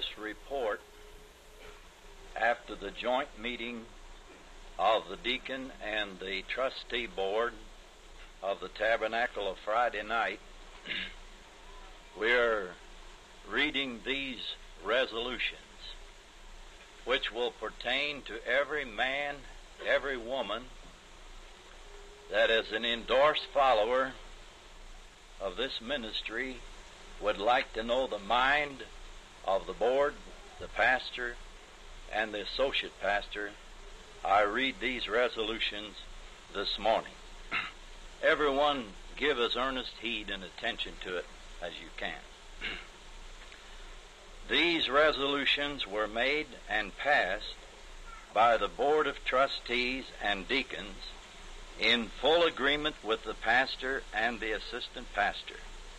this report after the joint meeting of the deacon and the trustee board of the tabernacle of Friday night. We're reading these resolutions, which will pertain to every man, every woman that is an endorsed follower of this ministry would like to know the mind of the board, the pastor, and the associate pastor. I read these resolutions this morning. Everyone give as earnest heed and attention to it as you can. These resolutions were made and passed by the Board of Trustees and Deacons in full agreement with the pastor and the assistant pastor.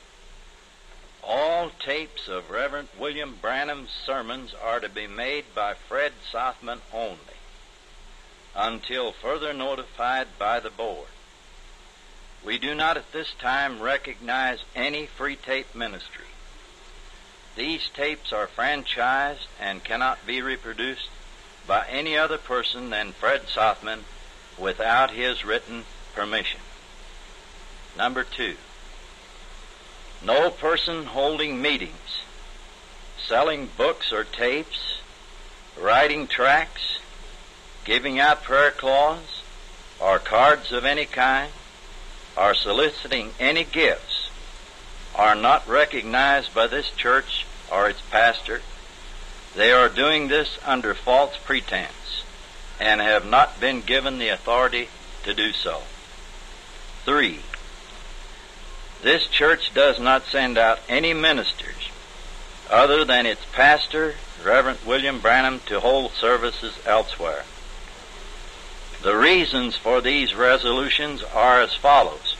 All tapes of Reverend William Branham's sermons are to be made by Fred Sothman only until further notified by the board. We do not at this time recognize any free tape ministry. These tapes are franchised and cannot be reproduced by any other person than Fred Sothman without his written permission. Number two, no person holding meetings, selling books or tapes, writing tracts, giving out prayer cloths, or cards of any kind, or soliciting any gifts, are not recognized by this church or its pastor. They are doing this under false pretense and have not been given the authority to do so. Three, this church does not send out any ministers other than its pastor, Reverend William Branham, to hold services elsewhere. The reasons for these resolutions are as follows.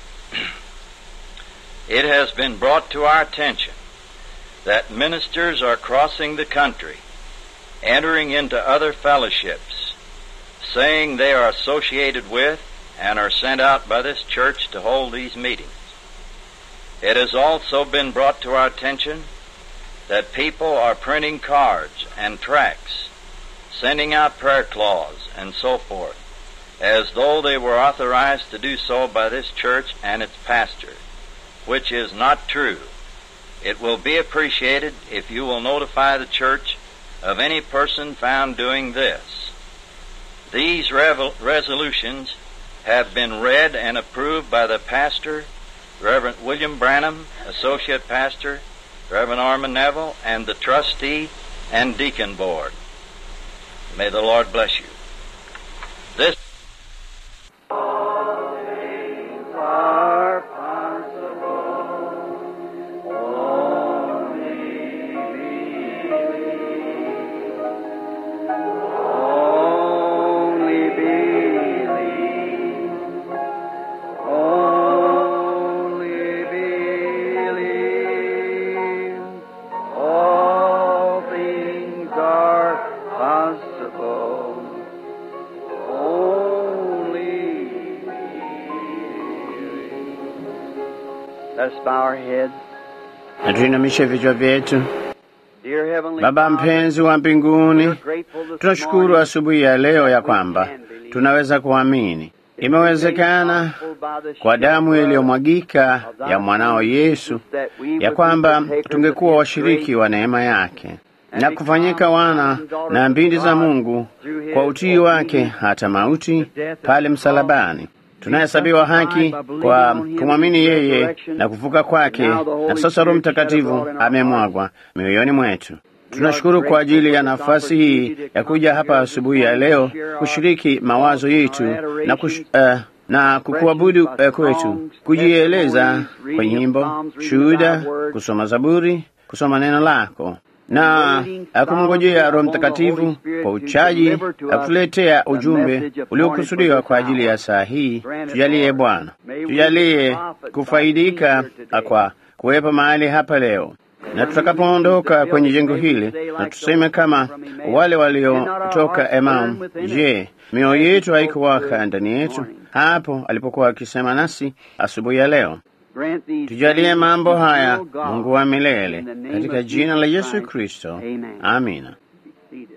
it has been brought to our attention that ministers are crossing the country, entering into other fellowships, saying they are associated with and are sent out by this church to hold these meetings. It has also been brought to our attention that people are printing cards and tracts, sending out prayer cloths, and so forth, as though they were authorized to do so by this church and its pastor, which is not true. It will be appreciated if you will notify the church of any person found doing this. These revel- resolutions have been read and approved by the pastor, Reverend William Branham, Associate Pastor, Reverend Armin Neville, and the trustee and deacon board. May the Lord bless you. This are possible. Only believe. Only believe. Only believe. All things are possible. Only Let's bow our heads. na tuinamishe vichwa vyetu. Dear Heavenly Baba Father, mpenzi wa mbinguni, we're grateful this tunashukuru morning asubuhi ya leo ya kwamba tunaweza kuamini. Imewezekana kwa damu iliyomwagika ya mwanao Yesu ya kwamba tungekuwa washiriki wa neema yake na kufanyika wana na binti za Mungu kwa utii wake hata mauti pale msalabani. Tunahesabiwa haki kwa kumwamini yeye na kufuka kwake, na sasa Roho Mtakatifu amemwagwa mioyoni mwetu. Tunashukuru kwa ajili ya nafasi hii ya kuja hapa asubuhi ya leo kushiriki mawazo yetu na, kush, uh, na kukuabudu uh, kwetu, kujieleza kwa nyimbo, shuhuda, kusoma Zaburi, kusoma neno lako na uh, kumngojea Roho Mtakatifu kwa uchaji na kutuletea ujumbe uliokusudiwa kwa ajili ya saa hii. Tujalie Bwana, tujalie kufaidika kwa kuwepo mahali hapa leo na tutakapoondoka kwenye jengo hili, na tuseme kama wale waliotoka Emau, je, mioyo yetu haikuwaka ndani yetu hapo alipokuwa akisema nasi asubuhi ya leo? Grant these Tujalie things, mambo haya, eternal God, Mungu wa milele, in the name katika of jina la Jesus Yesu Christ. Kristo. Amen. Amina. Be seated.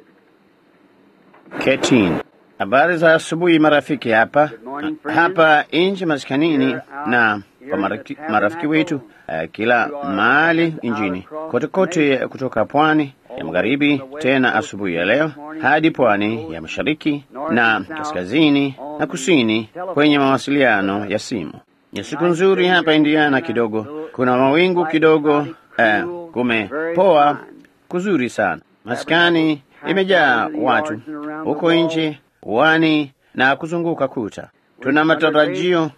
Ketini. Habari za asubuhi marafiki hapa morning, friends. hapa nje maskanini Here out na here kwa in the marafiki, tabernacle, marafiki wetu uh, kila who are mahali out nchini across kote the kote nation, kutoka pwani all ya the magharibi way from the west tena coast asubuhi ya this leo morning, hadi east pwani coast, ya mashariki north na and south, kaskazini on na the kusini telephone. kwenye mawasiliano ya simu. Ni siku Nice nzuri day hapa here in Indiana Indiana. kidogo, Little kuna mawingu light, kidogo cloudy, eh, cool, kumepoa very fine. kuzuri sana. Maskani imejaa watu huko nje, uwani na kuzunguka kuta. Tuna matarajio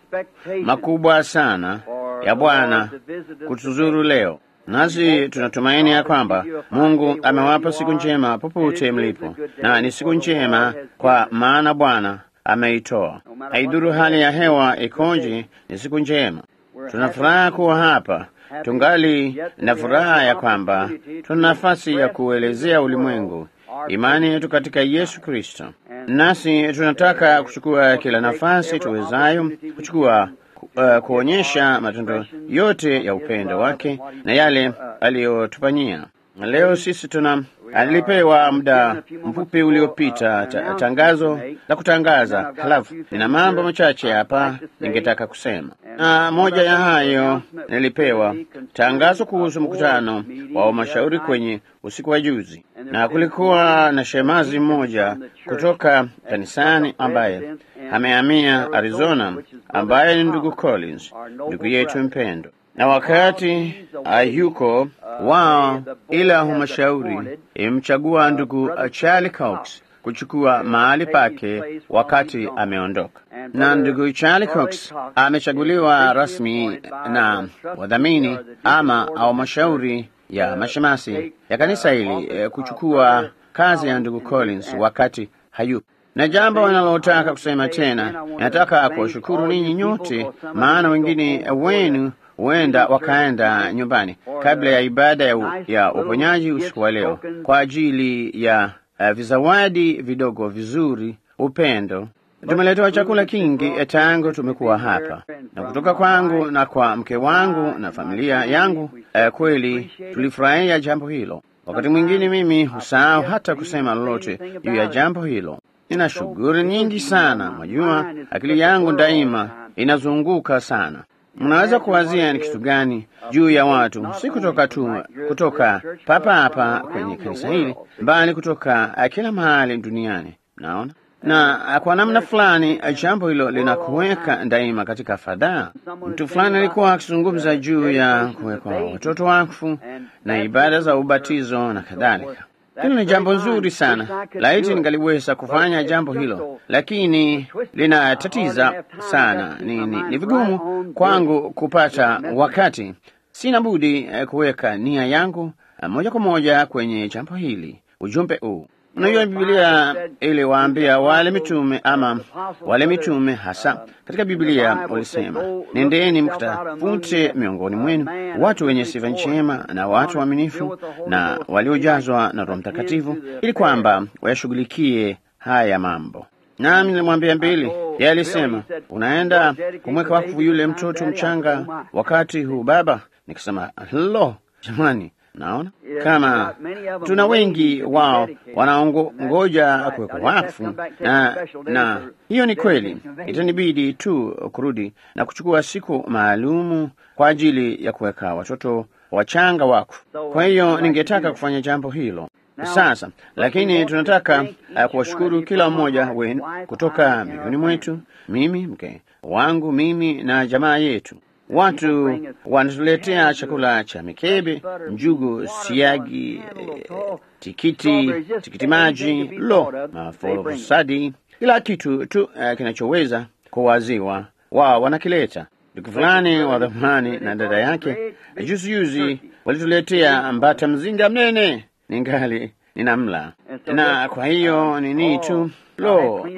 makubwa sana ya Bwana kutuzuru leo, nasi tunatumaini ya kwamba Mungu amewapa siku njema popote mlipo, na ni siku njema kwa maana Bwana ameitoa. Haidhuru hali ya hewa ikoje, ni siku njema. Tuna furaha kuwa hapa, tungali na furaha ya kwamba tuna nafasi ya kuelezea ulimwengu imani yetu katika Yesu Kristo, nasi tunataka kuchukua kila nafasi tuwezayo kuchukua uh, kuonyesha matendo yote ya upendo wake na yale aliyotufanyia. Leo sisi tuna alipewa muda mfupi uliopita ta, tangazo la kutangaza. Halafu nina mambo machache hapa ningetaka kusema, na moja ya hayo nilipewa tangazo kuhusu mkutano wa mashauri kwenye usiku wa juzi, na kulikuwa na shemazi mmoja kutoka kanisani ambaye amehamia Arizona, ambaye ni ndugu Collins, ndugu yetu mpendo na wakati ayuko wao, ila humashauri imemchagua ndugu Charlie Cox kuchukua mahali pake wakati ameondoka, na ndugu Charlie Cox amechaguliwa rasmi na wadhamini ama au mashauri ya mashemasi ya kanisa hili eh, kuchukua kazi ya ndugu Collins wakati hayupo na jambo wanalotaka kusema tena, nataka kuwashukuru ninyi nyote, maana wengine wenu huenda wakaenda nyumbani kabla ya ibada ya, u, ya uponyaji usiku wa leo kwa ajili ya uh, vizawadi vidogo vizuri, upendo. Tumeletewa chakula kingi tangu tumekuwa hapa, na kutoka kwangu na kwa mke wangu na familia yangu. Uh, kweli tulifurahia jambo hilo. Wakati mwingine mimi husahau hata kusema lolote juu ya jambo hilo. Nina shughuli nyingi sana, mwajua, akili yangu daima inazunguka sana. Mnaweza kuwazia ni kitu gani juu ya watu, si kutoka tu kutoka papa hapa kwenye kanisa hili, bali kutoka kila mahali duniani. Naona na kwa namna fulani jambo hilo linakuweka daima katika fadhaa. Mtu fulani alikuwa akizungumza juu ya kuwekwa watoto wakfu na ibada za ubatizo na kadhalika. Hilo ni jambo nzuri sana, laiti ningaliweza kufanya jambo hilo, lakini linatatiza sana. Ni, ni, ni vigumu kwangu kupata wakati. Sina budi eh, kuweka nia yangu eh, moja kwa moja kwenye jambo hili, ujumbe huu. Unajua, Biblia iliwaambia wale mitume ama wale mitume hasa katika Biblia walisema, nendeni mkatafute miongoni mwenu watu wenye sifa njema na watu waaminifu na waliojazwa na Roho Mtakatifu, ili kwamba wayashughulikie haya mambo. Nami nilimwambia Mbili, yeye alisema, unaenda kumweka wakfu yule mtoto mchanga wakati huu baba? Nikasema, lo, jamani Naona kama tuna wengi wao wanaongoja kuwekwa wakfu, na, na hiyo ni kweli. Itanibidi tu kurudi na kuchukua siku maalumu kwa ajili ya kuweka watoto wachanga wakfu. Kwa hiyo ningetaka kufanya jambo hilo sasa, lakini tunataka uh, kuwashukuru kila mmoja wenu kutoka miongoni mwetu, mimi mke wangu, mimi na jamaa yetu Watu wanatuletea chakula cha mikebe, njugu, siagi, eh, tikiti, tikiti maji, lo, maforosadi, kila kitu tu uh, kinachoweza kuwaziwa, wao wanakileta. Ndugu fulani wa dhamani na dada yake juzi juzi walituletea mbata mzinga mnene, ningali ninamla, na kwa hiyo nini tu lo, uh,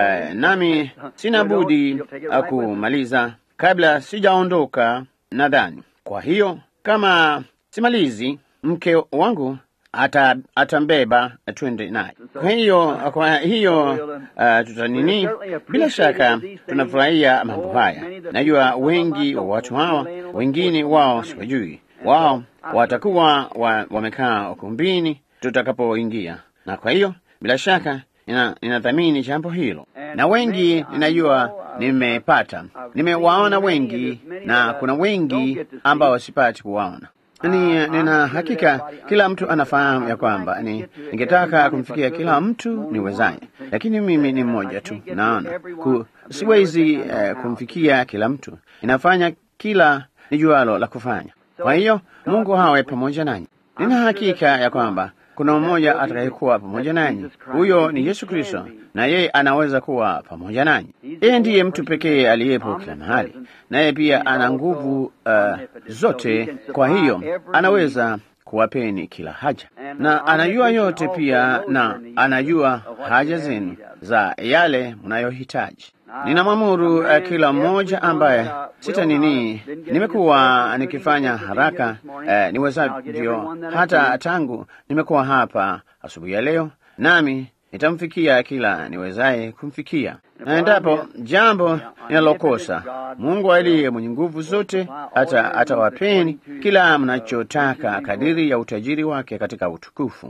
nami sina budi kumaliza kabla sijaondoka nadhani. Kwa hiyo kama simalizi, mke wangu ata atambeba twende naye. Kwa hiyo kwa hiyo uh, tutanini, bila shaka tunafurahia mambo haya. Najua wengi wa watu hawa, wengine wao siwajui, wao watakuwa wa, wamekaa ukumbini tutakapoingia, na kwa hiyo bila shaka nina- ninathamini jambo hilo, na wengi ninajua nimepata, nimewaona wengi, na kuna wengi ambao sipati kuwaona. Ni, nina hakika kila mtu anafahamu ya kwamba ni ningetaka kumfikia kila mtu niwezaye, lakini mimi ni mmoja tu. Naona ku, siwezi eh, kumfikia kila mtu, inafanya kila nijualo la kufanya. Kwa hiyo Mungu hawe pamoja nanyi. Nina hakika ya kwamba kuna mmoja atakayekuwa pamoja nanyi, huyo ni Yesu Kristo, na yeye anaweza kuwa pamoja nanyi. Yeye ndiye mtu pekee aliyepo kila mahali, naye pia ana nguvu uh, zote. Kwa hiyo anaweza kuwapeni kila haja, na anajua yote pia, na anajua haja zenu za yale mnayohitaji. Ninamwamuru uh, kila mmoja ambaye sita nini, nimekuwa nikifanya haraka uh, niwezavyo, hata tangu nimekuwa hapa asubuhi ya leo, nami nitamfikia kila niwezaye kumfikia, na endapo jambo ninalokosa, Mungu aliye mwenye nguvu zote hata atawapeni kila mnachotaka kadiri ya utajiri wake katika utukufu.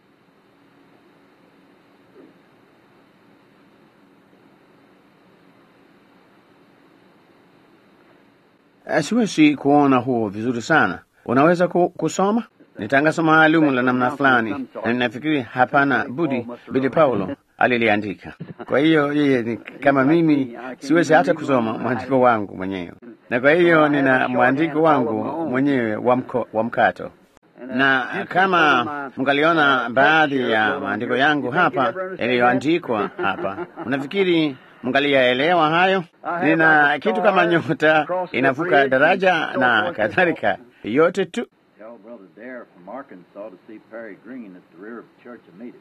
Eh, Siwezi kuona huo vizuri sana. Unaweza ku, kusoma? Ni tangazo maalumu la namna fulani, na ninafikiri hapana budi Bili Paulo aliliandika. Kwa hiyo yeye ni kama mimi, siwezi hata kusoma mwandiko wangu mwenyewe, na kwa hiyo nina mwandiko wangu mwenyewe wa mko- wa mkato na kama mngaliona baadhi ya maandiko yangu hapa yaliyoandikwa hapa, unafikiri mngaliyaelewa hayo? Nina kitu kama nyota inavuka daraja na kadhalika, yote tu. Tell Brother Dare from Arkansas to see Perry Green at the rear of the church immediately.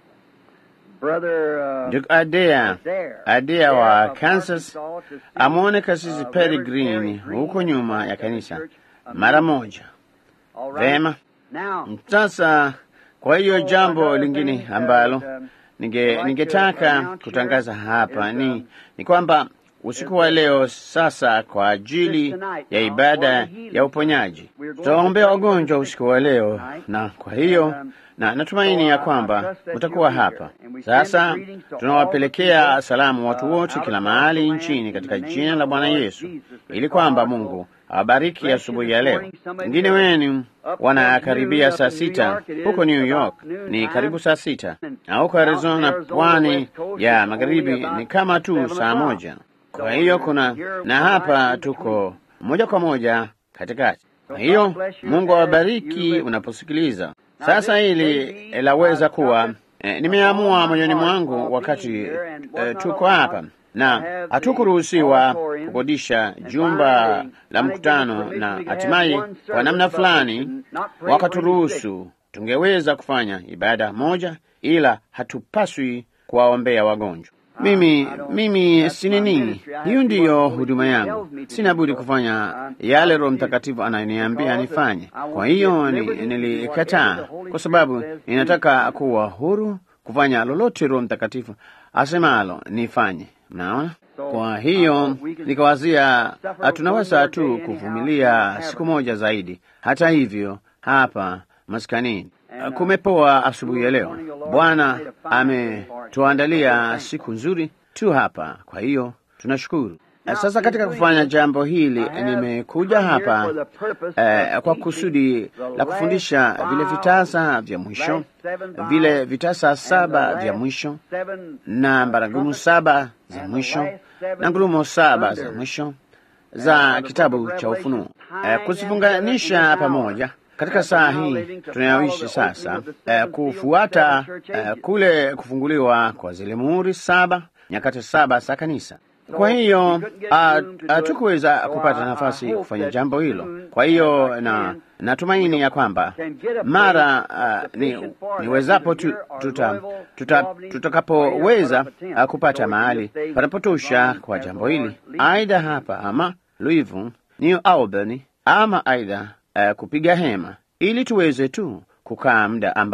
Brother uh, Ndugu Adea, Adair. Adea wa Adair of Kansas Arkansas to see, amwone kasisi uh, Perry Reverend Green Perry Green huko nyuma ya at the kanisa church mara moja. All right. Vema. Now, Sasa kwa hiyo So, jambo another lingine thing, uh, ambalo um, ninge like to ningetaka announce kutangaza here hapa is, ni um, ni kwamba usiku wa leo sasa kwa ajili ya ibada ya uponyaji tutawaombea wagonjwa usiku wa leo, na kwa hiyo na natumaini ya kwamba mtakuwa hapa. Sasa tunawapelekea salamu watu wote kila mahali nchini katika jina la Bwana Yesu, ili kwamba Mungu awabariki asubuhi ya leo. Wengine wenu wanakaribia saa sita huko New York, ni karibu saa sita, na huko Arizona, pwani ya magharibi, ni kama tu saa moja. Kwa hiyo kuna na hapa tuko moja kwa moja katikati. Kwa hiyo Mungu awabariki unaposikiliza. Sasa hili laweza kuwa eh, nimeamua moyoni mwangu wakati eh, tuko hapa na hatukuruhusiwa kukodisha jumba la mkutano, na hatimaye kwa namna fulani wakaturuhusu tungeweza kufanya ibada moja, ila hatupaswi kuwaombea wagonjwa. Mimi mimi si nini, hiyo ndiyo huduma yangu. Sina budi kufanya yale Roho Mtakatifu anayoniambia nifanye. Kwa hiyo ni, nilikataa kwa sababu ninataka kuwa huru kufanya lolote Roho Mtakatifu asemalo nifanye. Mnaona? Kwa hiyo nikawazia tunaweza tu kuvumilia siku moja zaidi. Hata hivyo, hapa maskanini kumepoa asubuhi ya leo. Bwana ametuandalia siku nzuri tu hapa, kwa hiyo tunashukuru. Sasa katika kufanya jambo hili nimekuja hapa eh, kwa kusudi la kufundisha vile vitasa vya mwisho, vile vitasa saba vya mwisho na baragumu saba za mwisho na ngurumo saba za mwisho za kitabu cha Ufunuo, eh, kuzifunganisha pamoja katika saa hii tunayoishi sasa, eh, kufuata eh, kule kufunguliwa kwa zile muhuri saba, nyakati saba za kanisa. Kwa hiyo hatukuweza kupata nafasi kufanya jambo hilo. Kwa hiyo na natumaini ya kwamba mara uh, ni, niwezapo tu, tuta, tuta, tutakapoweza uh, kupata mahali panapotosha kwa jambo hili, aidha hapa ama Louisville, New Albany ama aidha uh, kupiga hema ili tuweze tu kukaa muda ambao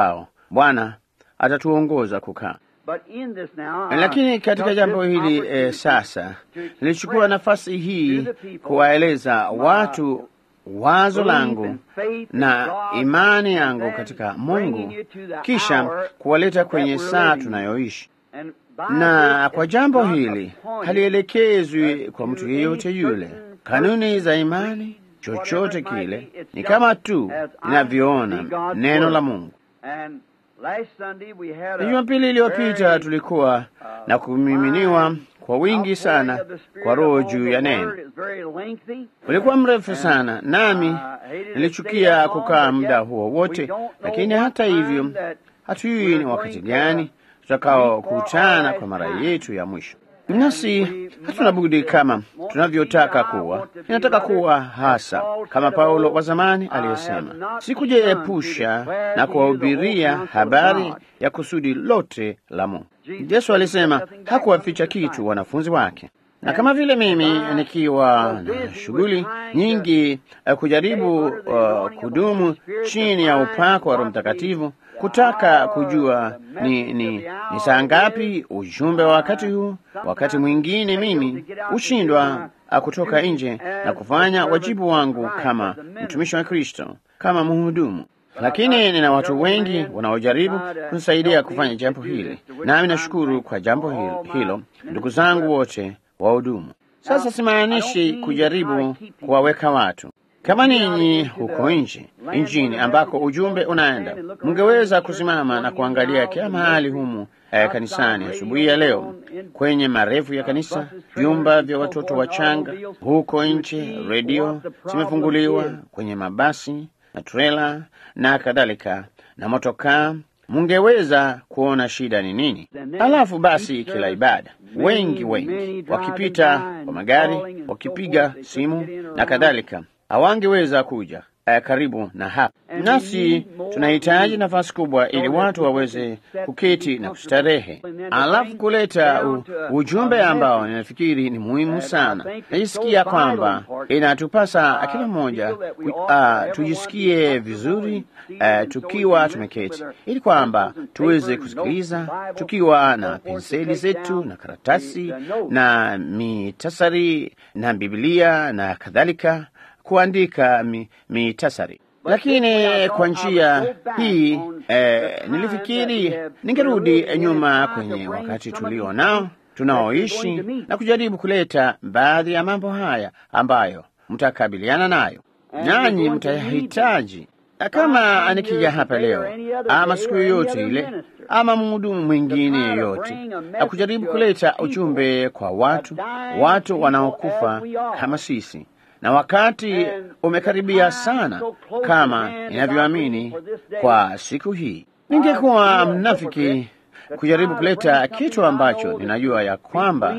Bwana atatuongoza kukaa. But in this now, uh, Lakini katika took jambo this hili eh, opportunity sasa to express nilichukua nafasi hii to the people kuwaeleza my watu wazo belief langu and faith in na God, imani and yangu then katika bringing Mungu, you to the kisha hour kuwaleta that kwenye we're saa living. tunayoishi. And by Na this kwa it's jambo not hili appointed halielekezwi uh, kwa to mtu any yeyote yule. certain Kanuni za person, imani, creed, chochote whatever it might kile, be, it's ni just kama tu as I ninavyoona see God's neno word. la Mungu. And last Sunday we had Na a Jumapili iliyopita very, tulikuwa uh, na kumiminiwa kwa wingi outpouring sana of the Spirit kwa Roho upon juu the ya word. neno. It was very lengthy. Ulikuwa mrefu sana, nami Uh, hated to nilichukia stay that long, kukaa but muda yet huo we wote, don't know lakini what hata time hivyo that hatujui we're ni going wakati to gani tutakakokutana kwa mara yetu ya mwisho. Nasi hatuna budi kama tunavyotaka kuwa. Ninataka kuwa hasa kama Paulo wa zamani aliyesema, sikujiepusha na kuwahubiria habari ya kusudi lote la Mungu. Yesu alisema hakuwaficha kitu wanafunzi wake na kama vile mimi nikiwa na shughuli nyingi uh, kujaribu uh, kudumu chini ya upako wa Roho Mtakatifu, kutaka kujua ni, ni, ni saa ngapi ujumbe wa wakati huu. Wakati mwingine mimi hushindwa uh, kutoka nje na kufanya wajibu wangu kama mtumishi wa Kristo, kama mhudumu lakini nina watu wengi wanaojaribu kunisaidia kufanya jambo hili, nami nashukuru kwa jambo hilo, hilo ndugu zangu wote wahudumu. Sasa simaanishi kujaribu kuwaweka watu kama ninyi huko nje nchini ambako ujumbe unaenda, mngeweza kusimama na kuangalia kila mahali humu eh, kanisani asubuhi ya leo, kwenye marefu ya kanisa, vyumba vya watoto wachanga huko nje, redio zimefunguliwa kwenye mabasi na trela na kadhalika na motokaa, mungeweza kuona shida ni nini. Alafu basi kila ibada, wengi wengi wakipita kwa magari, wakipiga simu na kadhalika, hawangeweza kuja eh, karibu na hapa. Nasi tunahitaji nafasi kubwa ili watu waweze kuketi na kustarehe, alafu kuleta u, ujumbe ambao ninafikiri ni muhimu sana. Najisikia kwamba inatupasa kila mmoja uh, tujisikie vizuri uh, tukiwa tumeketi, ili kwamba tuweze kusikiliza tukiwa na penseli zetu na karatasi na mitasari na Biblia na kadhalika kuandika mi, mitasari lakini kwa njia hii eh, nilifikiri ningerudi nyuma kwenye wakati tulio nao tunaoishi na kujaribu kuleta baadhi ya mambo haya ambayo mtakabiliana nayo nanyi mtayahitaji kama nikija hapa leo ama siku yoyote ile ama mhudumu mwingine yeyote na kujaribu kuleta ujumbe kwa watu watu wanaokufa kama sisi na wakati umekaribia sana kama ninavyoamini kwa siku hii. Ningekuwa mnafiki kujaribu kuleta kitu ambacho ninajua ya kwamba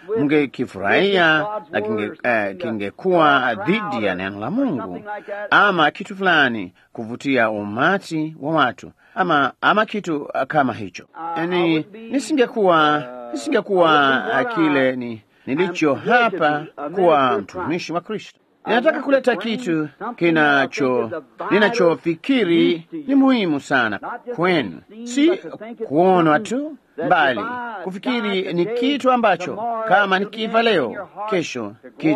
mngekifurahia na kingekuwa uh, dhidi ya neno la Mungu ama kitu fulani kuvutia umati wa watu ama, ama kitu uh, kama hicho. Ni, nisingekuwa nisingekuwa uh, kile ni nilicho hapa kuwa mtumishi wa Kristo. Ninataka kuleta kitu kinacho ninachofikiri ni muhimu sana kwenu, si kuonwa tu, bali kufikiri ni kitu ambacho kama nikifa leo, kesho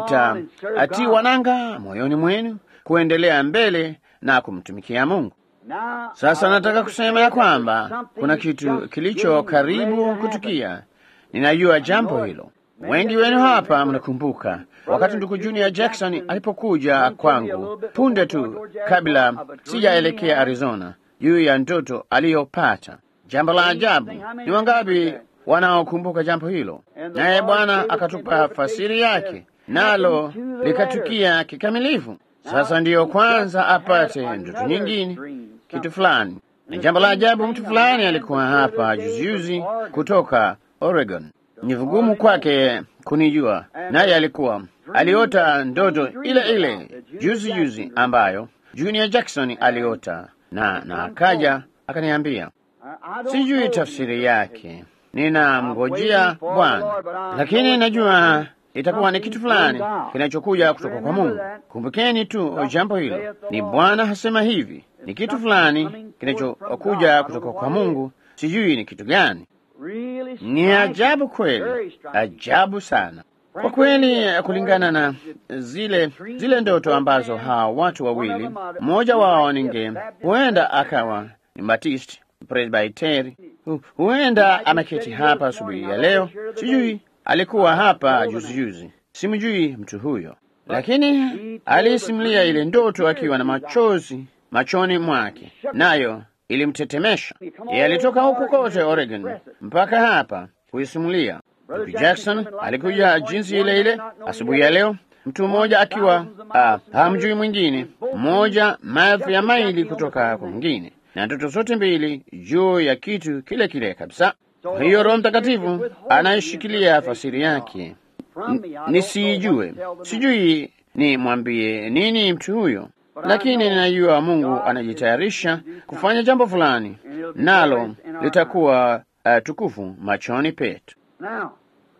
kitatiwa nanga moyoni mwenu kuendelea mbele na kumtumikia Mungu. Sasa nataka kusema ya kwamba kuna kitu kilicho karibu kutukia. Ninajua jambo hilo. Wengi wenu hapa mnakumbuka wakati ndugu Junior Jackson alipokuja kwangu punde tu kabla sijaelekea Arizona juu ya ndoto aliyopata. Jambo la ajabu, ni wangapi wanaokumbuka jambo hilo? Naye Bwana akatupa fasiri yake, nalo likatukia kikamilifu. Sasa ndiyo kwanza apate ndoto nyingine, kitu fulani. Ni jambo la ajabu, mtu fulani alikuwa hapa juzijuzi kutoka Oregon. Ni vigumu kwake kunijua, naye alikuwa aliota ndoto ile ile juzi juzi ambayo Junior Jackson aliota, na na akaja akaniambia, sijui tafsiri yake, ninamngojea Bwana, lakini najua itakuwa ni kitu fulani kinachokuja kutoka kwa Mungu. Kumbukeni tu jambo hilo, ni Bwana hasema hivi, ni kitu fulani kinachokuja kutoka kwa Mungu, sijui ni kitu gani. Really Ni striking, ajabu very kweli, striking. ajabu sana kwa kweli, kulingana na zile zile ndoto ambazo hawa watu wawili, mmoja wao ninge huenda akawa ni Baptist Presbyteri, hu- huenda ameketi hapa asubuhi ya leo, sijui alikuwa hapa juzi juzi, simjui mtu huyo, lakini aliisimulia ile ndoto akiwa na machozi machoni mwake, nayo ilimtetemesha. Yeye alitoka huku kote Oregon mpaka hapa kuisimulia. Ndugu Jackson alikuja jinsi ile ile asubuhi ya leo, mtu mmoja akiwa ah, hamjui mwingine, mmoja maelfu ya maili kutoka kwa mwingine, na ndoto zote mbili juu ya kitu kile kile kabisa. Kwa hiyo Roho Mtakatifu anaishikilia fasiri yake, N- nisiijue, sijui ni mwambie nini mtu huyo, lakini ninajua Mungu anajitayarisha kufanya jambo fulani, nalo litakuwa uh, tukufu machoni petu. Now,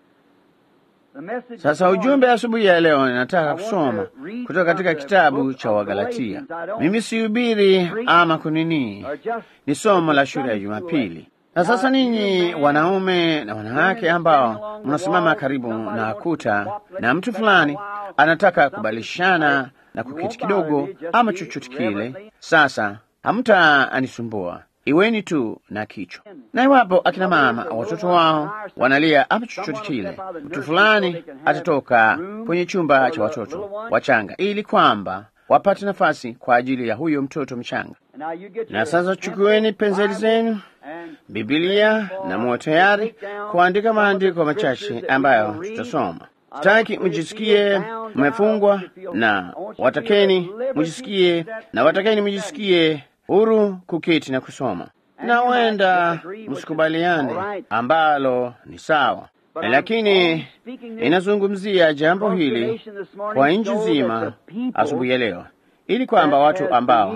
the message Sasa this ujumbe morning, asubuhi ya leo ninataka kusoma kutoka katika kitabu cha Wagalatia. Mimi sihubiri ama kunini, are just ni somo la shule ya Jumapili. Na sasa ninyi wanaume na wanawake ambao mnasimama karibu na kuta na mtu fulani anataka kubadilishana na kuketi kidogo ama chochote kile, sasa hamtaanisumbua, iweni tu na kichwa. Na iwapo akina mama watoto wao wanalia ama chochote kile, mtu fulani atatoka kwenye chumba cha watoto wachanga ili kwamba wapate nafasi kwa ajili ya huyo mtoto mchanga. And now you get Na your sasa chukueni penseli zenu, and Biblia na muwe tayari kuandika maandiko machache ambayo tutasoma. Sitaki mjisikie mmefungwa, na watakeni mjisikie, na watakeni mjisikie huru kuketi na kusoma, na huenda msikubaliane, ambalo ni sawa, lakini inazungumzia jambo hili kwa nchi nzima asubuhi ya leo, ili kwamba watu ambao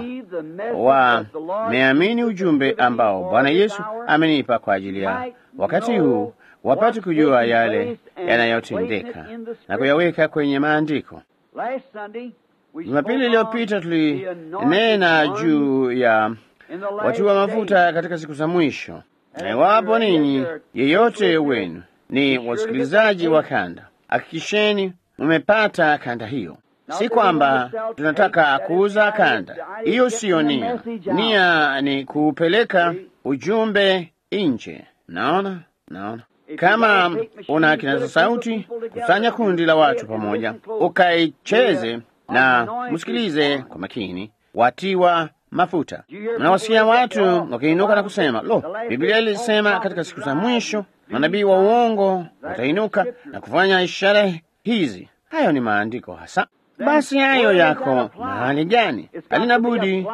wameamini ujumbe ambao Bwana Yesu amenipa kwa ajili ya wakati huu wapate kujua yale yanayotendeka na kuyaweka kwenye maandiko. Last Sunday, we Jumapili spoke iliyopita on the tulinena anointed juu ones ya in the last watiwa mafuta days. katika siku za mwisho, na iwapo ninyi yeyote wenu ni wasikilizaji wa kanda, hakikisheni mmepata kanda hiyo. Si kwamba tunataka kuuza kanda, hiyo siyo nia. Nia ni kuupeleka ujumbe nje. Naona, naona kama una kinasa sauti, kusanya kundi la watu pamoja, ukaicheze na msikilize kwa makini. Watiwa mafuta, mnawasikia watu wakiinuka na kusema, lo, Biblia ilisema katika siku za mwisho manabii wa uongo watainuka na kufanya ishara hizi. Hayo ni maandiko hasa. Basi hayo yako mahali gani? Halina budi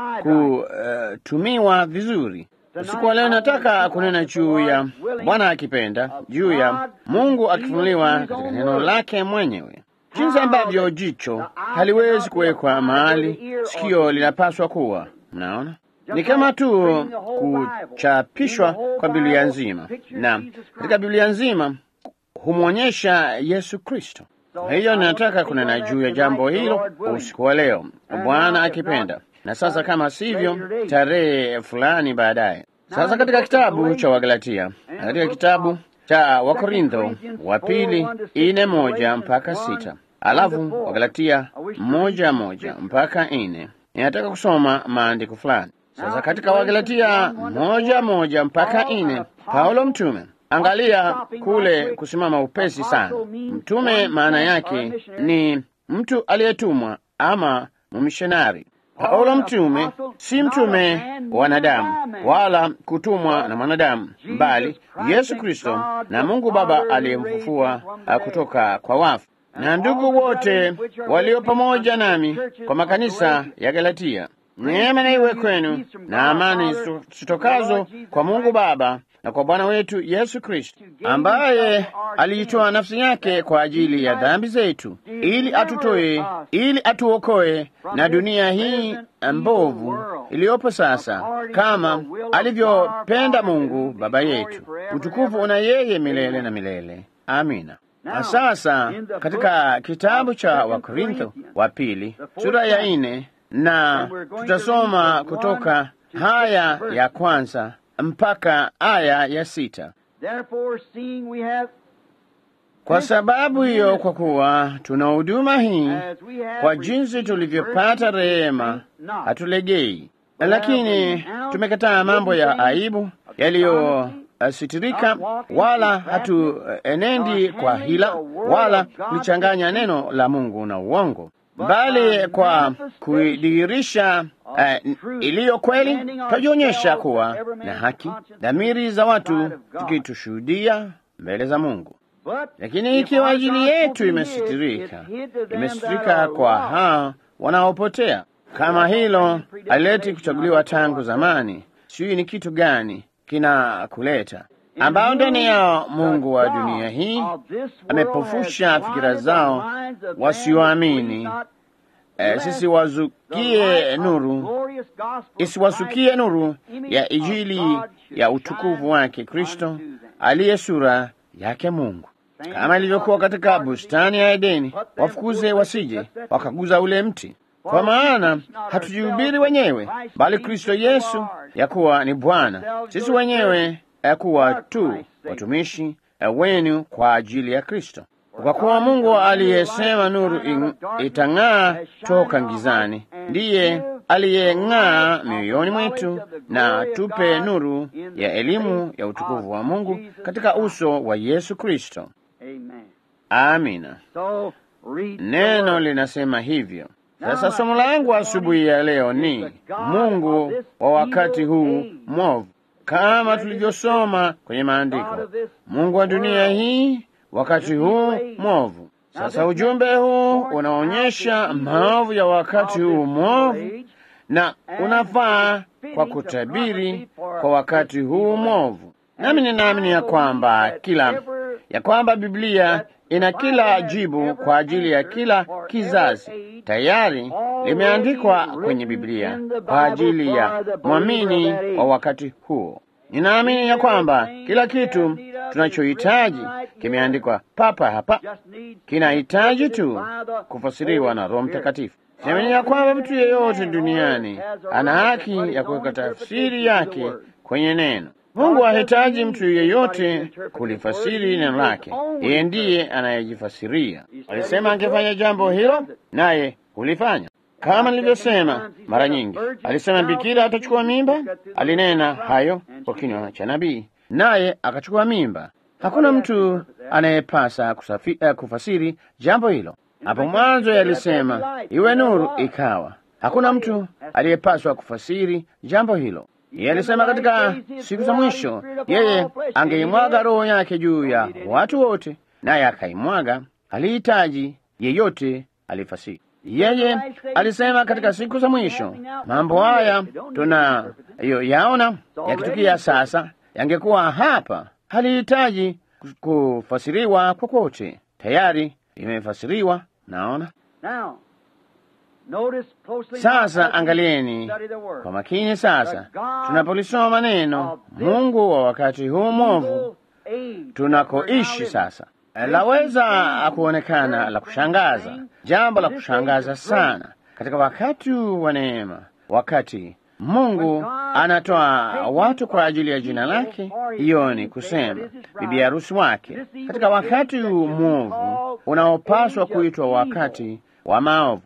kutumiwa vizuri. Usiku wa leo nataka kunena juu ya Bwana akipenda, juu ya Mungu akifunuliwa katika neno lake mwenyewe, jinsi ambavyo jicho haliwezi kuwekwa mahali sikio linapaswa kuwa. Mnaona, ni kama tu kuchapishwa kwa Biblia nzima, na katika Biblia nzima humwonyesha Yesu Kristo. Kwa hiyo ninataka kunena juu ya jambo hilo usiku wa leo, Bwana akipenda, na sasa kama sivyo, tarehe fulani baadaye. Sasa katika kitabu cha Wagalatia, na katika kitabu cha Wakorintho wa pili ine moja mpaka sita alafu Wagalatia moja moja mpaka ine ninataka kusoma maandiko fulani. Sasa katika Wagalatia moja moja mpaka ine Paulo mtume Angalia kule kusimama upesi sana. Mtume maana yake ni mtu aliyetumwa ama mumishonari. Paulo mtume si mtume wa wanadamu wala kutumwa na mwanadamu, bali Yesu Kristo na Mungu Baba aliyemfufua kutoka kwa wafu, na ndugu wote walio pamoja nami kwa makanisa ya Galatia. Neema na iwe kwenu na amani zitokazo kwa Mungu Baba na kwa Bwana wetu Yesu Kristo, ambaye aliitoa nafsi yake kwa ajili ya dhambi zetu, ili atutoe, ili atuokoe na dunia hii mbovu iliyopo sasa, kama alivyopenda Mungu Baba yetu. Utukufu una yeye milele na milele. Amina. Na sasa katika kitabu cha Wakorintho wa pili sura ya nne na tutasoma kutoka haya ya kwanza mpaka aya ya sita. Therefore, seeing we have, Kwa sababu hiyo, kwa kuwa tuna huduma hii, as we have kwa jinsi received tulivyopata mercy, rehema, faint not. hatulegei, lakini tumekataa mambo ya aibu yaliyositirika, wala hatuenendi kwa hila, wala kulichanganya neno la Mungu na uongo, bali kwa kuidhihirisha eh, iliyo kweli, twajionyesha kuwa na haki, dhamiri za watu zikitushuhudia mbele za Mungu. But Lakini if ikiwa our ajili yetu gospel be imesitirika, hid, it's hid to them that imesitirika are kwa lost. hao wanaopotea. Kama hilo alileti kuchaguliwa tangu zamani, sijui ni kitu gani kina kuleta ambao ndani yao Mungu wa dunia hii amepofusha fikira zao wasioamini. Eh, sisi wazukie nuru isiwasukie nuru ya Injili ya utukufu wake Kristo aliye sura yake Mungu, kama ilivyokuwa katika bustani ya Edeni, wafukuze wasije wakaguza ule mti. Kwa maana hatujihubiri wenyewe, bali Kristo Yesu ya kuwa ni Bwana, sisi wenyewe ya kuwa tu watumishi eh, wenu kwa ajili ya Kristo. Kwa kuwa Mungu aliyesema nuru ing- itang'aa toka gizani, ndiye aliyeng'aa mioyoni mwetu na tupe nuru ya elimu ya utukufu wa Mungu katika uso wa Yesu Kristo. Amen. Amina. So, read the Neno word. linasema hivyo. Sasa somo langu asubuhi ya leo ni Mungu wa wakati huu mwovu, kama tulivyosoma kwenye maandiko. Mungu wa dunia hii wakati huu mwovu. Sasa ujumbe huu unaonyesha maovu ya wakati huu mwovu na unafaa kwa kutabiri kwa wakati huu mwovu. Nami ninaamini ya kwamba kila ya kwamba Biblia ina kila jibu kwa ajili ya kila kizazi tayari limeandikwa kwenye Biblia kwa ajili ya mwamini wa wakati huo. Ninaamini ya kwamba kila kitu tunachohitaji kimeandikwa papa hapa, kinahitaji tu kufasiriwa na Roho Mtakatifu. Siamini ya kwamba mtu yeyote duniani ana haki ya kuweka tafsiri yake kwenye neno. Mungu hahitaji mtu yeyote kulifasiri neno lake, yeye ndiye anayejifasiria. Alisema angefanya jambo hilo, naye hulifanya. Kama nilivyosema mara nyingi, alisema bikira atachukua mimba. Alinena hayo kwa kinywa cha nabii, naye akachukua mimba. Hakuna mtu anayepasa kusafi, eh, kufasiri jambo hilo. Hapo mwanzo yalisema iwe nuru, ikawa. Hakuna mtu aliyepaswa kufasiri jambo hilo. Yeye alisema katika siku za mwisho yeye angeimwaga roho yake juu ya watu wote, naye akaimwaga. Alihitaji yeyote alifasiri. Yeye alisema katika siku za mwisho mambo haya tunayoyaona yakitukia sasa yangekuwa hapa. Halihitaji kufasiriwa kokote, tayari imefasiriwa. Naona Now, notice closely sasa, now as we angalieni study the word. kwa makini sasa, tunapolisoma neno Mungu wa wakati huu mwovu tunakoishi sasa, laweza kuonekana la kushangaza, jambo la kushangaza sana katika wakati wa neema, wakati Mungu anatoa watu kwa ajili ya jina lake. Hiyo ni kusema bibi harusi wake, katika wakati huu mwovu unaopaswa kuitwa wakati wa maovu,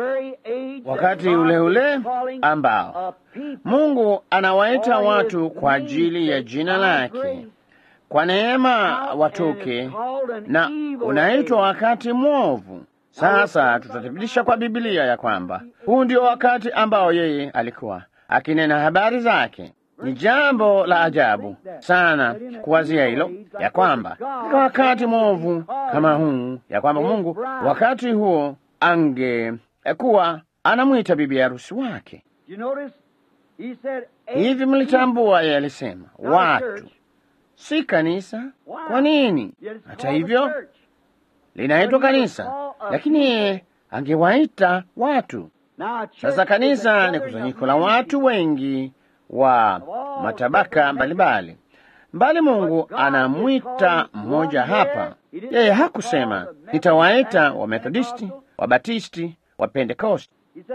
wakati ule ule ambao Mungu anawaita watu kwa ajili ya jina lake kwa neema watoke, na unaitwa wakati mwovu. Sasa tutathibitisha kwa Biblia ya kwamba huu ndio wakati ambao yeye alikuwa akinena habari zake. Ni jambo la ajabu sana kuwazia hilo, ya kwamba katika wakati mwovu kama huu, ya kwamba Mungu wakati huo angekuwa anamwita bibi harusi wake. You notice? He said, Hivi mlitambua, yeye alisema watu, si kanisa. Kwa nini? Hata hivyo linaitwa kanisa, lakini yeye angewaita watu. Sasa kanisa ni kusanyiko la watu wengi wa matabaka mbalimbali, mbali Mungu anamwita mmoja hapa. Yeye hakusema nitawaita Wamethodisti, Wabatisti, Wapentekosti. He said,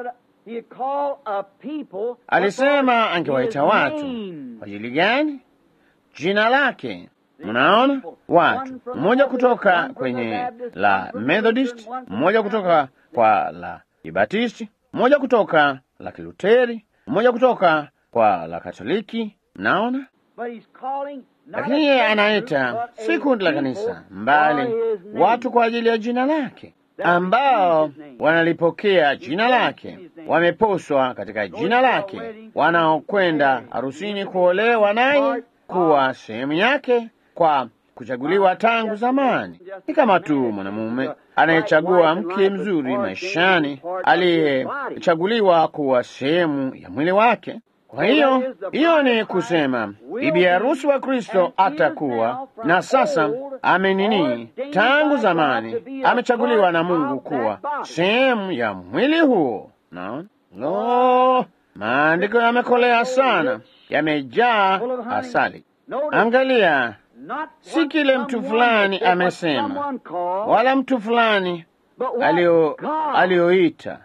He had called a people alisema for angewaita his watu name. kwa ajili gani? Jina lake. Mnaona, watu mmoja kutoka kwenye la Methodist, mmoja kutoka kwa la Kibatisti, mmoja kutoka la Kiluteri, mmoja kutoka kwa la Katoliki. Mnaona, But he's calling not lakini a yeye church anaita group, but si a kundi la people kanisa, for mbali his name. watu kwa ajili ya jina lake, ambao wanalipokea jina lake, wameposwa katika jina lake, wanaokwenda harusini kuolewa naye, kuwa sehemu yake kwa kuchaguliwa tangu zamani. Ni kama tu mwanamume anayechagua mke mzuri maishani, aliyechaguliwa kuwa sehemu ya mwili wake. Kwa hiyo hiyo ni kusema bibi harusi wa Kristo atakuwa na sasa amenini tangu zamani, amechaguliwa na Mungu kuwa sehemu ya mwili huo. Naona lo, maandiko yamekolea sana, yamejaa asali. Angalia, Not si what kile mtu someone fulani said, what amesema, someone called, wala mtu fulani but what alio God alioita,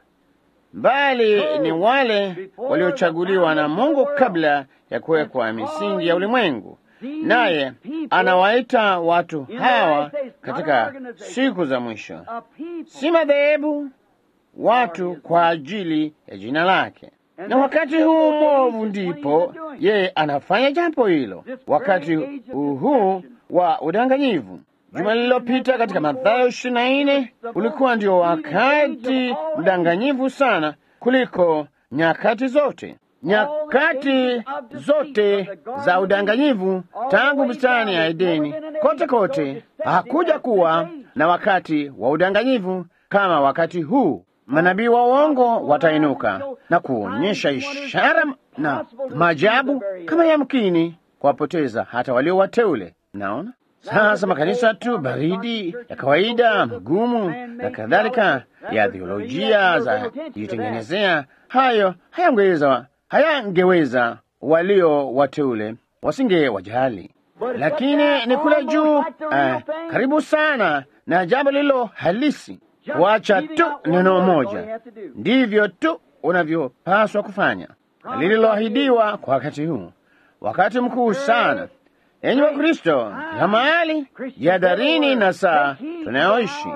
bali ni wale waliochaguliwa na Mungu kabla ya kuwekwa misingi ya ulimwengu. Naye anawaita watu hawa katika siku za mwisho, a people si madhehebu, watu kwa ajili ya jina lake. Na wakati huu mwovu ndipo yeye anafanya jambo hilo, wakati huu wa udanganyivu. Juma lililopita katika Mathayo ishirini na nne ulikuwa ndio wakati mdanganyivu sana kuliko nyakati zote. Nyakati zote za udanganyivu tangu bustani ya Edeni, kote kote hakuja kuwa na wakati wa udanganyivu kama wakati huu. Manabii wa uongo watainuka na kuonyesha ishara na maajabu kama yamkini kuwapoteza hata walio wateule. Naona sasa makanisa tu baridi ya kawaida, mgumu na kadhalika, ya theolojia za kujitengenezea, hayo hayangeweza hayangeweza walio wateule wasinge wajali, lakini ni kule juu eh, karibu sana na jambo lilo halisi Wacha tu neno moja, ndivyo tu unavyopaswa kufanya, lililoahidiwa kwa wakati huu, wakati mkuu sana. Enyi wa Kristo, kila mahali, jihadharini na saa tunayoishi.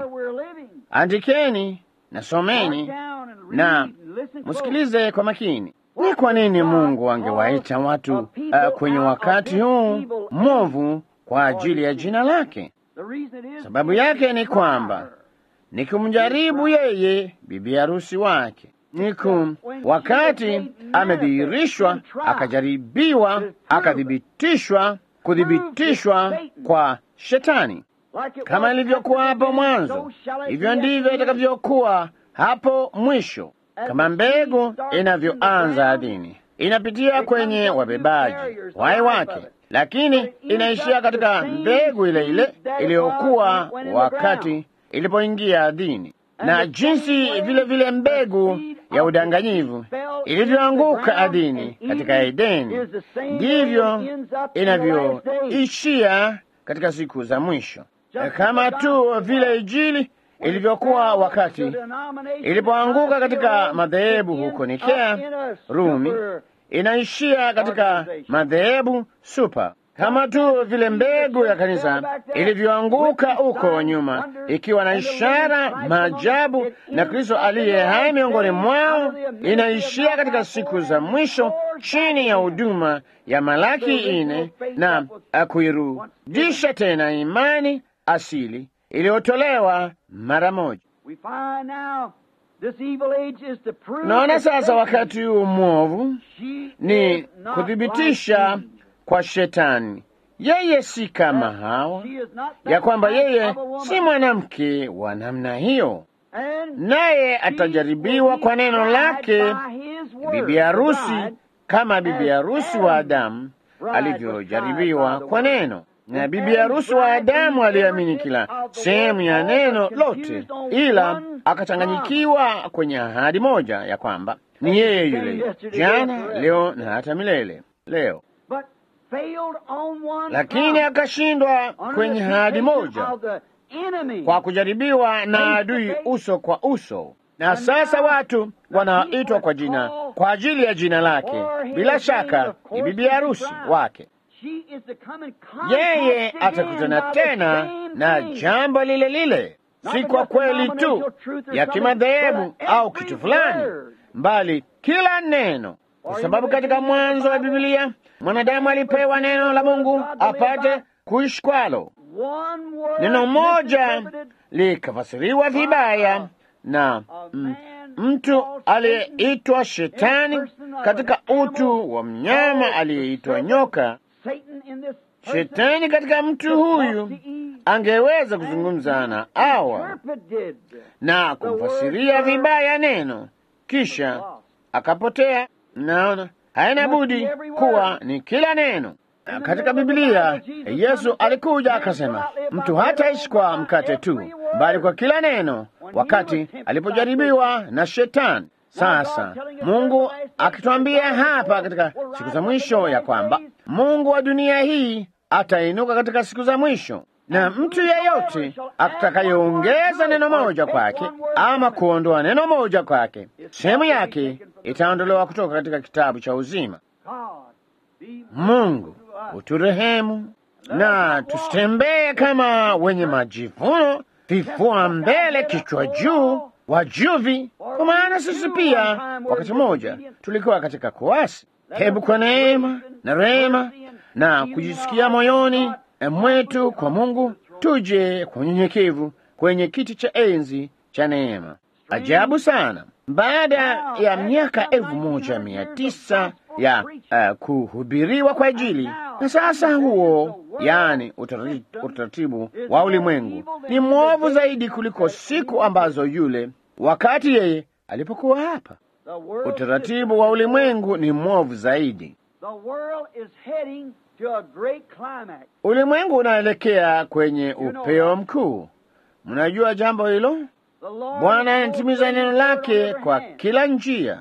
Andikeni na someni na msikilize kwa makini. Ni kwa nini Mungu angewaita watu uh, kwenye wakati huu mwovu kwa ajili ya jina lake? Sababu yake ni kwamba ni kumjaribu yeye bibi harusi wake, ni kum wakati amedhihirishwa, akajaribiwa, akathibitishwa, kuthibitishwa kwa Shetani. Kama ilivyokuwa hapo mwanzo, hivyo ndivyo itakavyokuwa hapo mwisho. Kama mbegu inavyoanza ardhini, inapitia kwenye wabebaji wai wake, lakini inaishia katika mbegu ile ile iliyokuwa wakati ilipoingia ardhini, na jinsi vile vile mbegu ya udanganyivu ilivyoanguka ardhini katika Edeni, ndivyo inavyoishia katika siku za mwisho, kama tu vile Injili ilivyokuwa wakati ilipoanguka katika madhehebu huko Nikea, Rumi, inaishia katika madhehebu supa kama tu vile mbegu ya kanisa ilivyoanguka huko nyuma, ikiwa na ishara, maajabu na Kristo aliye hai miongoni mwao, inaishia katika siku za mwisho chini ya huduma ya Malaki ine na kuirudisha tena imani asili iliyotolewa mara moja. Naona sasa wakati huu mwovu ni kuthibitisha kwa Shetani yeye si kama Hawa, ya kwamba yeye si mwanamke wa namna hiyo, naye atajaribiwa kwa neno lake bibi harusi, kama bibi harusi wa Adamu alivyojaribiwa kwa neno. Na bibi harusi wa Adamu aliamini kila sehemu ya neno lote, ila akachanganyikiwa kwenye ahadi moja ya kwamba ni yeye yule jana, leo na hata milele. Leo lakini akashindwa kwenye ahadi moja kwa kujaribiwa na adui uso kwa uso. na sasa watu wanaitwa kwa jina kwa ajili ya jina lake, bila shaka ni bibi harusi wake. Yeye atakutana tena na jambo lile lile, si kwa kweli tu ya kimadhehebu au kitu fulani, mbali kila neno, kwa sababu katika mwanzo wa Biblia mwanadamu alipewa neno la Mungu apate kuishi kwalo. Neno moja likafasiriwa vibaya na mm, mtu aliyeitwa Shetani katika utu wa mnyama aliyeitwa nyoka. Shetani katika mtu huyu angeweza kuzungumza na Hawa na kumfasiria vibaya neno, kisha akapotea. Naona haina budi kuwa ni kila neno katika Biblia. Yesu alikuja akasema, mtu hataishi kwa mkate tu, bali kwa kila neno, wakati alipojaribiwa na Shetani. Sasa Mungu akitwambia hapa katika siku za mwisho ya kwamba Mungu wa dunia hii atainuka katika siku za mwisho, na mtu yeyote atakayeongeza neno moja kwake ama kuondoa neno moja kwake, sehemu yake itaondolewa kutoka katika kitabu cha uzima. Mungu uturehemu na tusitembee kama wenye majivuno, vifua mbele, kichwa juu, wajuvi, kwa maana sisi pia wakati mmoja tulikuwa katika kuasi. Hebu kwa neema na rehema na kujisikia moyoni mwetu kwa Mungu, tuje kwa unyenyekevu kwenye kiti cha enzi cha neema. Ajabu sana, baada ya miaka elfu moja mia tisa ya uh, kuhubiriwa kwa ajili na sasa huo, yaani utaratibu wa ulimwengu ni mwovu zaidi kuliko siku ambazo yule wakati yeye alipokuwa hapa. Utaratibu wa ulimwengu ni mwovu zaidi. Ulimwengu unaelekea kwenye upeo mkuu. Mnajua jambo hilo? Bwana anatimiza neno lake kwa kila njia.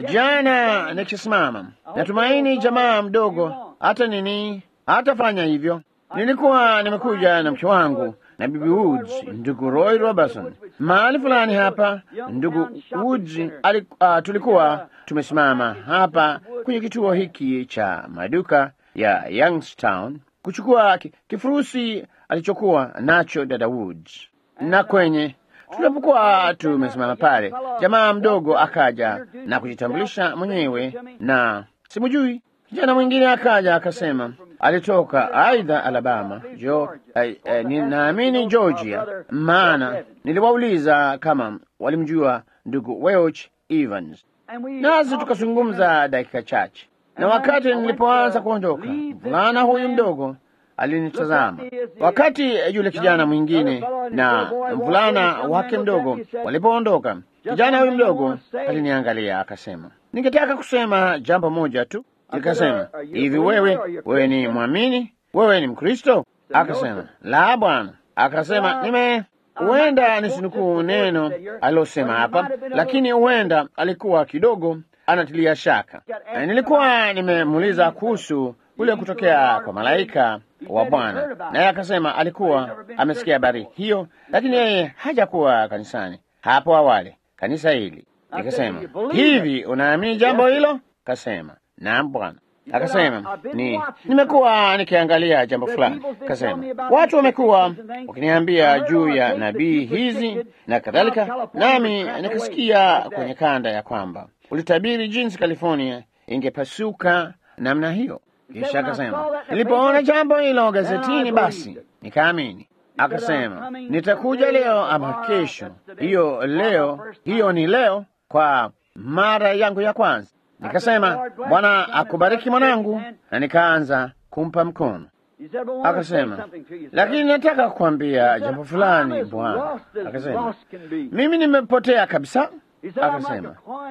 Jana nikisimama, natumaini jamaa mdogo hata nini hatafanya hivyo. Nilikuwa nimekuja na mke wangu na bibi Woods, ndugu Roy Robertson, mahali fulani hapa. Ndugu Woods ali, uh, tulikuwa tumesimama hapa kwenye kituo hiki cha maduka ya Youngstown kuchukua kifurusi alichokuwa nacho dada Woods, na kwenye tulipokuwa tumesimama pale, jamaa mdogo akaja na kujitambulisha mwenyewe, na simujui. Kijana mwingine akaja akasema alitoka aidha Alabama jo, eh, eh, ninaamini Georgia, maana niliwauliza kama walimjua ndugu Welch Evans, nasi tukazungumza dakika chache, na wakati nilipoanza kuondoka, mvulana huyu mdogo alinitazama wakati yule kijana mwingine na mvulana wake mdogo walipoondoka. Kijana huyu mdogo aliniangalia akasema, ningetaka kusema jambo moja tu. Nikasema, hivi wewe, wewe ni mwamini? Wewe ni Mkristo? Akasema, la bwana. Akasema, nime huenda nisinukuu neno alilosema hapa, lakini huenda alikuwa kidogo anatilia shaka. Nilikuwa nimemuuliza kuhusu kule kutokea kwa malaika wa Bwana, naye akasema alikuwa amesikia habari hiyo, lakini yeye hajakuwa kanisani hapo awali, kanisa hili. Nikasema, hivi unaamini jambo hilo? Kasema, naam Bwana. Akasema, ni nimekuwa nikiangalia jambo fulani. Kasema, watu wamekuwa wakiniambia juu ya nabii hizi na kadhalika, nami nikasikia kwenye kanda ya kwamba ulitabiri jinsi California ingepasuka namna hiyo. Kisha akasema nilipoona jambo hilo gazetini, basi nikaamini. Akasema nitakuja leo ama kesho. Hiyo leo, hiyo ni leo kwa mara yangu ya kwanza. Nikasema Bwana akubariki mwanangu, na nikaanza kumpa mkono. Akasema lakini nataka kukwambia jambo fulani bwana. Akasema mimi nimepotea kabisa. Akasema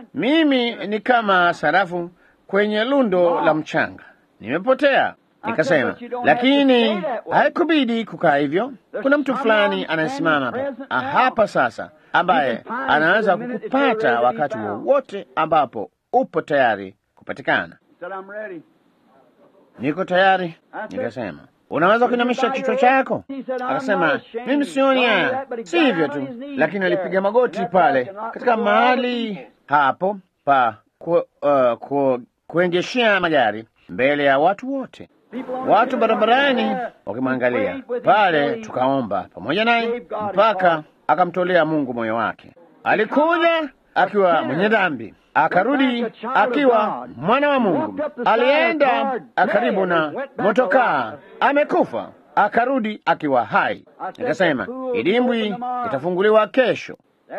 mimi ni kama sarafu kwenye lundo la mchanga nimepotea. Nikasema, lakini haikubidi kukaa hivyo. Kuna mtu fulani anayesimama hapa hapa sasa, ambaye anaweza kukupata wakati wowote ambapo upo tayari kupatikana. Niko tayari. Nikasema, unaweza kuinamisha kichwa chako? Akasema, mimi sioni haya. Si hivyo tu, lakini alipiga magoti pale katika mahali hapo pa ku, uh, ku, kuendeshea magari mbele ya watu wote, watu barabarani wakimwangalia pale. Tukaomba pamoja naye mpaka akamtolea Mungu moyo wake. Alikuja akiwa mwenye dhambi, akarudi akiwa mwana wa Mungu. Alienda karibu na motokaa, amekufa, akarudi akiwa hai. Nikasema idimbwi itafunguliwa kesho.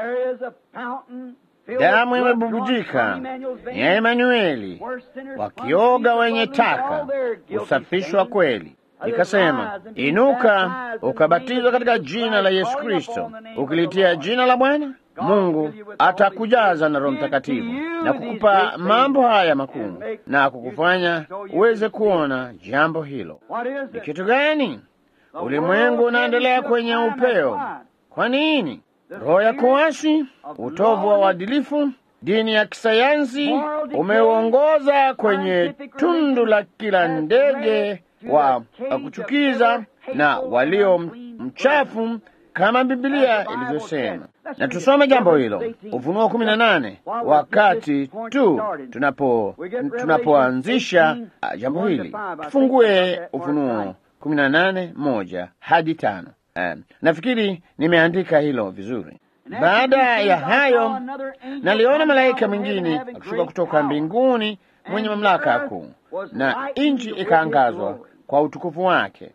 Damu imebubujika ya Emanueli, wakioga wenye taka usafishwa kweli. Nikasema inuka, ukabatizwa katika jina la Yesu Kristo, ukilitia jina la Bwana Mungu atakujaza na Roho Mtakatifu na kukupa mambo haya makuu na kukufanya uweze kuona jambo hilo. Ni kitu gani? Ulimwengu unaendelea kwenye upeo. Kwa nini? Roho ya kuasi, utovu wa uadilifu, dini ya kisayansi umeuongoza kwenye tundu la kila ndege wa kuchukiza na walio mchafu kama Biblia ilivyosema. Na tusome jambo hilo Ufunuo kumi na nane wakati tu tunapo tunapoanzisha jambo hili. Tufungue Ufunuo kumi na nane moja hadi tano. Um, nafikiri nimeandika hilo vizuri. Baada ya hayo, naliona malaika mwingine akishuka kutoka mbinguni mwenye mamlaka kuu, na nchi ikaangazwa kwa utukufu wake.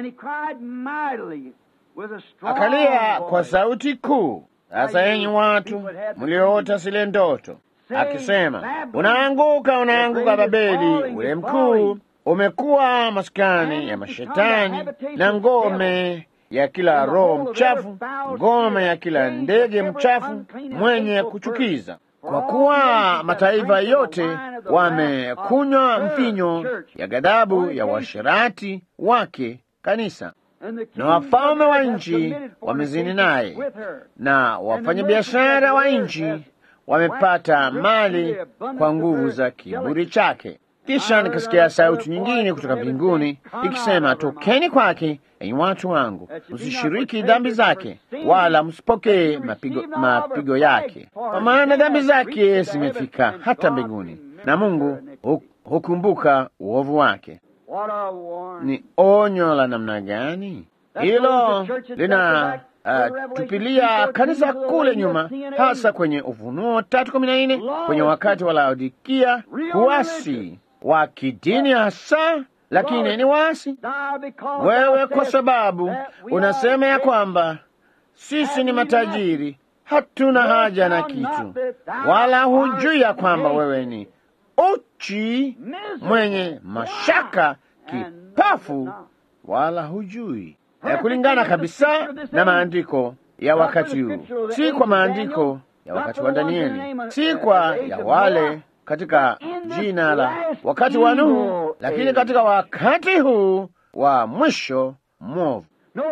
Akalia kwa sauti kuu, sasa enyi watu mlioota zile ndoto, akisema, unaanguka, unaanguka Babeli ule mkuu, umekuwa maskani ya mashetani na ngome ya kila roho mchafu, ngome ya kila ndege mchafu mwenye kuchukiza. Kwa kuwa mataifa yote wamekunywa mvinyo ya ghadhabu ya uasherati wake kanisa, na wafalme wa nchi wamezini naye, na wafanyabiashara wa nchi wamepata mali kwa nguvu za kiburi chake. Kisha nikasikia sauti nyingine kutoka mbinguni ikisema, tokeni kwake, enyi watu wangu, msishiriki dhambi zake, wala msipokee mapigo, mapigo yake, kwa maana dhambi zake zimefika hata mbinguni, na Mungu hukumbuka uovu wake. Ni onyo la namna gani hilo! Lina uh, tupilia kanisa kule nyuma, hasa kwenye Ufunuo tatu kumi na nne kwenye wakati wa Laodikia, kuasi wa kidini hasa, lakini ni wasi wewe, kwa sababu unasema ya kwamba sisi ni matajiri, hatuna haja na kitu, wala hujui ya kwamba wewe ni uchi, mwenye mashaka, kipafu, wala hujui ya kulingana kabisa na maandiko ya wakati huu, si kwa maandiko ya wakati wa Danieli, si kwa ya wale katika jina la wakati wa Nuhu, lakini katika wakati huu wa mwisho mwovu.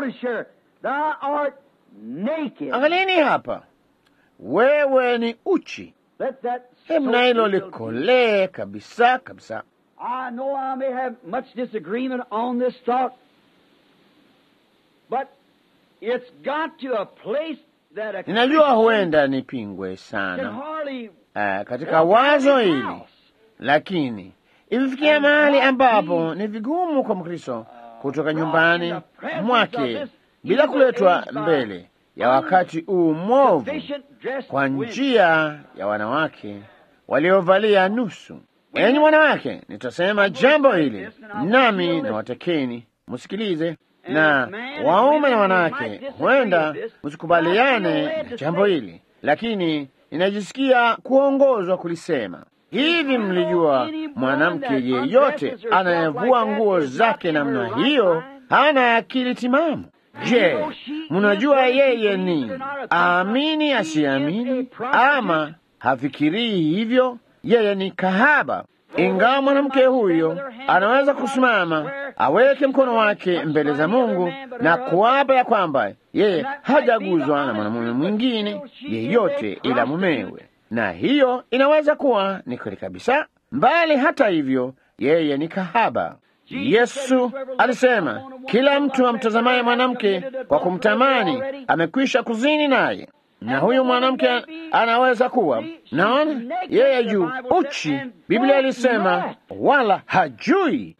Angalieni hapa, wewe ni uchi. Hebu na hilo likolee kabisa kabisa. Ninajua huenda nipingwe sana uh, katika wazo hili, lakini imefikia mahali ambapo ni vigumu kwa Mkristo kutoka nyumbani mwake bila kuletwa mbele ya wakati huu mwovu kwa njia ya wanawake waliovalia nusu. Enyi wanawake, nitasema jambo hili nami na watakeni msikilize na waume na wanawake, huenda msikubaliane na jambo hili, lakini ninajisikia kuongozwa kulisema hivi. Mlijua mwanamke yeyote anayevua nguo zake namna hiyo hana akili timamu? Je, mnajua yeye ni aamini asiamini, ama hafikirii hivyo? Yeye ni kahaba. Ingawa mwanamke huyo anaweza kusimama aweke mkono wake mbele za Mungu na kuapa ya kwamba yeye hajaguzwa na mwanamume mwingine yeyote ila mumewe, na hiyo inaweza kuwa ni kweli kabisa, mbali hata hivyo, yeye ni kahaba. Yesu alisema, kila mtu amtazamaye mwanamke kwa kumtamani amekwisha kuzini naye, na huyu mwanamke anaweza kuwa naona yeye juu uchi. Biblia ilisema wala hajui.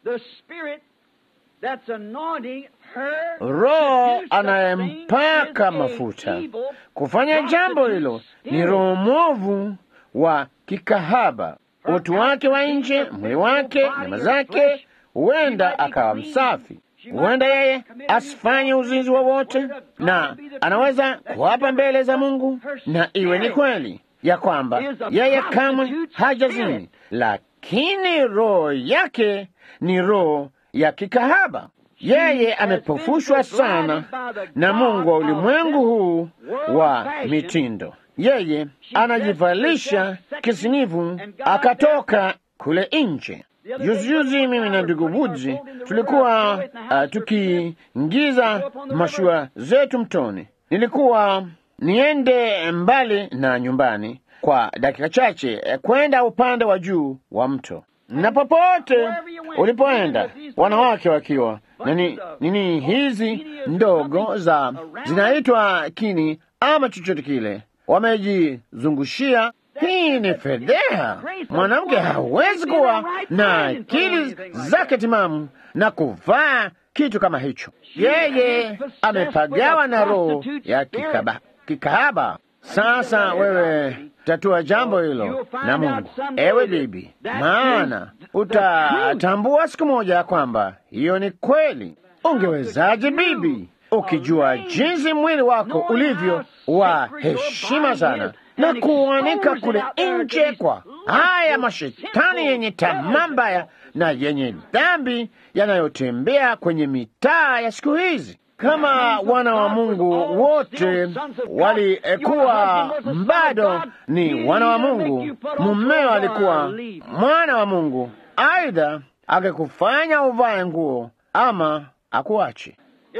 Roho anayempaka mafuta kufanya jambo hilo ni roho mwovu wa kikahaba. Utu wake wa nje, mwili wake, nyama zake, huenda akawa msafi, huenda yeye asifanye uzinzi wowote, na anaweza kuapa mbele za Mungu na iwe ni kweli ya kwamba yeye kamwe hajazini, lakini roho yake ni roho ya kikahaba. Yeye amepofushwa sana na Mungu wa ulimwengu huu wa mitindo. Yeye anajivalisha kisinivu akatoka kule nje. Juzijuzi mimi na ndugu Budzi tulikuwa uh, tukiingiza mashua zetu mtoni. Nilikuwa niende mbali na nyumbani kwa dakika chache eh, kwenda upande wa juu wa mto, na popote ulipoenda wanawake wakiwa nini, nini hizi ndogo za zinaitwa kini ama chochote kile wamejizungushia. Hii ni fedheha. Mwanamke hawezi kuwa na akili zake timamu na kuvaa kitu kama hicho. Yeye amepagawa na roho ya kikaba, kikahaba. Sasa wewe tatua jambo hilo na Mungu, ewe bibi, maana utatambua siku moja ya kwamba hiyo ni kweli. Ungewezaje bibi, ukijua jinsi mwili wako ulivyo wa heshima sana na kuanika kule nje kwa haya mashetani yenye tamaa mbaya na yenye dhambi yanayotembea kwenye mitaa ya siku hizi. Kama wana wa Mungu wote walikuwa bado ni wana wa Mungu, mumeo alikuwa mwana wa Mungu, aidha angekufanya uvae nguo ama akuache.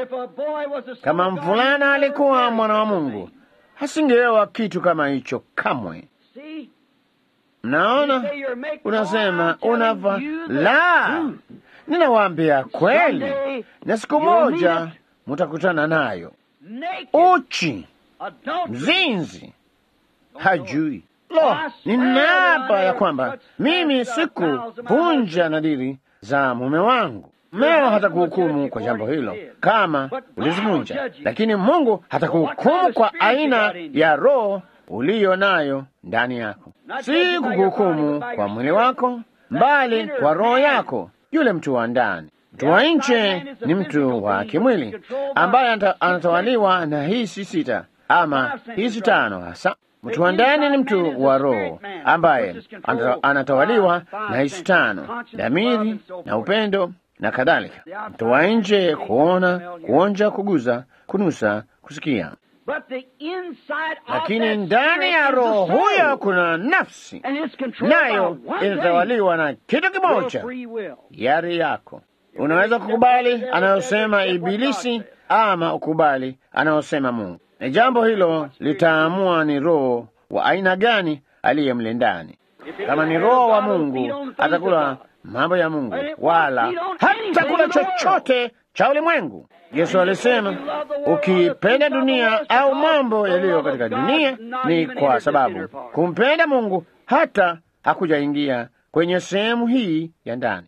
Kama mvulana alikuwa mwana wa Mungu, hasingeoa kitu kama hicho kamwe. Mnaona, unasema unava la, ninawaambia kweli, na siku moja mutakutana nayo. Uchi, mzinzi, hajui lo, ninaapa ya kwamba mimi sikuvunja nadiri za mume wangu. Meo hatakuhukumu kwa jambo hilo kama ulizivunja, lakini Mungu hatakuhukumu kwa aina ya roho uliyo nayo ndani yako, si kukuhukumu kwa mwili wako, mbali kwa roho yako. Yule mtu wa ndani, mtu wa nje ni mtu wa kimwili ambaye anatawaliwa na hisi sita ama hisi tano hasa. Mtu wa ndani ni mtu wa roho ambaye anatawaliwa na hisi tano, dhamiri na upendo na kadhalika. Mtu wa nje kuona, kuonja, kuguza, kunusa, kusikia, lakini ndani ya roho huyo kuna nafsi, nayo inatawaliwa na kitu kimoja, yari yako. Unaweza kukubali anayosema Ibilisi ama ukubali anayosema Mungu, na jambo hilo litaamua ni roho wa aina gani aliye mle ndani. Kama ni roho wa Mungu atakula mambo ya Mungu wala hata kula chochote cha ulimwengu. Yesu alisema ukipenda dunia au mambo yaliyo katika dunia, ni kwa sababu kumpenda Mungu hata hakujaingia kwenye sehemu hii ya ndani.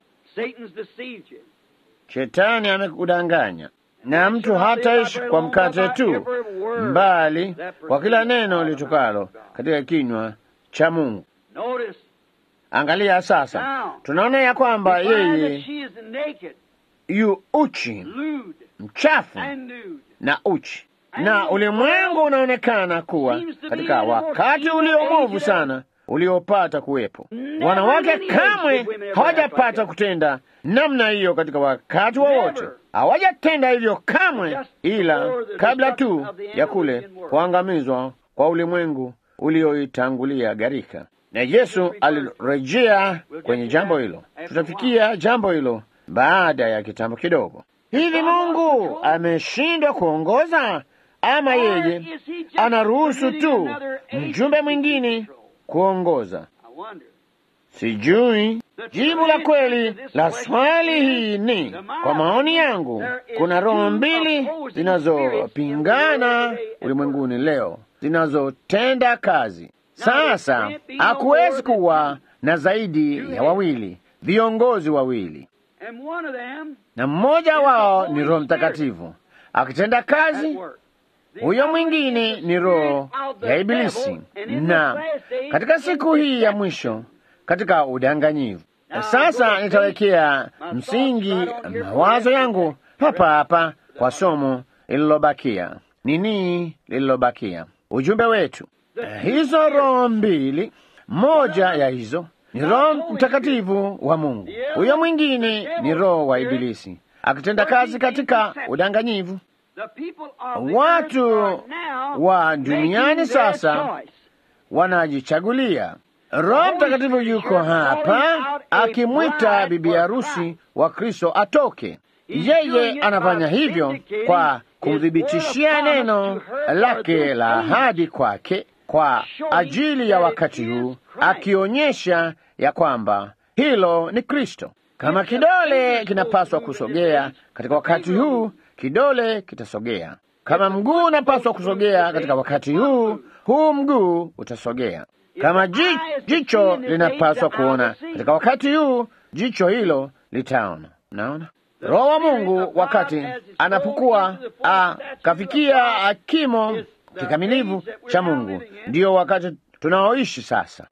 Shetani amekudanganya, na mtu hataishi kwa mkate tu, mbali kwa kila neno litokalo katika kinywa cha Mungu. Angalia sasa, tunaona ya kwamba yeye yu uchi, mchafu na uchi, na ulimwengu unaonekana kuwa katika wakati ulio mwovu sana uliopata kuwepo. Wanawake kamwe hawajapata kutenda namna hiyo katika wakati wowote, hawajatenda hivyo kamwe, ila kabla tu ya kule kuangamizwa kwa ulimwengu ulioitangulia gharika na Yesu alirejea kwenye jambo hilo. Tutafikia jambo hilo baada ya kitambo kidogo. Hivi Mungu ameshindwa kuongoza ama yeye anaruhusu tu mjumbe mwingine kuongoza? Sijui. Jibu la kweli la swali hii ni, kwa maoni yangu, kuna roho mbili zinazopingana ulimwenguni leo, zinazotenda kazi. Sasa hakuwezi kuwa na zaidi ya wawili, viongozi wawili, na mmoja wao ni Roho Mtakatifu akitenda kazi huyo mwingine ni roho ya Ibilisi, na katika siku hii ya mwisho, katika udanganyivu. Sasa nitawekea msingi mawazo yangu hapa hapa kwa somo lililobakia. Nini lililobakia? Ujumbe wetu, hizo roho mbili, moja ya hizo ni Roho Mtakatifu wa Mungu, huyo mwingine ni roho wa Ibilisi akitenda kazi katika udanganyivu. Watu wa duniani sasa wanajichagulia. Roho Mtakatifu yuko hapa akimwita bibi harusi wa Kristo atoke. Yeye anafanya hivyo kwa kumthibitishia neno lake la ahadi kwake kwa ajili ya wakati huu, akionyesha ya kwamba hilo ni Kristo. Kama kidole kinapaswa kusogea katika wakati huu, kidole kitasogea. Kama mguu unapaswa kusogea katika wakati huu, huu mguu utasogea. Kama ji, jicho linapaswa kuona katika wakati huu, jicho hilo litaona. Naona Roho wa Mungu wakati anapokuwa akafikia kimo kikamilifu cha Mungu, ndiyo wakati tunaoishi sasa.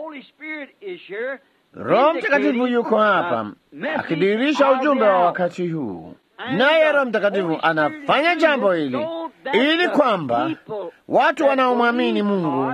Roho Mtakatifu yuko hapa akidhihirisha ujumbe wa wakati huu, naye Roho Mtakatifu anafanya jambo hili ili kwamba watu wanaomwamini Mungu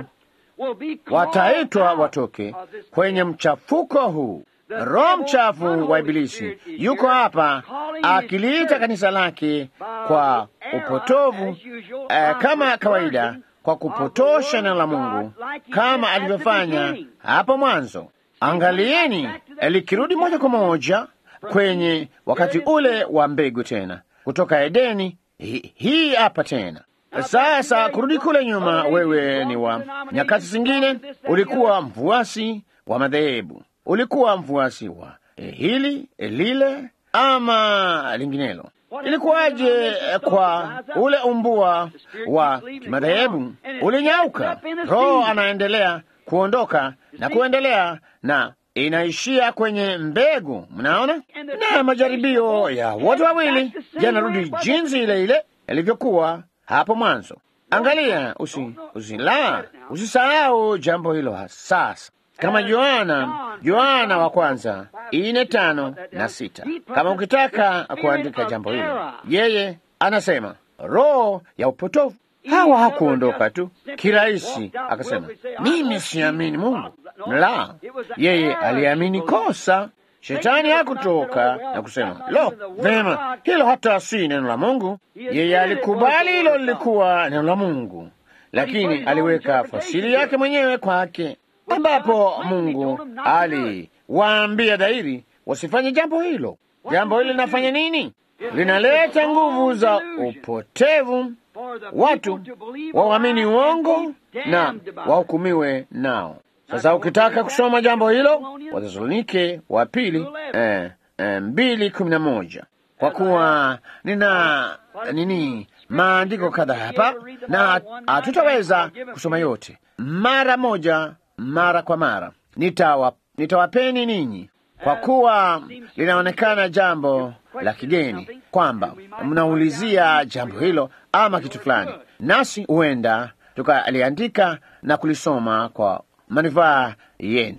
wataitwa watoke kwenye mchafuko huu. Roho mchafu wa Ibilisi yuko hapa akiliita kanisa lake kwa upotovu, eh, kama kawaida, kwa kupotosha neno la Mungu kama alivyofanya hapo mwanzo. Angalieni likirudi moja kwa moja kwenye wakati ule wa mbegu tena kutoka Edeni. Hi, hii hapa tena sasa, kurudi kule nyuma. Wewe ni wa nyakati zingine, ulikuwa mfuasi wa madhehebu, ulikuwa mfuasi wa eh, hili eh, lile ama linginelo. Ilikuwaje kwa ule umbua wa kimadhehebu? Ulinyauka, roho anaendelea kuondoka na kuendelea na inaishia kwenye mbegu. Mnaona, na majaribio ya wote wawili yanarudi jinsi ile ile yalivyokuwa hapo mwanzo. Angalia, usi usila usisahau jambo hilo sasa, kama Yohana Yohana wa kwanza ine tano na sita. Kama ukitaka kuandika jambo hilo, yeye anasema roho ya upotofu hawa hakuondoka tu kirahisi, akasema mimi siamini Mungu. La, yeye aliamini kosa. Shetani hakutoka na kusema lo, vema, hilo hata si neno la Mungu. Yeye alikubali hilo lilikuwa neno la Mungu, lakini aliweka fasiri yake mwenyewe kwake, ambapo Mungu aliwaambia dhahiri wasifanye jambo hilo. Jambo hili linafanya nini? Linaleta nguvu za upotevu watu wawamini uongo na wahukumiwe nao. Sasa ukitaka kusoma jambo hilo, Wathesalonike wa pili eh, eh, mbili kumi na moja kwa kuwa nina nini maandiko kadhaa hapa na hatutaweza kusoma yote mara moja mara kwa mara. Nitawa, nitawapeni ninyi kwa kuwa linaonekana jambo la kigeni kwamba mnaulizia jambo hilo ama kitu fulani, nasi huenda tukaliandika na kulisoma kwa manufaa yenu,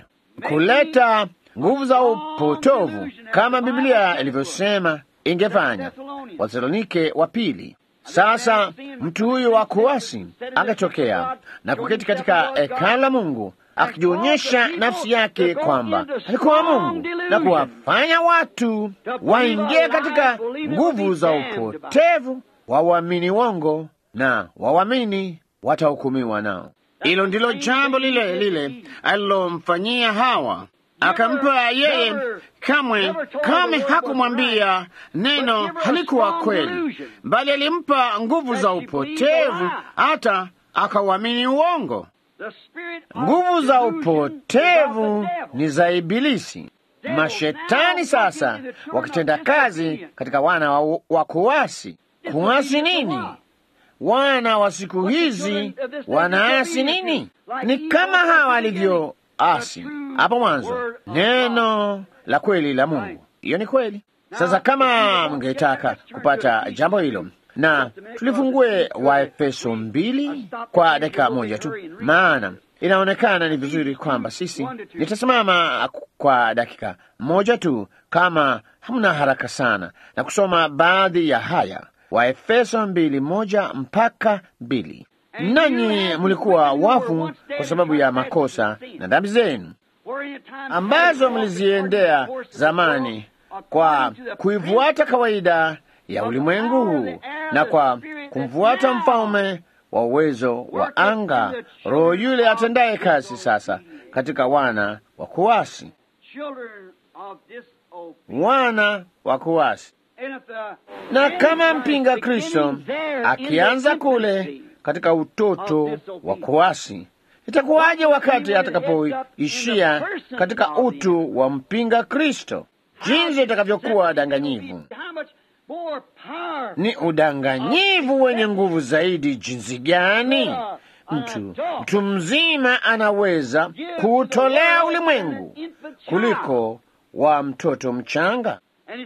kuleta nguvu za upotovu kama Biblia ilivyosema ingefanya. Wathesalonike wa pili. Sasa mtu huyu wa kuasi akatokea na kuketi katika hekalu la Mungu akijionyesha nafsi yake kwamba alikuwa Mungu na kuwafanya watu waingie katika nguvu za upotevu, wawamini wongo na wawamini watahukumiwa nao. Hilo ndilo jambo lile lile alilomfanyia Hawa, akampa yeye. Kamwe kamwe hakumwambia neno halikuwa kweli, bali alimpa nguvu za upotevu hata akauamini uongo. Nguvu za upotevu ni za Ibilisi. Mashetani sasa wakitenda kazi katika wana wa, wa kuasi. Kuasi nini? Wana wa siku hizi wanaasi nini? Ni kama hawa walivyoasi hapo mwanzo, neno la kweli la Mungu. Hiyo ni kweli. Sasa kama mngetaka kupata jambo hilo, na tulifungue Waefeso mbili kwa dakika moja tu, maana inaonekana ni vizuri kwamba sisi, nitasimama kwa dakika moja tu, kama hamna haraka sana, na kusoma baadhi ya haya. Waefeso mbili moja mpaka mbili. Nanyi mlikuwa wafu kwa sababu ya makosa na dhambi zenu ambazo mliziendea zamani kwa kuifuata kawaida ya ulimwengu huu na kwa kumfuata mfalme wa uwezo wa anga, roho yule atendaye kazi sasa katika wana wa kuasi. Wana wa kuasi. Na kama mpinga Kristo akianza kule katika utoto wa kuasi, itakuwaje wakati atakapoishia katika utu wa mpinga Kristo? Jinsi itakavyokuwa danganyivu! Ni udanganyivu wenye nguvu zaidi jinsi gani mtu mtu mzima anaweza kuutolea ulimwengu kuliko wa mtoto mchanga.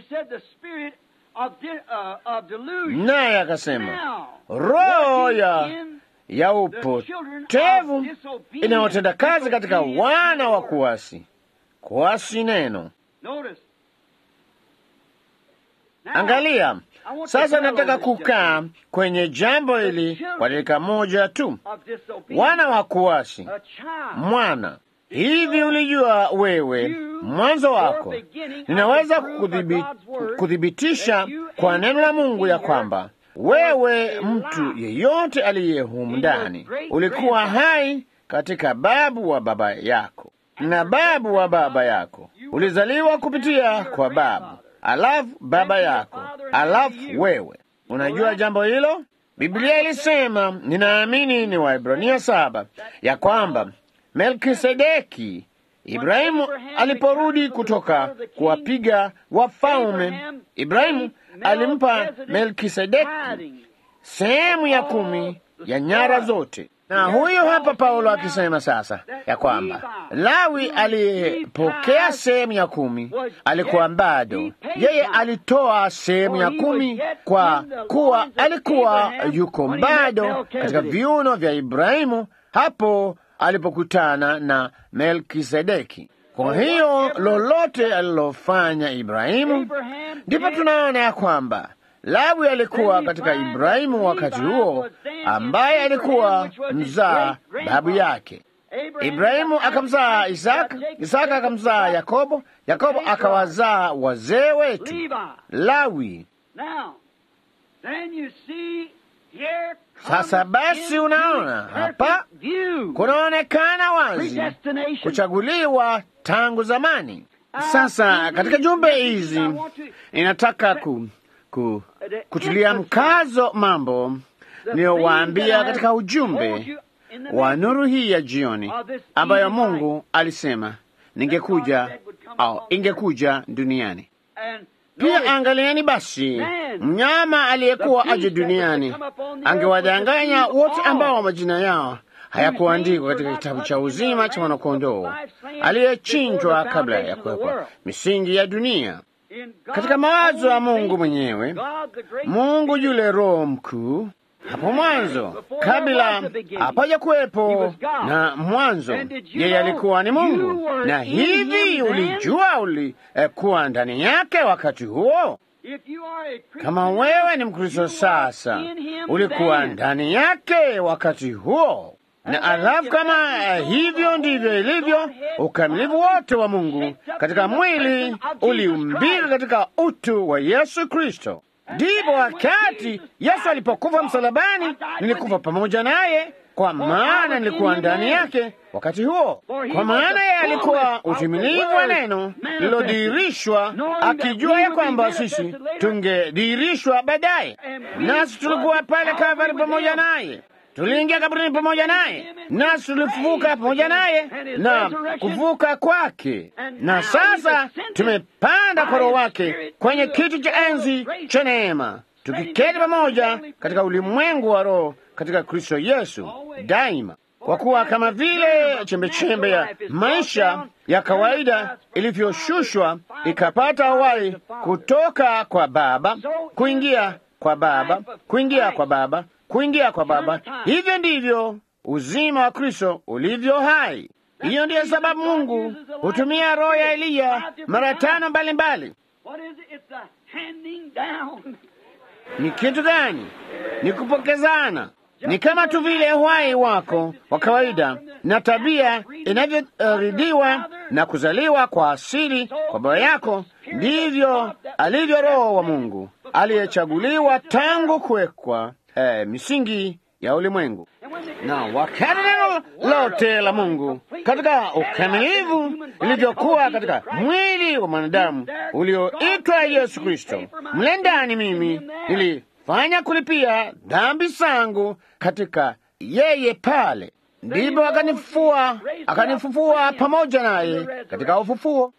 Naye akasema roho ya ya upotevu inayotenda kazi katika wana wa kuasi. Kuasi neno Angalia sasa, nataka kukaa kwenye jambo hili kwa dakika moja tu. Wana wa kuasi, mwana hivi, ulijua wewe mwanzo wako, ninaweza kuthibitisha kwa neno la Mungu ya kwamba wewe, mtu yeyote aliye humu ndani, ulikuwa hai katika babu wa baba yako na babu wa baba yako, ulizaliwa kupitia kwa babu alafu baba yako, alafu wewe. Unajua jambo hilo? Biblia ilisema, ninaamini ni Waebrania saba, ya kwamba Melkisedeki, Ibrahimu aliporudi kutoka kuwapiga wafalme, Ibrahimu alimpa Melkisedeki sehemu ya kumi ya nyara zote. Na huyo hapa Paulo akisema sasa ya kwamba Lawi aliyepokea sehemu ya kumi alikuwa bado, yeye alitoa sehemu ya kumi kwa kuwa alikuwa yuko bado katika viuno vya Ibrahimu hapo alipokutana na Melkisedeki. Kwa hiyo lolote alilofanya Ibrahimu, ndipo tunaona ya kwamba Lawi alikuwa katika Ibrahimu wakati huo, ambaye alikuwa mzaa babu yake. Ibrahimu akamzaa Isaka, Isaka akamzaa Yakobo, Yakobo akawazaa wazee wetu Lawi. Sasa basi, unaona hapa kunaonekana wazi kuchaguliwa tangu zamani. Sasa katika jumbe hizi inataka ku Ku, kutilia mkazo mambo niyowaambia katika ujumbe wa nuru hii ya jioni ambayo Mungu alisema ningekuja au ingekuja duniani. Pia angalieni basi, mnyama aliyekuwa aje duniani angewadanganya wote ambao majina yao hayakuandikwa katika kitabu cha uzima cha mwanakondoo aliyechinjwa kabla ya kuwekwa misingi ya dunia. Katika mawazo ya Mungu mwenyewe, Mungu yule Roho mkuu, hapo mwanzo, kabla hapaja kuwepo na mwanzo, yeye alikuwa ni Mungu. Na hivi ulijua ulikuwa eh, ndani yake wakati huo. Kama wewe ni Mkristo sasa, ulikuwa ndani yake wakati huo na alafu kama hivyo ndivyo ilivyo, ukamilifu wote wa Mungu katika mwili uliumbika katika utu wa Yesu Kristo. Ndipo wakati Yesu alipokufa msalabani, nilikufa pamoja naye, kwa maana nilikuwa ndani yake wakati huo, kwa maana yeye alikuwa utimilivu wa neno lilodhihirishwa, akijua ya kwamba sisi tungedhihirishwa baadaye, nasi tulikuwa pale Kalvari pamoja naye tuliingia kaburini pamoja naye, nasi tulifufuka pamoja naye na kufufuka kwake, na sasa tumepanda kwa Roho wake kwenye kiti cha enzi cha neema, tukiketi pamoja katika ulimwengu wa Roho katika Kristo Yesu daima. Kwa kuwa kama vile chembechembe ya maisha ya kawaida ilivyoshushwa ikapata uhai kutoka kwa Baba kuingia kwa Baba kuingia kwa Baba kuingia kwa Baba, hivyo ndivyo uzima wa Kristo ulivyo hai. Hiyo ndiyo sababu Mungu hutumia roho ya Eliya mara tano mbalimbali. Ni kitu gani? Ni kupokezana. Ni kama tu vile uhai wako wa kawaida na tabia inavyoridiwa na kuzaliwa kwa asili kwa baba yako, ndivyo alivyo Roho wa Mungu aliyechaguliwa tangu kuwekwa eh, misingi ya ulimwengu. Na wakati neno lote la Mungu katika ukamilifu lilivyokuwa katika mwili wa mwanadamu ulioitwa Yesu Kristo, mle ndani mimi nilifanya kulipia dhambi zangu katika yeye pale, ndipo akanifufua akanifufua pamoja naye katika ufufuo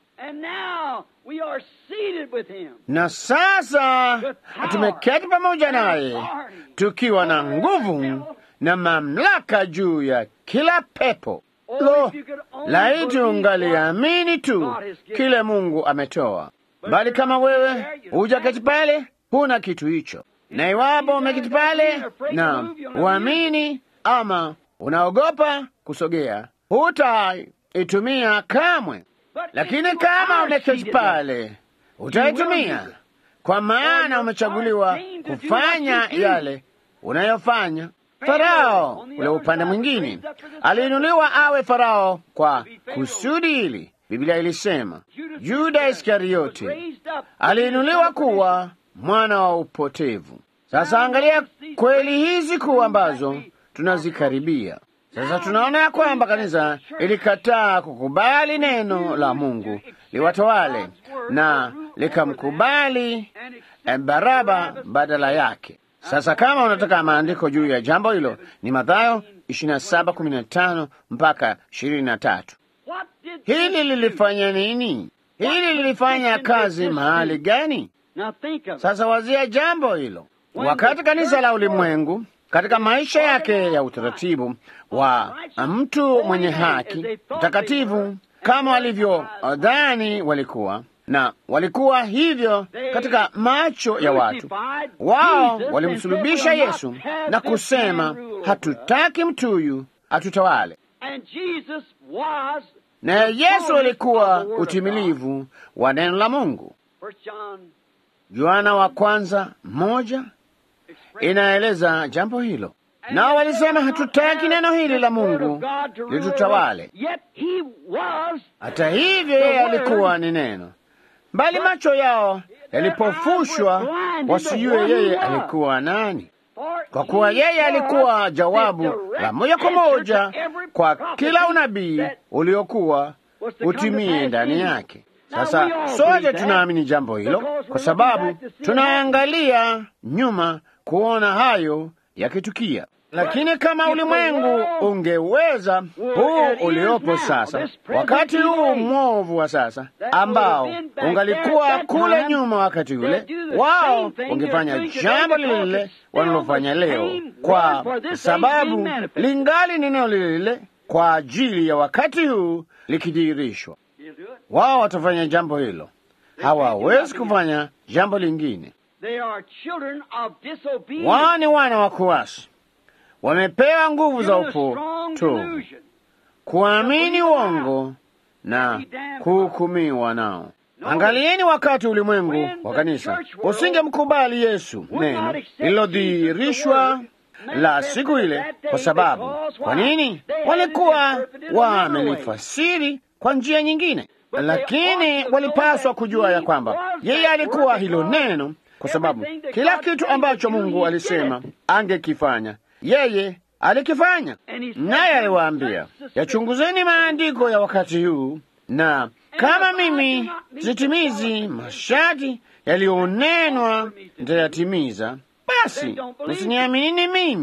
na sasa tumeketi pamoja naye tukiwa na nguvu na mamlaka juu ya kila pepo. Lo, laiti ungaliamini tu kile Mungu ametoa. Bali kama wewe hujaketi pale, huna kitu hicho, na iwapo umeketi pale na uamini ama unaogopa kusogea, hutaitumia kamwe. Lakini kama umeketi pale utaitumia, kwa maana umechaguliwa kufanya yale unayofanya. Farao ule upande mwingine aliinuliwa awe Farao kwa kusudi hili. Biblia ilisema Yuda Iskarioti aliinuliwa kuwa mwana wa upotevu. Sasa angalia kweli hizi kuu ambazo tunazikaribia sasa. Tunaona ya kwamba kanisa ilikataa kukubali neno la Mungu liwatawale na likamkubali Baraba badala yake. Sasa kama unataka maandiko juu ya jambo hilo ni Mathayo 27:15 mpaka 23. Hili lilifanya nini? Hili lilifanya kazi mahali gani? Sasa wazia jambo hilo. Wakati kanisa la ulimwengu katika maisha yake ya utaratibu wa mtu mwenye haki mtakatifu, kama walivyodhani walikuwa na walikuwa hivyo katika macho ya watu wao, walimsulubisha Yesu na kusema, hatutaki mtu huyu atutawale. Na Yesu alikuwa utimilivu wa neno la Mungu. Yohana wa kwanza moja inaeleza jambo hilo. Nao walisema hatutaki neno hili la Mungu litutawale. Hata hivyo, yeye alikuwa ni neno, bali macho yao yalipofushwa wasijue yeye alikuwa nani, kwa kuwa yeye alikuwa jawabu la moja kwa moja kwa kila unabii uliokuwa utimie ndani yake. Sasa sote tunaamini jambo hilo kwa sababu tunaangalia nyuma kuona hayo yakitukia. Lakini kama ulimwengu ungeweza huu uliopo sasa, wakati huu mwovu wa sasa, ambao ungalikuwa kule nyuma wakati ule, wao ungefanya jambo lile lile wanalofanya leo, kwa sababu lingali neno lile lile kwa ajili ya wakati huu likidhihirishwa. Wao watafanya jambo hilo, hawawezi kufanya jambo lingine. Wao ni wana wa kuasi, wamepewa nguvu za upotovu, kuamini uongo na kuhukumiwa nao. Angalieni, wakati ulimwengu wa kanisa usingemkubali Yesu, neno lililodhihirishwa la siku ile. Kwa sababu kwa nini? Walikuwa wamelifasiri kwa njia nyingine, lakini walipaswa kujua ya kwamba yeye alikuwa hilo neno, kwa sababu kila kitu ambacho Mungu alisema angekifanya yeye alikifanya. Naye aliwaambia, yachunguzeni maandiko ya wakati huu, na kama mimi sitimizi masharti yaliyonenwa nitayatimiza, basi msiniaminini mimi.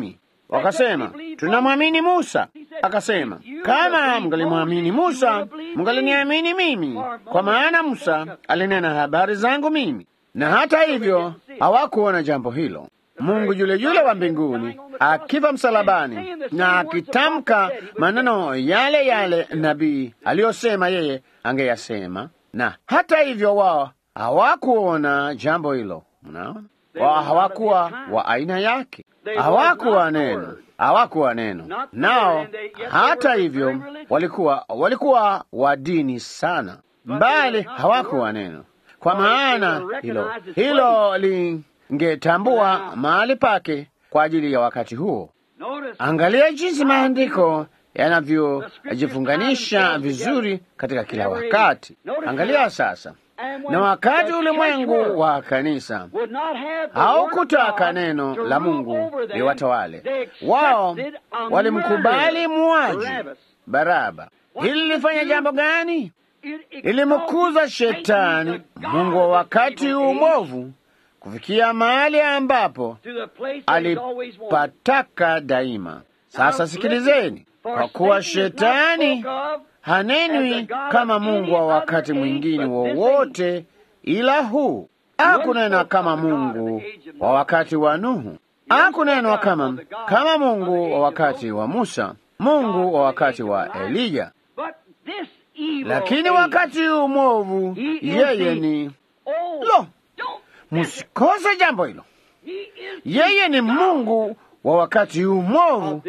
Wakasema, tunamwamini Musa. Akasema, kama mngalimwamini Musa, mngaliniamini mimi, kwa maana Musa alinena habari zangu mimi. Na hata hivyo hawakuona jambo hilo. Mungu yule yule wa mbinguni akifa msalabani na akitamka maneno yale yale nabii aliyosema yeye angeyasema, na hata hivyo wao hawakuona jambo hilo. Mnaona, wao hawakuwa wa aina yake, hawakuwa neno, hawakuwa neno. Nao hata hivyo walikuwa walikuwa wa dini sana, mbali hawakuwa neno, kwa maana hilo hilo lingetambua mahali pake kwa ajili ya wakati huo. Angalia jinsi maandiko yanavyojifunganisha vizuri katika kila wakati. Angalia sasa, na wakati ulimwengu wa kanisa haukutaka neno la Mungu liwatawale wao, walimkubali muaji Baraba. Hili lilifanya jambo gani? Ilimkuza shetani, mungu wa wakati huu mwovu, kufikia mahali ambapo alipataka daima. Sasa sikilizeni, kwa kuwa shetani hanenwi kama Mungu wa wakati mwingine wowote ila huu. Hakunena kama Mungu wa wakati wa Nuhu, hakunenwa kama kama Mungu wa wakati wa Musa, Mungu wa wakati wa Eliya. Lakini wakati huu mwovu, yeye ni lo, musikose jambo hilo. Yeye ni Mungu wa wakati huu mwovu,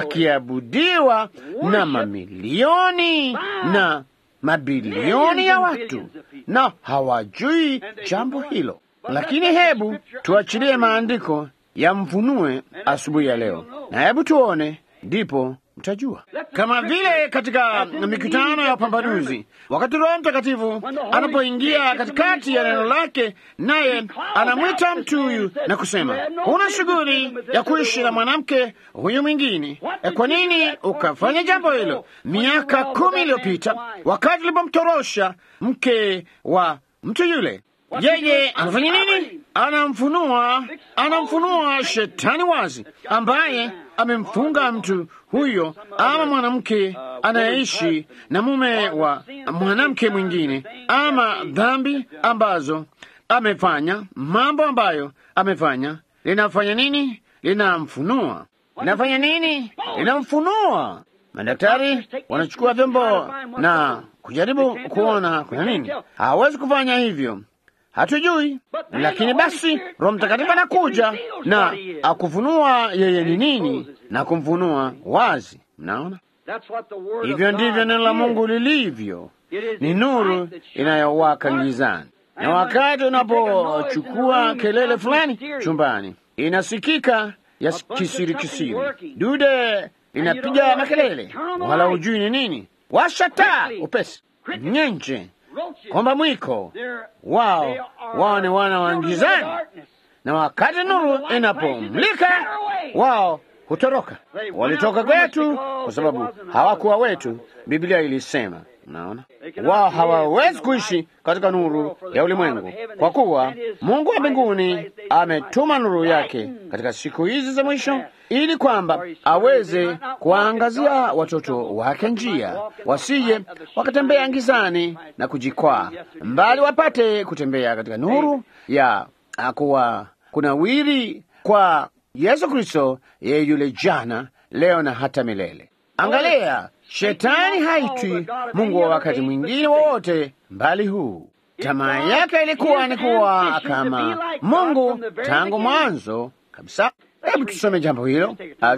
akiabudiwa na mamilioni na mabilioni ya watu, na hawajui jambo hilo. Lakini hebu tuachilie maandiko yamfunue asubuhi ya leo, na hebu tuone, ndipo mtajua. Kama vile katika mikutano ya upambanuzi, wakati Roho Mtakatifu anapoingia katikati ya neno lake, naye anamwita mtu huyu na kusema, huna shughuli ya kuishi na mwanamke huyu mwingine. E, kwa nini ukafanya jambo hilo miaka kumi iliyopita wakati ulipomtorosha mke wa mtu yule? Yeye anafanya nini? Anamfunua, anamfunua shetani wazi, ambaye amemfunga mtu huyo ama mwanamke anayeishi na mume wa mwanamke mwingine, ama dhambi ambazo amefanya, mambo ambayo amefanya. Linafanya nini? Linamfunua. Linafanya nini? Linamfunua. Madaktari wanachukua vyombo na kujaribu kuona kuna nini. Hawezi kufanya hivyo hatujui, lakini basi Roho Mtakatifu anakuja na akufunua yeye ni nini na kumfunua wazi. Mnaona, hivyo ndivyo neno la Mungu lilivyo, ni nuru inayowaka gizani, na wakati unapochukua kelele fulani chumbani, inasikika ya kisiri kisiri, dude linapiga makelele, wala hujui ni nini. Washa taa upesi, nyenje kwamba mwiko wao wao ni wana wa gizani, na wakati nuru inapomlika wao hutoroka. Walitoka kwetu kwa sababu hawakuwa wetu, Biblia ilisema. Naona wao hawawezi kuishi katika nuru ya ulimwengu, kwa kuwa Mungu wa mbinguni ametuma nuru yake katika siku hizi za mwisho, ili kwamba aweze kuwaangazia watoto wake njia, wasije wakatembea gizani na kujikwaa, mbali wapate kutembea katika nuru ya kuwa kunawiri kwa Yesu Kristo, yeye yule jana, leo na hata milele. Angalia, shetani haitwi Mungu wa wakati mwingine wowote mbali huu. Tamaa yake ilikuwa ni kuwa kama Mungu tangu mwanzo kabisa. Hebu tusome jambo hilo,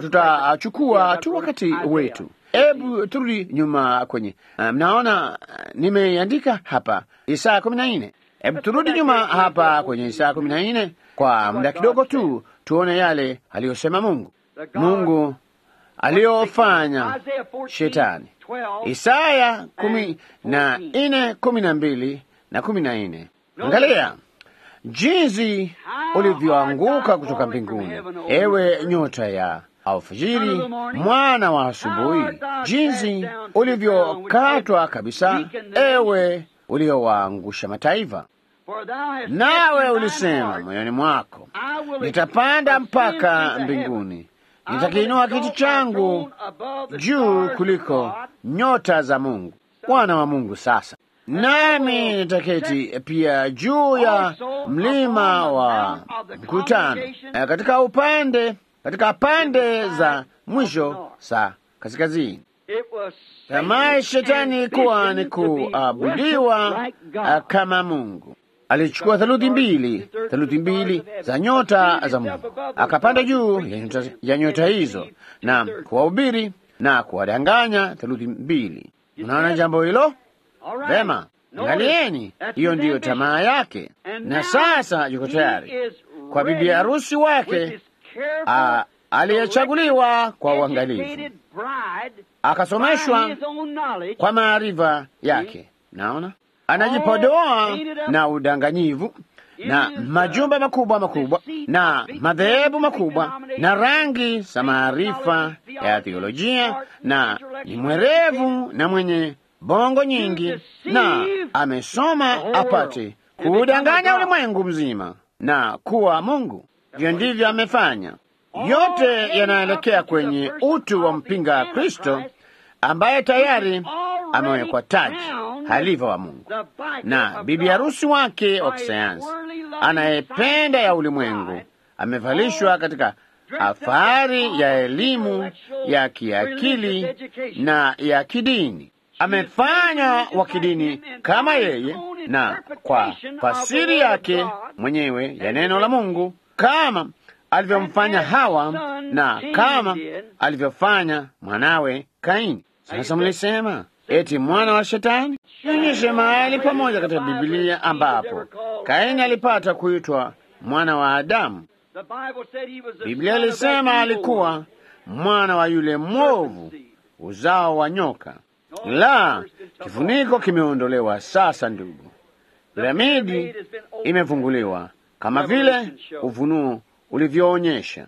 tutachukua tu wakati wetu. Hebu turudi nyuma kwenye, mnaona nimeandika hapa Isaya kumi na nne. Hebu turudi nyuma hapa kwenye Isaya kumi na nne kwa muda kidogo tu, tuone yale aliyosema Mungu, Mungu aliyofanya shetani. Isaya kumi na nne kumi na mbili na kumi na nne. Angalia jinsi ulivyoanguka kutoka mbinguni, ewe nyota ya alfajiri, mwana wa asubuhi, jinsi ulivyokatwa kabisa, ewe uliowaangusha mataifa. Nawe ulisema moyoni mwako, nitapanda mpaka mbinguni, nitakiinua kiti changu juu kuliko nyota za Mungu, wana wa Mungu. Sasa nami nitaketi pia juu ya mlima wa mkutano, eh, katika upande katika pande za mwisho za kaskazini. Tamaa shetani ilikuwa ni kuabudiwa ah, kama Mungu. Alichukua theluthi mbili, theluthi mbili za nyota za Mungu, akapanda juu ya nyota, ya nyota hizo na kuwahubiri na kuwadanganya theluthi mbili. Unaona jambo hilo vema? Angalieni, hiyo ndiyo tamaa yake, na sasa yuko tayari kwa bibi harusi wake ah, aliyechaguliwa kwa uangalifu, akasomeshwa kwa maarifa yake. Naona anajipodoa na udanganyivu na majumba makubwa makubwa na madhehebu makubwa na rangi za maarifa ya theolojia, na ni mwerevu na mwenye bongo nyingi, na amesoma apate kuudanganya ulimwengu mzima na kuwa Mungu. Hivyo ndivyo amefanya. Yote yanaelekea kwenye utu wa mpinga Kristo ambaye tayari amewekwa taji halifa wa Mungu na bibi harusi wake wa kisayansi anayependa ya ulimwengu amevalishwa katika afari ya elimu ya kiakili na ya kidini. Amefanywa wa kidini kama yeye, na kwa fasiri yake mwenyewe ya neno la Mungu, kama alivyomfanya Hawa na kama alivyofanya mwanawe Kaini. Sasa mlisema eti mwana wa Shetani? Nionyeshe mahali pamoja katika Biblia ambapo Kaini alipata kuitwa mwana wa Adamu. Biblia ilisema alikuwa mwana wa yule mwovu, uzao wa nyoka. La, kifuniko kimeondolewa sasa, ndugu. Piramidi imefunguliwa kama vile Ufunuo ulivyoonyesha.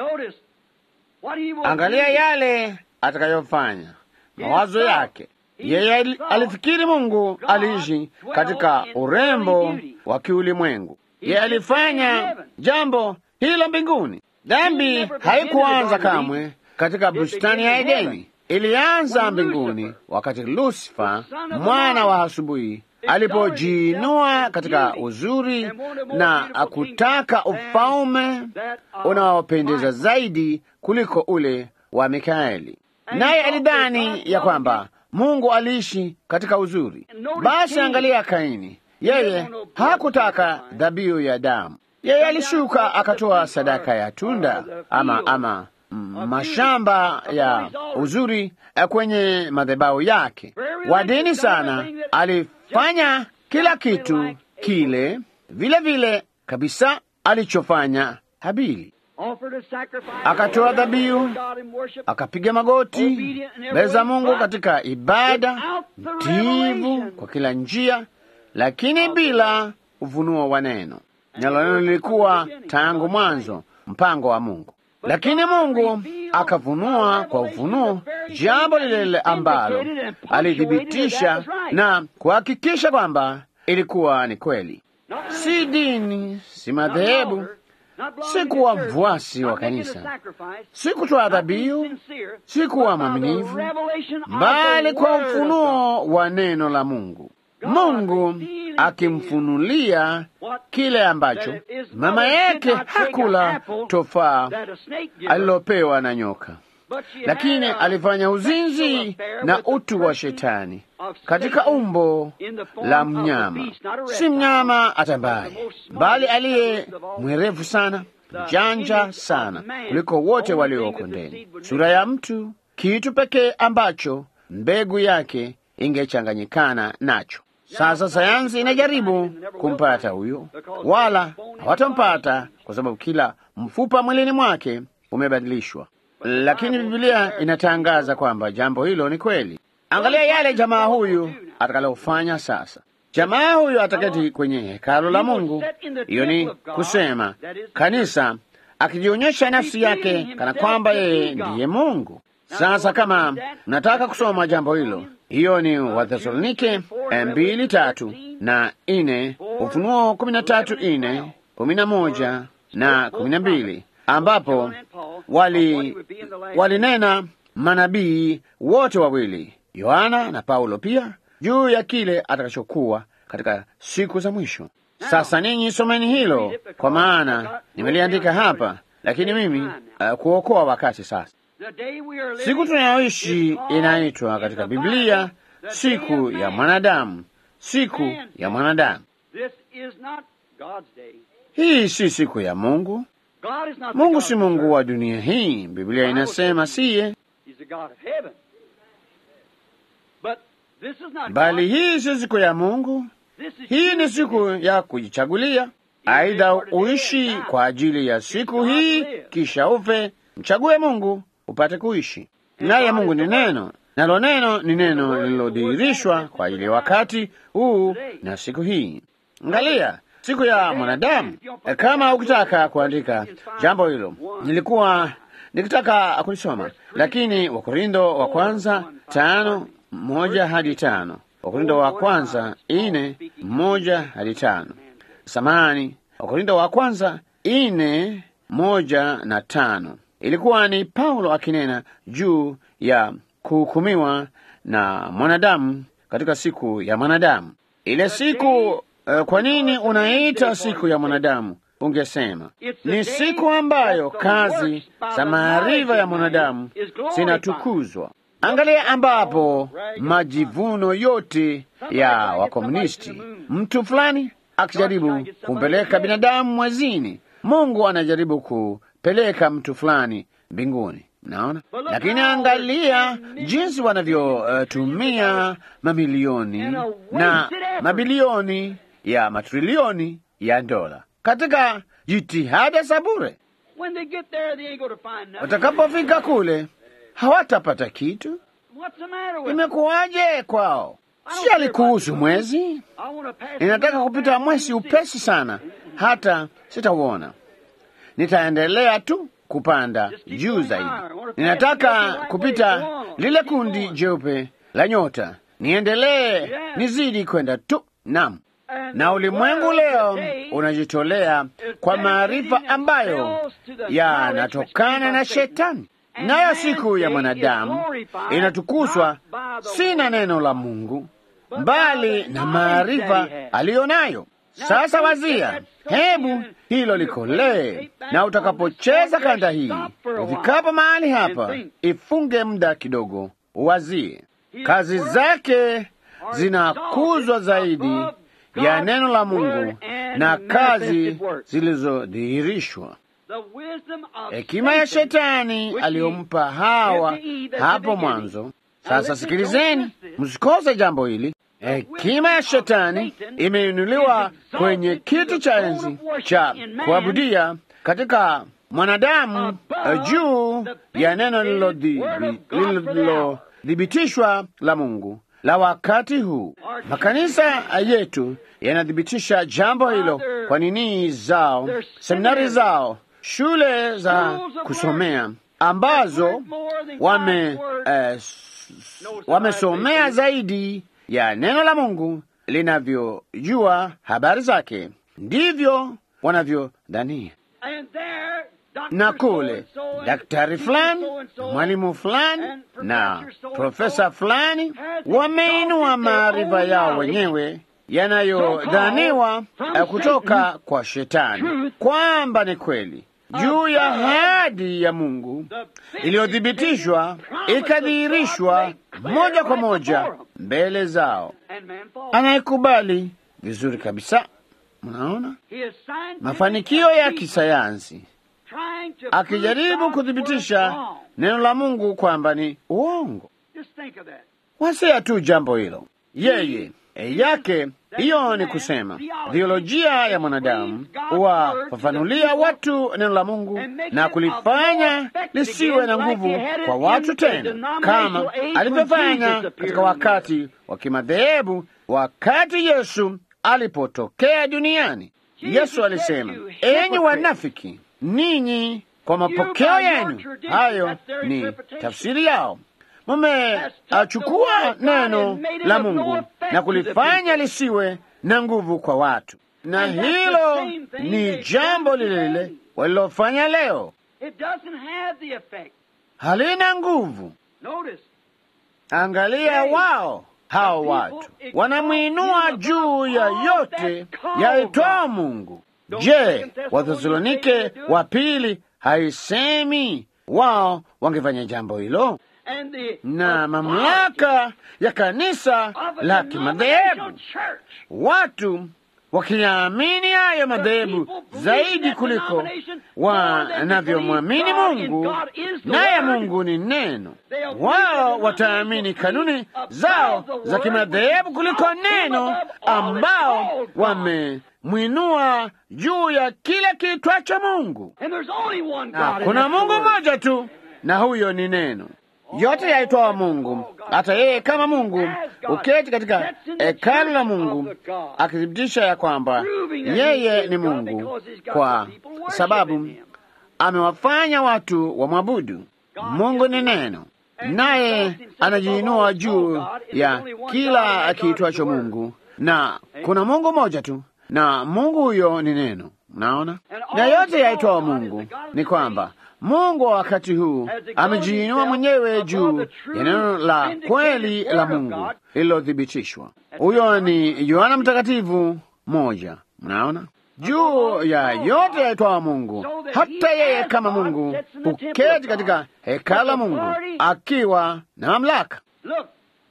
Angalia yale atakayofanya, mawazo yake. Yeye alifikiri Mungu aliishi katika urembo wa kiulimwengu. Yeye alifanya jambo hilo mbinguni. Dhambi haikuanza kamwe katika bustani ya Edeni, ilianza mbinguni wakati Lusifa mwana wa asubuhi alipojiinua katika uzuri na kutaka ufalme unaopendeza zaidi kuliko ule wa Mikaeli, naye alidhani ya kwamba Mungu aliishi katika uzuri. Basi angalia Kaini, yeye hakutaka dhabihu ya damu. Yeye alishuka akatoa sadaka ya tunda ama, ama mm, mashamba ya uzuri kwenye madhabahu yake. Wa dini sana alifanya kila kitu kile vile vile kabisa alichofanya Habili. Akatoa dhabihu, akapiga magoti mbele za Mungu katika ibada, mtiivu kwa kila njia, lakini bila ufunuo wa neno. Nalo neno lilikuwa tangu mwanzo mpango wa Mungu, lakini Mungu akafunua kwa ufunuo jambo lile lile ambalo alithibitisha na kuhakikisha kwamba ilikuwa ni kweli. Si dini, si madhehebu si kuwa mfuasi wa kanisa, si kutoa dhabihu, si kuwa mwaminifu, bali kwa ufunuo wa neno la Mungu. Mungu akimfunulia kile ambacho mama yake hakula tofaa alilopewa na nyoka, lakini alifanya uzinzi na utu wa shetani katika umbo la mnyama, si mnyama atambaye, bali aliye mwerevu sana, mjanja sana kuliko wote walioko ndani, sura ya mtu, kitu pekee ambacho mbegu yake ingechanganyikana nacho. Sasa sayansi inajaribu kumpata huyo, wala hawatampata kwa sababu kila mfupa mwilini mwake umebadilishwa, lakini Biblia inatangaza kwamba jambo hilo ni kweli. Angalia yale jamaa huyu atakalofanya sasa. Jamaa huyu ataketi kwenye hekalo la Mungu, hiyo ni kusema kanisa, akijionyesha nafsi yake kana kwamba yeye ndiye Mungu. Sasa kama mnataka kusoma jambo hilo, hiyo ni Wathesalonike mbili tatu na ine, Ufunuo kumi na tatu ine, kumi na moja na kumi na mbili ambapo wali walinena manabii wote wawili Yohana na Paulo pia juu ya kile atakachokuwa katika siku za mwisho. Sasa ninyi someni hilo, kwa maana nimeliandika hapa, lakini mimi uh, kuokoa wakati sasa. Siku tunayoishi inaitwa katika Biblia siku ya mwanadamu, siku ya mwanadamu. Hii si siku ya Mungu. Mungu si Mungu wa dunia hii. Biblia inasema siye, bali hii si siku ya Mungu. Hii ni siku ya kujichagulia. Aidha uishi kwa ajili ya siku hii, kisha ufe. Mchague Mungu upate kuishi naye. Mungu ni neno, nalo neno ni neno lililodhihirishwa kwa ajili ya wakati huu na siku hii. Angalia siku ya mwanadamu. Kama ukitaka kuandika jambo hilo, nilikuwa nikitaka kulisoma, lakini Wakorintho wa kwanza tano moja hadi tano Wakorintho wa kwanza ine moja hadi tano Samani, Wakorintho wa kwanza ine moja na tano ilikuwa ni Paulo akinena juu ya kuhukumiwa na mwanadamu katika siku ya mwanadamu. Ile siku uh, kwa nini unaita siku ya mwanadamu? Ungesema ni siku ambayo kazi za maarifa ya mwanadamu zinatukuzwa. Angalia ambapo majivuno yote ya wakomunisti, mtu fulani akijaribu kumpeleka binadamu mwezini, Mungu anajaribu kupeleka mtu fulani mbinguni. Naona, lakini angalia jinsi wanavyotumia uh, mamilioni na mabilioni ya matrilioni ya dola katika jitihada za bure. Watakapofika kule hawatapata kitu. Imekuwaje kwao? Si alikuhusu mwezi? Ninataka kupita mwezi upesi sana, hata sitauona. Nitaendelea tu kupanda juu zaidi. Ninataka kupita lile kundi jeupe la nyota, niendelee, nizidi kwenda tu. Naam, na ulimwengu leo unajitolea kwa maarifa ambayo yanatokana na Shetani, nayo siku ya mwanadamu inatukuzwa si na neno la Mungu, bali na maarifa aliyo nayo. Sasa wazia, hebu hilo likolee, na utakapocheza kanda hii, ufikapo mahali hapa, ifunge muda kidogo, uwazie kazi zake zinakuzwa zaidi ya neno la Mungu na kazi zilizodhihirishwa. Hekima ya shetani aliyompa Hawa hapo mwanzo. Sasa sikilizeni, msikose jambo hili. Hekima ya shetani imeinuliwa kwenye kiti cha enzi cha kuabudia katika mwanadamu juu ya neno lililothibitishwa la Mungu la wakati huu. Makanisa yetu yanathibitisha jambo hilo kwa nini zao, seminari zao, shule za kusomea ambazo wame eh, wamesomea zaidi ya neno la Mungu linavyojua habari zake, ndivyo wanavyodhania. Na kule daktari fulani, mwalimu fulani na profesa fulani wameinua maarifa yao wenyewe yanayodhaniwa kutoka kwa Shetani kwamba ni kweli juu ya ahadi ya Mungu iliyothibitishwa ikadhihirishwa moja kwa moja mbele zao. Anayekubali vizuri kabisa, mnaona mafanikio ya kisayansi akijaribu kuthibitisha neno la Mungu kwamba ni uongo. Wasia tu jambo hilo, yeye yake hiyo ni kusema theolojia ya mwanadamu huwafafanulia watu neno la Mungu na kulifanya lisiwe na nguvu kwa watu tena, kama alivyofanya katika wakati wa kimadhehebu, wakati Yesu alipotokea duniani. Yesu alisema, enyi wanafiki, ninyi kwa mapokeo yenu, hayo ni tafsiri yao mumechukua neno la Mungu na kulifanya lisiwe na nguvu kwa watu, na hilo ni jambo lile lile walilofanya leo. It doesn't have the effect. halina nguvu. Notice, Angalia wao hao watu wanamwinua juu ya yote yaitwao Mungu. Je, Wathesalonike wa pili haisemi wao wangefanya jambo hilo? and the Na mamlaka ya kanisa of a la denominational kimadhehebu, church. watu wakiyaamini hayo madhehebu zaidi kuliko wanavyomwamini Mungu, naye Mungu ni neno. Wao wataamini kanuni zao za kimadhehebu kuliko neno, ambao wamemwinua juu ya kile kiitwacho Mungu. And there's only one Na God. kuna and that's the Mungu Word. mmoja tu, na huyo ni neno. Yote yaitwao Mungu, hata yeye kama Mungu uketi katika hekalu la Mungu akithibitisha ya kwamba yeye ni Mungu, kwa sababu amewafanya watu wamwabudu. Mungu ni neno, naye anajiinua juu ya kila kiitwacho Mungu, na kuna Mungu mmoja tu, na Mungu huyo ni neno. Mnaona, na yote yaitwao Mungu ni kwamba Mungu wa wakati huu amejiinua mwenyewe juu ya neno la kweli la Mungu lililothibitishwa. Huyo ni Yohana Mtakatifu moja. Mnaona, juu ya yote yaitwao Mungu, hata yeye kama Mungu huketi katika hekalu la Mungu akiwa na mamlaka, Look.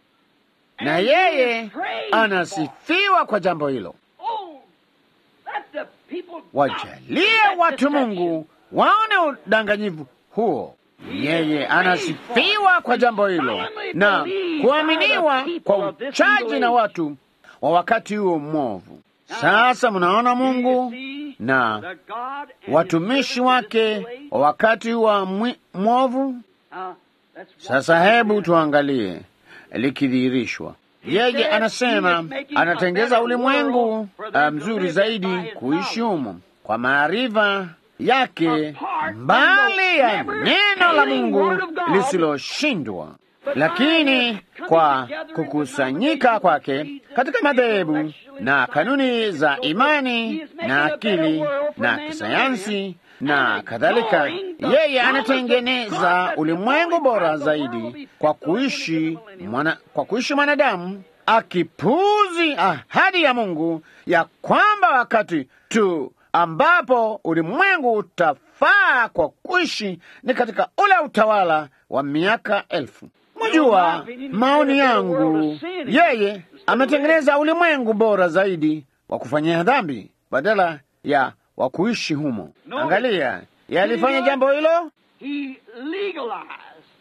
na And he yeye is praised for- anasifiwa kwa jambo hilo. Oh, let the people Wajalie watu Mungu waone udanganyifu huo. Yeye anasifiwa kwa jambo hilo na kuaminiwa kwa uchaji na watu wa wakati huo mwovu. Sasa mnaona Mungu na The God and his watumishi servants wake display. wa wakati wa mwi- mwovu. Uh, that's Sasa hebu tuangalie likidhihirishwa. Yeye anasema anatengeza ulimwengu uh, mzuri zaidi kuishi humo kwa maarifa yake, mbali ya neno la Mungu lisiloshindwa, lakini kwa kukusanyika kwake katika madhehebu na kanuni za imani na akili na kisayansi na kadhalika, yeye anatengeneza ulimwengu bora zaidi kwa kuishi mwana, kwa kuishi mwanadamu akipuzi ahadi ya Mungu ya kwamba wakati tu ambapo ulimwengu utafaa kwa kuishi ni katika ule utawala wa miaka elfu. Mwajua maoni yangu, yeye ametengeneza ulimwengu bora zaidi wa kufanyia dhambi badala ya wa kuishi humo. Angalia, yalifanya jambo hilo, He legalized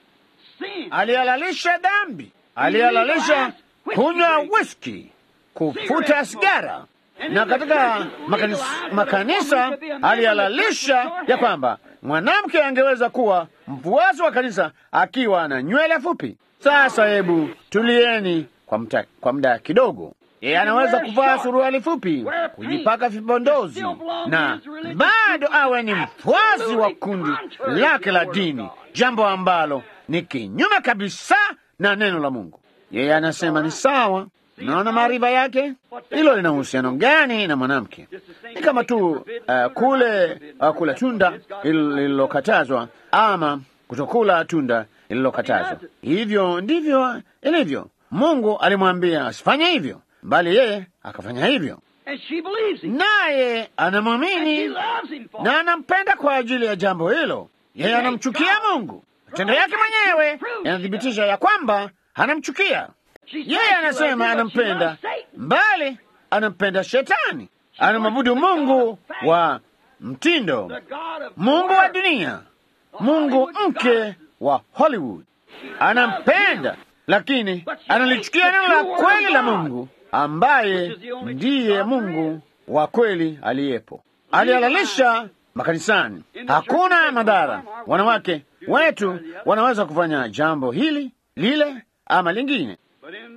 sin. alihalalisha dhambi, alihalalisha kunywa whisky, kufuta sigara, na katika makanisa, makanisa alihalalisha ya kwamba mwanamke angeweza kuwa mfuasi wa kanisa akiwa na nywele fupi. Sasa hebu tulieni kwa mta, kwa muda kidogo. Yeye anaweza kuvaa suruali fupi, kujipaka vipondozi na bado awe ni mfuasi wa kundi lake la dini, jambo ambalo ni kinyume kabisa na neno la Mungu. Yeye anasema ni sawa. Naona maarifa yake, hilo lina uhusiano gani na mwanamke? Ni kama tu uh, kule uh, kula tunda lililokatazwa ama kutokula tunda lililokatazwa. Hivyo ndivyo ilivyo. Mungu alimwambia asifanye hivyo, bali yeye akafanya hivyo, And she believes him. naye And she anamwamini loves him for it. na anampenda kwa ajili ya jambo hilo. Yeye anamchukia Mungu. Matendo yake mwenyewe yanathibitisha ya kwamba anamchukia She says yeye. she loves him, Anasema but she anampenda, loves Satan. bali anampenda Shetani. Anamwabudu Mungu wa mtindo, The God of Mungu wa work. dunia, Mungu mke wa Hollywood. Anampenda, lakini analichukia neno la kweli la Mungu, ambaye ndiye Mungu wa kweli aliyepo. Alihalalisha makanisani, hakuna madhara. Wanawake wetu wanaweza kufanya jambo hili lile ama lingine, But in the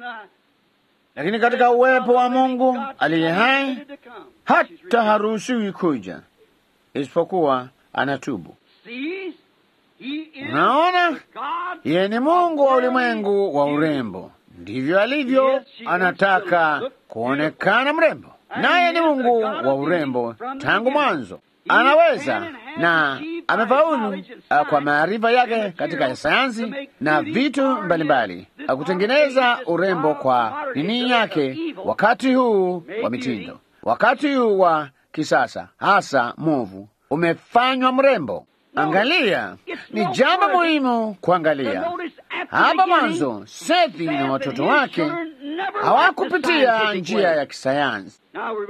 lakini katika uwepo wa Mungu aliye hai to come. hata haruhusiwi kuja isipokuwa anatubu. Sees, he is Unaona, God yeye ni Mungu wa ulimwengu wa urembo, ndivyo alivyo. Anataka kuonekana mrembo, naye ni Mungu wa urembo tangu mwanzo. anaweza na amefaulu uh, kwa maarifa yake katika sayansi na vitu mbalimbali uh, kutengeneza urembo kwa nini yake wakati huu wa mitindo, wakati huu wa kisasa, hasa movu umefanywa mrembo. Angalia, ni jambo muhimu kuangalia hapa mwanzo. Sethi na watoto wake hawakupitia njia ya kisayansi.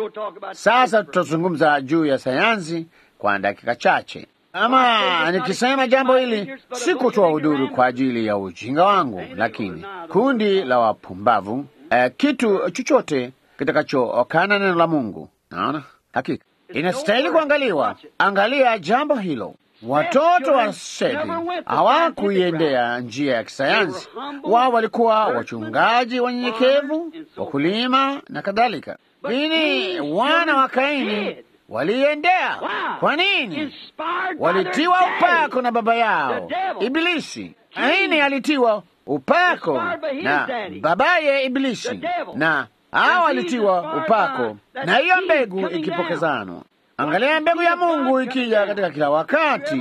Sasa tutazungumza juu ya sayansi kwa dakika chache. Ama nikisema jambo hili si kutoa udhuru kwa ajili ya ujinga wangu, lakini kundi la wapumbavu eh, kitu chochote kitakachokana neno la Mungu, naona hakika inastahili kuangaliwa. Angalia jambo hilo. Watoto wa Sethi hawakuiendea njia ya kisayansi. Wao walikuwa wachungaji wanyenyekevu, wakulima na kadhalika, lakini wana wa Kaini waliendea. Kwa nini? Walitiwa upako na baba yao Ibilisi. Kaini alitiwa upako na babaye Ibilisi, na hao walitiwa upako na hiyo mbegu ikipokezanwa. Angalia mbegu ya Mungu ikija katika kila wakati,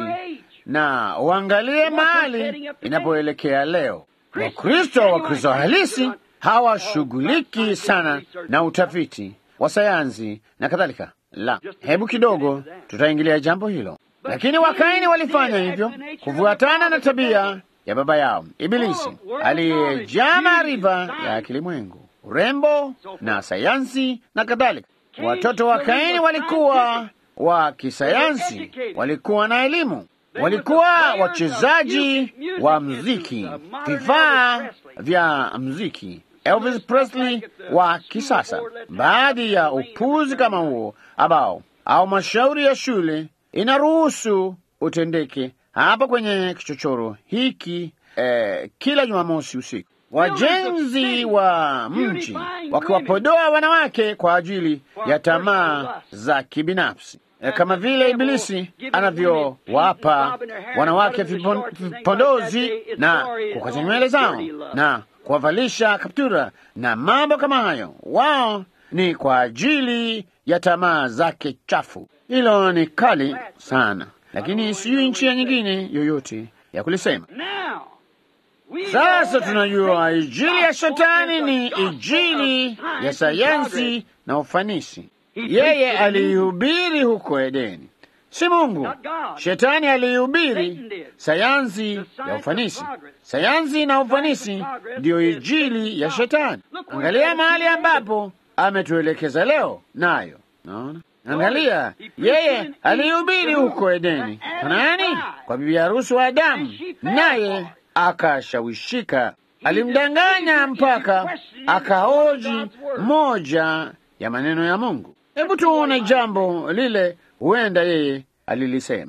na uangalie mahali inapoelekea leo. Wakristo Wakristo halisi hawashughuliki sana na utafiti wa sayansi na kadhalika. La, hebu kidogo tutaingilia jambo hilo, lakini Wakaini walifanya hivyo kufuatana na tabia ya baba yao Ibilisi aliyejaa maarifa ya kilimwengu, urembo na sayansi na kadhalika. Watoto wa Kaini walikuwa wa kisayansi, walikuwa na elimu, walikuwa wachezaji wa mziki, vifaa vya mziki, Elvis Presley wa kisasa. Baadhi ya upuzi kama huo ambao au mashauri ya shule inaruhusu utendeke hapa kwenye kichochoro hiki eh, kila Jumamosi usiku wajenzi wa mji wakiwapodoa wanawake kwa ajili ya tamaa za kibinafsi, e, kama vile Ibilisi anavyowapa wanawake vipondozi na kukata nywele zao na kuwavalisha kaptura na mambo kama hayo. Wao ni kwa ajili ya tamaa zake chafu. Hilo ni kali sana, lakini sijui nchi ya nyingine yoyote ya kulisema. Sasa tunajua injili ya shetani ni injili ya sayansi na ufanisi. Yeye aliihubiri huko Edeni, si Mungu. Shetani aliihubiri sayansi ya ufanisi. Sayansi na ufanisi ndiyo injili ya shetani. Angalia mahali ambapo ametuelekeza leo, nayo naona Angalia, yeye aliihubiri huko Edeni kwa nani? Kwa bibi harusi wa Adamu, naye akashawishika. Alimdanganya mpaka akahoji moja ya maneno ya Mungu. Hebu tuone jambo lile, huenda yeye alilisema.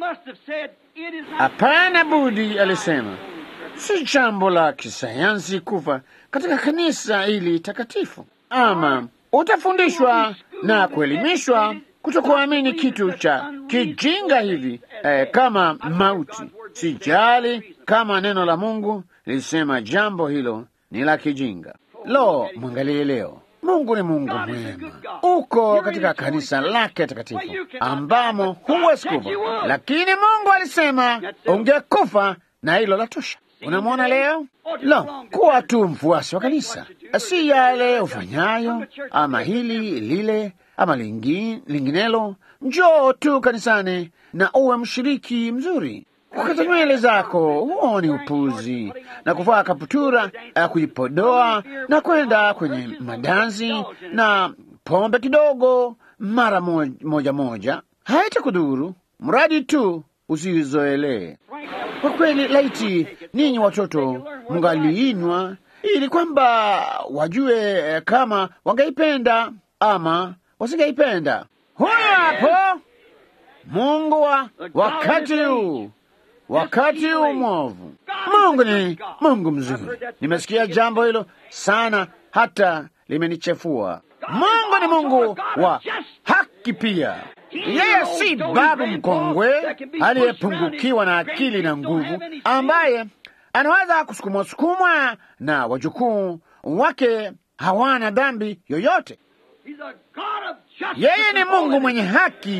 Hapana budi, alisema, si jambo la kisayansi kufa katika kanisa hili takatifu, ama utafundishwa na kuelimishwa kutokuamini kitu cha kijinga hivi eh, kama mauti. Sijali kama neno la Mungu lilisema jambo hilo ni la kijinga. Lo, mwangalie leo, Mungu ni Mungu mwema. Uko katika kanisa lake takatifu ambamo huwezi kufa, lakini Mungu alisema ungekufa na hilo la tosha. Unamwona leo? Lo, kuwa tu mfuasi wa kanisa, si yale ufanyayo ama hili lile ama lingi, linginelo. Njoo tu kanisani na uwe mshiriki mzuri. Kukata nywele zako huo ni upuzi, na kuvaa kaputura ya kujipodoa na kwenda kwenye madansi na pombe kidogo mara moja moja haitakudhuru, mradi tu usizoelee. Kwa kweli, laiti ninyi watoto mngaliinwa ili kwamba wajue kama wangeipenda ama wasingeipenda. Huyo hapo Mungu wa wakati huu, wakati huu mwovu. Mungu ni Mungu mzuri. Nimesikia jambo hilo sana, hata limenichefua. Mungu ni Mungu wa haki pia. Yeye si babu mkongwe aliyepungukiwa na akili na nguvu, ambaye anaweza kusukumwa sukumwa na wajukuu wake hawana dhambi yoyote. Yeye ni Mungu mwenye haki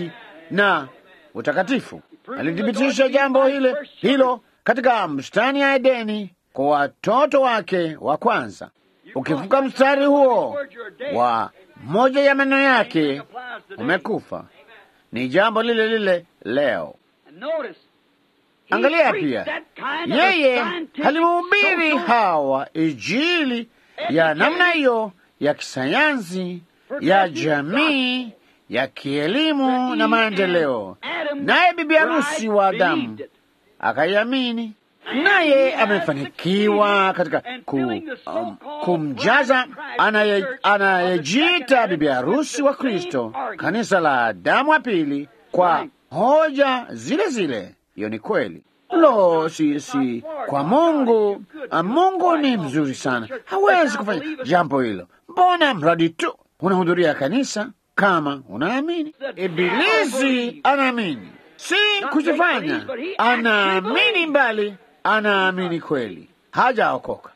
na utakatifu. Alithibitisha jambo hile hilo katika bustani ya Edeni kwa watoto wake wa kwanza. Ukivuka mstari huo wa moja ya maneno yake, umekufa. Ni jambo lile lile leo. Angalia pia, yeye halimhubiri Hawa Injili ya namna hiyo ya kisayansi, ya jamii, ya kielimu na maendeleo, naye bibi harusi wa Adamu akaiamini, naye amefanikiwa katika ku, um, kumjaza anayejiita bibi harusi wa Kristo, kanisa la Adamu wa pili, kwa hoja zile zile. Hiyo ni kweli. Lo, si si kwa Mungu. Mungu ni mzuri sana, hawezi kufanya jambo hilo. Mbona mradi tu unahudhuria kanisa kama unaamini. Ibilisi anaamini, si kujifanya, anaamini mbali, anaamini kweli, hajaokoka.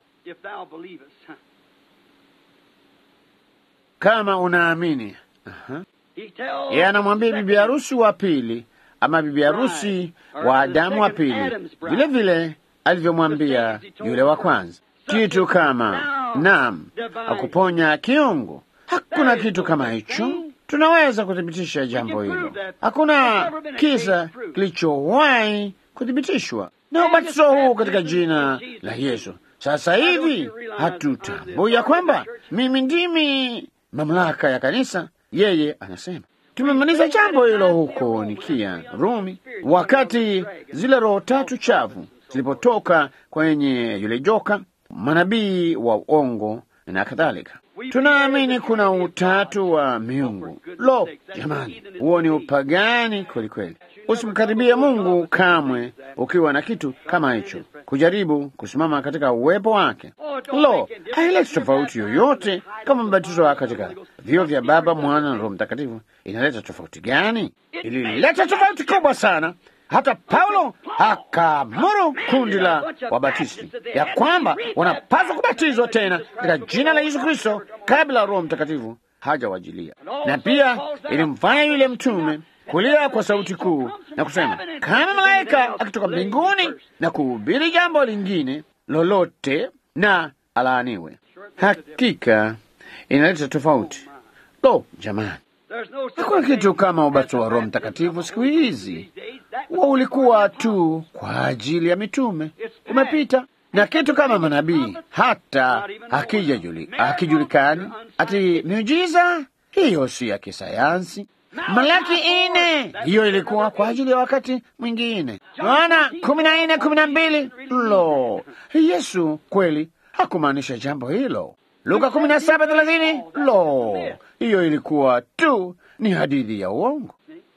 Kama unaamini, aha. Yeye anamwambia bibi harusi wa pili ama bibi harusi wa Adamu wa pili, vile vile alivyomwambia yule wa kwanza, kitu kama naam, akuponya kiungu. Hakuna kitu kama hicho. Tunaweza kuthibitisha jambo hilo. Hakuna kisa kilichowahi kuthibitishwa na ubatizo huu katika jina la Yesu. Sasa hivi hatutambui ya kwamba mimi ndimi mamlaka ya kanisa. Yeye anasema tumemaliza jambo hilo huko Nikia, Rumi, wakati zile roho tatu chafu zilipotoka kwenye yule joka, manabii wa uongo na kadhalika. Tunaamini kuna utatu wa miungu. Lo, jamani, huo ni upagani kweli kweli. Usimkaribie Mungu kamwe ukiwa na kitu kama hicho, kujaribu kusimama katika uwepo wake. Lo, haileti tofauti yoyote kama mbatizo katika vio vya Baba, Mwana na Roho Mtakatifu. Inaleta tofauti gani? Ilileta tofauti kubwa sana hata Paulo akaamuru kundi la wabatisti ya kwamba wanapaswa kubatizwa tena katika jina la Yesu Kristo kabla Roho Mtakatifu hajawajilia. Na pia ilimfanya yule mtume kulia kwa sauti kuu na kusema kama malaika akitoka mbinguni na kuhubiri jambo lingine lolote na alaaniwe. Hakika inaleta tofauti. Lo, jamani, hakuna kitu kama ubatizo wa Roho Mtakatifu siku hizi. Huo ulikuwa tu kwa ajili ya mitume, umepita na kitu kama manabii, hata hakijulikani ati miujiza hiyo si ya kisayansi. Malaki ine hiyo ilikuwa kwa ajili ya wakati mwingine. Yohana kumi na nne kumi na mbili lo, Yesu kweli hakumaanisha jambo hilo. Luka kumi na saba thelathini lo, hiyo ilikuwa tu ni hadithi ya uongo.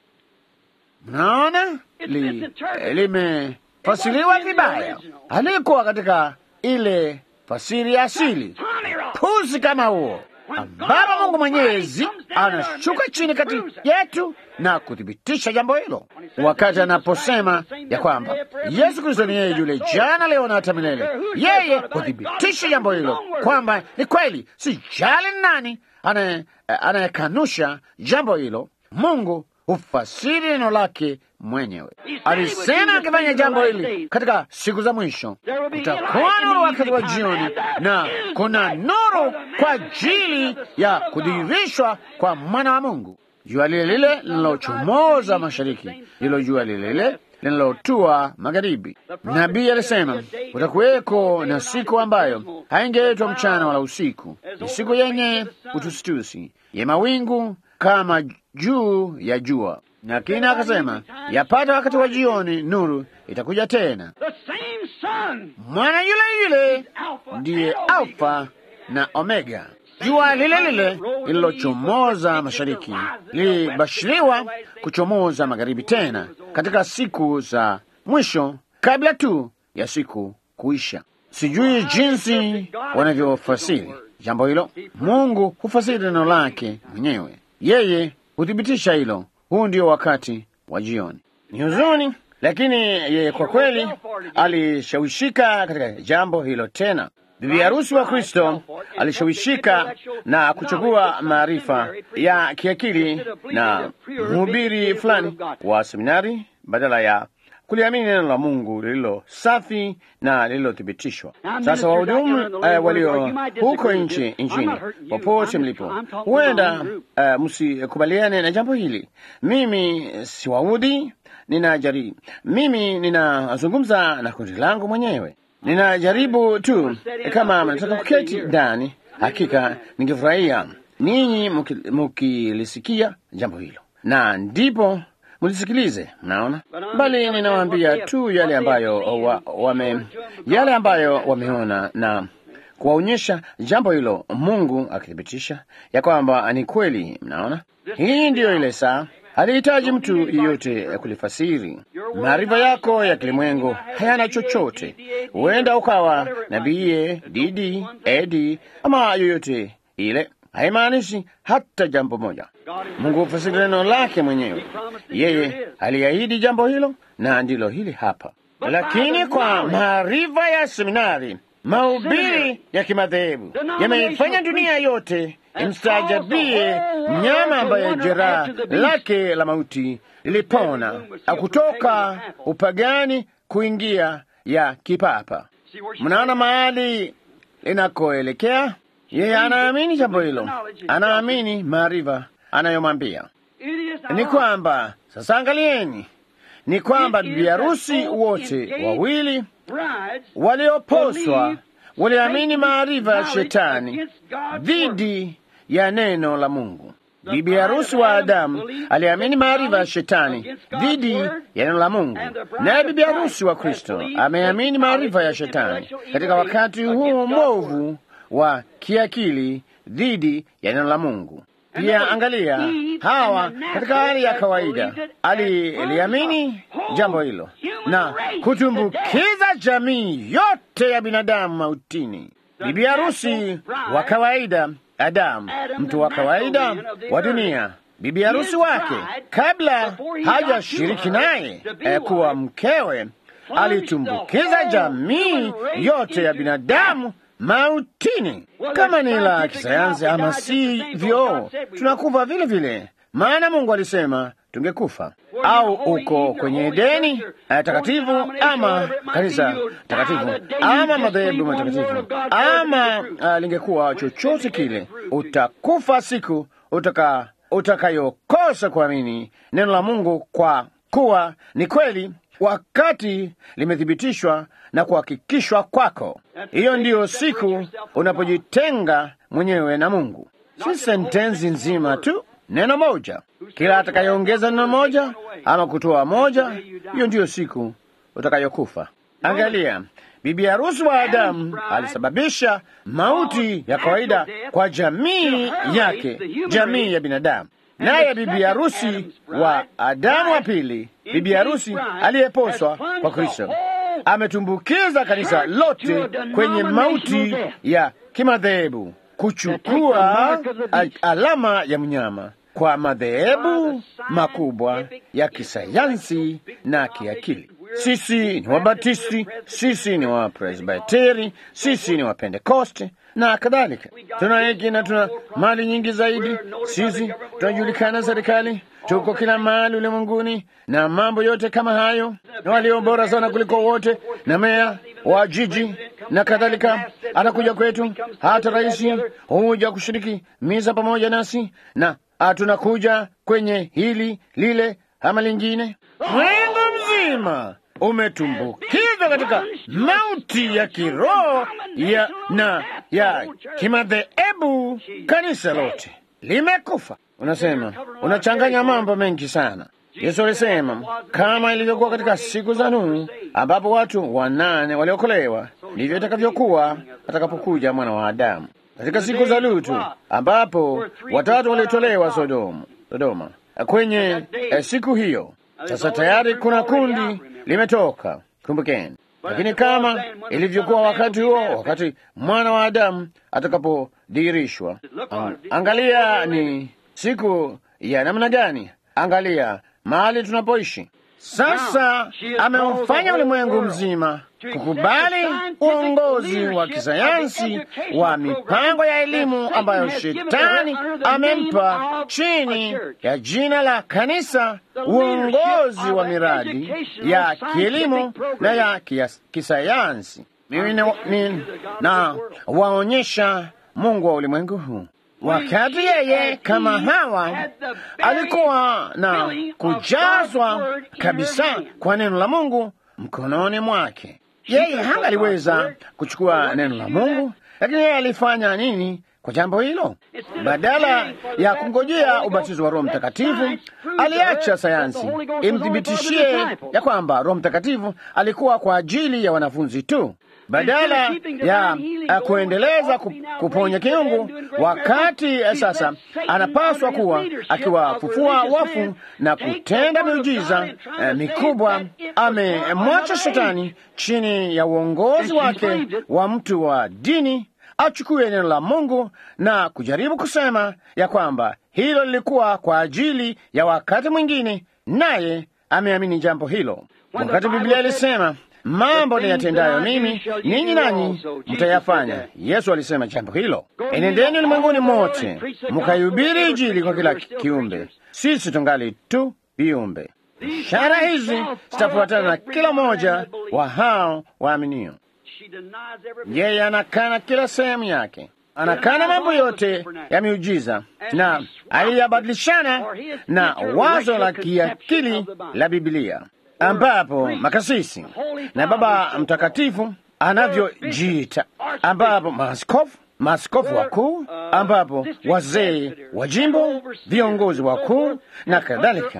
Mnaona li, limefasiriwa vibaya, alikuwa katika ile fasiri ya asili. Puzi kama huo ambapo Mungu Mwenyezi anashuka chini kati yetu na kuthibitisha jambo hilo, wakati anaposema ya kwamba Yesu Kristo ni yeye yule jana, leo na hata milele. Yeye huthibitisha jambo hilo kwamba ni kweli, si jali nani anayekanusha jambo hilo. Mungu hufasiri neno lake mwenyewe. Alisema akifanya jambo hili katika siku za mwisho, kutakuwa nuru wakati wa jioni, na kuna nuru kwa ajili ya kudhihirishwa kwa mwana wa Mungu. Jua lile lile linalochomoza mashariki, ndilo jua lile lile linalotua magharibi. Nabii alisema kutakuweko na siku ambayo haingeitwa mchana wala usiku, ni siku yenye utusitusi ya mawingu kama juu ya jua. Na kina akasema yapata wakati wa jioni nuru itakuja tena. Mwana yule yule ndiye Alfa na Omega. Jua lile lile lililochomoza mashariki lilibashiriwa kuchomoza magharibi tena katika siku za mwisho, kabla tu ya siku kuisha. Sijui jinsi wanavyofasiri jambo hilo. Mungu hufasiri neno lake mwenyewe, yeye huthibitisha hilo. Huu ndio wakati wa jioni. Ni huzuni, lakini yeye kwa kweli alishawishika katika jambo hilo tena. bibi harusi wa Kristo alishawishika na kuchukua maarifa ya kiakili na mhubiri fulani wa seminari badala ya kuliamini neno la Mungu lililo safi na lililothibitishwa. Sasa wahudumu eh, walio huko nchi nchini, popote mlipo, huenda eh, msikubaliane na jambo hili. Mimi siwaudhi, ninajaribu mimi ninazungumza na kundi langu mwenyewe, ninajaribu tu. Kama mnataka kuketi ndani, hakika ningefurahia ninyi muki- mukilisikia jambo hilo, na ndipo mlisikilize. Mnaona, bali ninawaambia tu yale ambayo wa, wame yale ambayo wameona na kuwaonyesha jambo hilo, Mungu akithibitisha ya kwamba ni kweli. Mnaona, hii ndiyo ile saa halihitaji mtu yeyote kulifasiri. Maarifa yako ya kilimwengu hayana chochote. Huenda ukawa na BA, DD, AD ama yoyote ile, haimaanishi hata jambo moja. Mungu hufasiri neno lake mwenyewe. Yeye aliahidi jambo hilo, na ndilo hili hapa. Lakini kwa maarifa ya seminari, mahubiri ya kimadhehebu yameifanya dunia yote imstaajabie mnyama ambaye jeraha lake la mauti lilipona kutoka upagani kuingia ya kipapa. Mnaona mahali linakoelekea? Yeye anaamini jambo hilo, anaamini maarifa anayomwambia ni kwamba sasa, angalieni, ni kwamba bibi harusi wote wawili walioposwa waliamini maarifa ya shetani dhidi ya neno la Mungu. Bibi harusi wa Adamu aliamini maarifa ya shetani dhidi ya neno la Mungu, naye bibi harusi wa Kristo ameamini maarifa ya shetani katika wakati huu mwovu wa kiakili dhidi ya neno la Mungu. Pia angalia, Hawa katika hali ya kawaida aliliamini jambo hilo na kutumbukiza jamii yote ya binadamu mautini. Bibi harusi wa kawaida Adamu, mtu wa kawaida wa dunia, bibi harusi wake, kabla hajashiriki naye eh, kuwa mkewe, alitumbukiza jamii yote ya binadamu mautini. Kama ni la kisayansi ama sivyo, tunakufa vile vile, maana Mungu alisema tungekufa. Au uko kwenye Edeni eh, takatifu ama kanisa takatifu ama madhehebu matakatifu ama uh, lingekuwa chochote kile, utakufa siku utaka utakayokosa kuamini neno la Mungu kwa kuwa ni kweli wakati limethibitishwa na kuhakikishwa kwako. Hiyo ndiyo siku unapojitenga mwenyewe na Mungu. Si sentensi nzima tu, neno moja. Kila atakayeongeza neno moja ama kutoa moja, hiyo ndiyo siku utakayokufa. Angalia, bibi harusi wa Adamu alisababisha mauti ya kawaida kwa jamii yake, jamii ya binadamu. Naye bibi harusi wa Adamu wa pili, bibi harusi aliyeposwa kwa Kristo, ametumbukiza kanisa lote kwenye mauti ya kimadhehebu, kuchukua alama ya mnyama kwa madhehebu makubwa ya kisayansi na kiakili. Sisi ni Wabatisti, sisi ni Wapresbiteri, sisi ni Wapentekoste na kadhalika. Tuna hiki na tuna mali nyingi zaidi. Sisi tunajulikana serikali, tuko kila mahali ulimwenguni na mambo yote kama hayo, na walio bora sana kuliko wote, na meya wa jiji na kadhalika anakuja kwetu. Hata rais huja kushiriki misa pamoja nasi, na tunakuja kwenye hili lile ama lingine. Mwengo mzima umetumbukizwa katika mauti ya kiroho ya na ya kimadhehebu. Kanisa lote limekufa. Unasema unachanganya mambo mengi sana. Yesu alisema kama ilivyokuwa katika siku za Nuhu, ambapo watu wanane waliokolewa, ndivyo itakavyokuwa atakapokuja mwana wa Adamu. Katika siku za Lutu, ambapo watatu walitolewa Sodoma, Sodoma kwenye eh, siku hiyo sasa tayari kuna kundi limetoka, kumbukeni. Lakini kama ilivyokuwa wakati huo, wakati mwana wa Adamu atakapodhihirishwa, ang angalia ni siku ya namna gani, angalia mahali tunapoishi. Sasa ameufanya ulimwengu mzima kukubali uongozi wa kisayansi wa mipango ya elimu ambayo shetani amempa chini ya jina la kanisa, uongozi wa miradi ya kielimu na ya kias- kisayansi. Mimi ni- ni- na waonyesha Mungu wa ulimwengu huu wakati yeye kama Hawa alikuwa na kujazwa kabisa kwa neno la Mungu mkononi mwake. Yeye hangaliweza kuchukua neno la Mungu, lakini yeye alifanya nini kwa jambo hilo? Badala ya kungojea ubatizo wa Roho Mtakatifu, aliacha sayansi imthibitishie ya kwamba Roho Mtakatifu alikuwa kwa ajili ya wanafunzi tu badala ya uh, kuendeleza ku- kuponya kiungu, wakati uh, sasa anapaswa kuwa akiwafufua wafu na kutenda miujiza uh, mikubwa. Amemwacha shetani chini ya uongozi wake wa mtu wa dini achukue neno la Mungu na kujaribu kusema ya kwamba hilo lilikuwa kwa ajili ya wakati mwingine, naye ameamini jambo hilo, wakati Biblia ilisema mambo niyatendayo mimi ninyi nanyi mtayafanya. Yesu alisema jambo hilo, enendeni ulimwenguni mote mkaihubiri Injili kwa kila kiumbe. Sisi tungali tu viumbe. Ishara hizi zitafuatana na kila mmoja wa hao waaminio. Yeye anakana kila sehemu yake, anakana mambo yote ya miujiza na aliyabadilishana na wazo la kiakili la Biblia ambapo makasisi na Baba Mtakatifu anavyojiita, ambapo maaskofu maaskofu wakuu, ambapo wazee wa jimbo, viongozi wakuu na kadhalika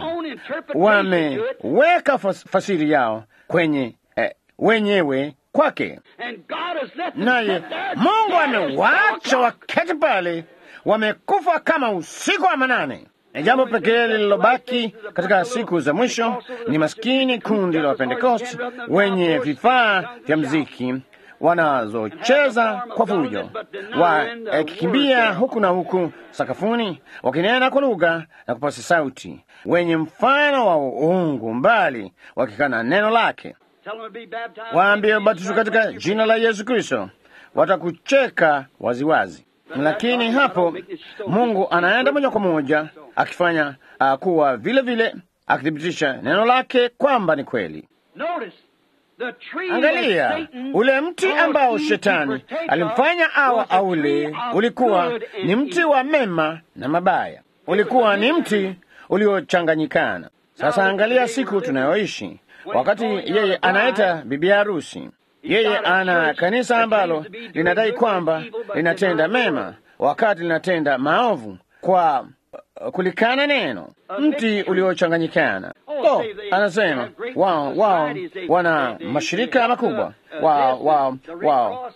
wameweka fas, fasiri yao kwenye eh, wenyewe kwake, naye Mungu amewaacha waketi pale, wamekufa kama usiku wa manane. Na jambo pekee lililobaki katika siku za mwisho ni maskini kundi la Wapentekosti wenye vifaa vya mziki wanazocheza kwa fujo, wakikimbia huku na huku sakafuni, wakinena kwa lugha na kupasa sauti, wenye mfano wa uungu mbali, wakikana neno lake. Waambie ubatizwe katika jina la Yesu Kristo, watakucheka waziwazi. Lakini hapo Mungu anaenda moja kwa moja akifanya uh, kuwa vile vile akithibitisha neno lake kwamba ni kweli. Angalia ule mti ambao shetani alimfanya awa aule, ulikuwa ni mti wa mema na mabaya, ulikuwa ni mti uliochanganyikana. Sasa angalia siku tunayoishi, wakati yeye anaita bibi harusi yeye ana kanisa ambalo linadai kwamba linatenda mema wakati linatenda maovu kwa kulikana neno, mti uliochanganyikana. Oh, anasema wao wao wana mashirika makubwa, wao wao wao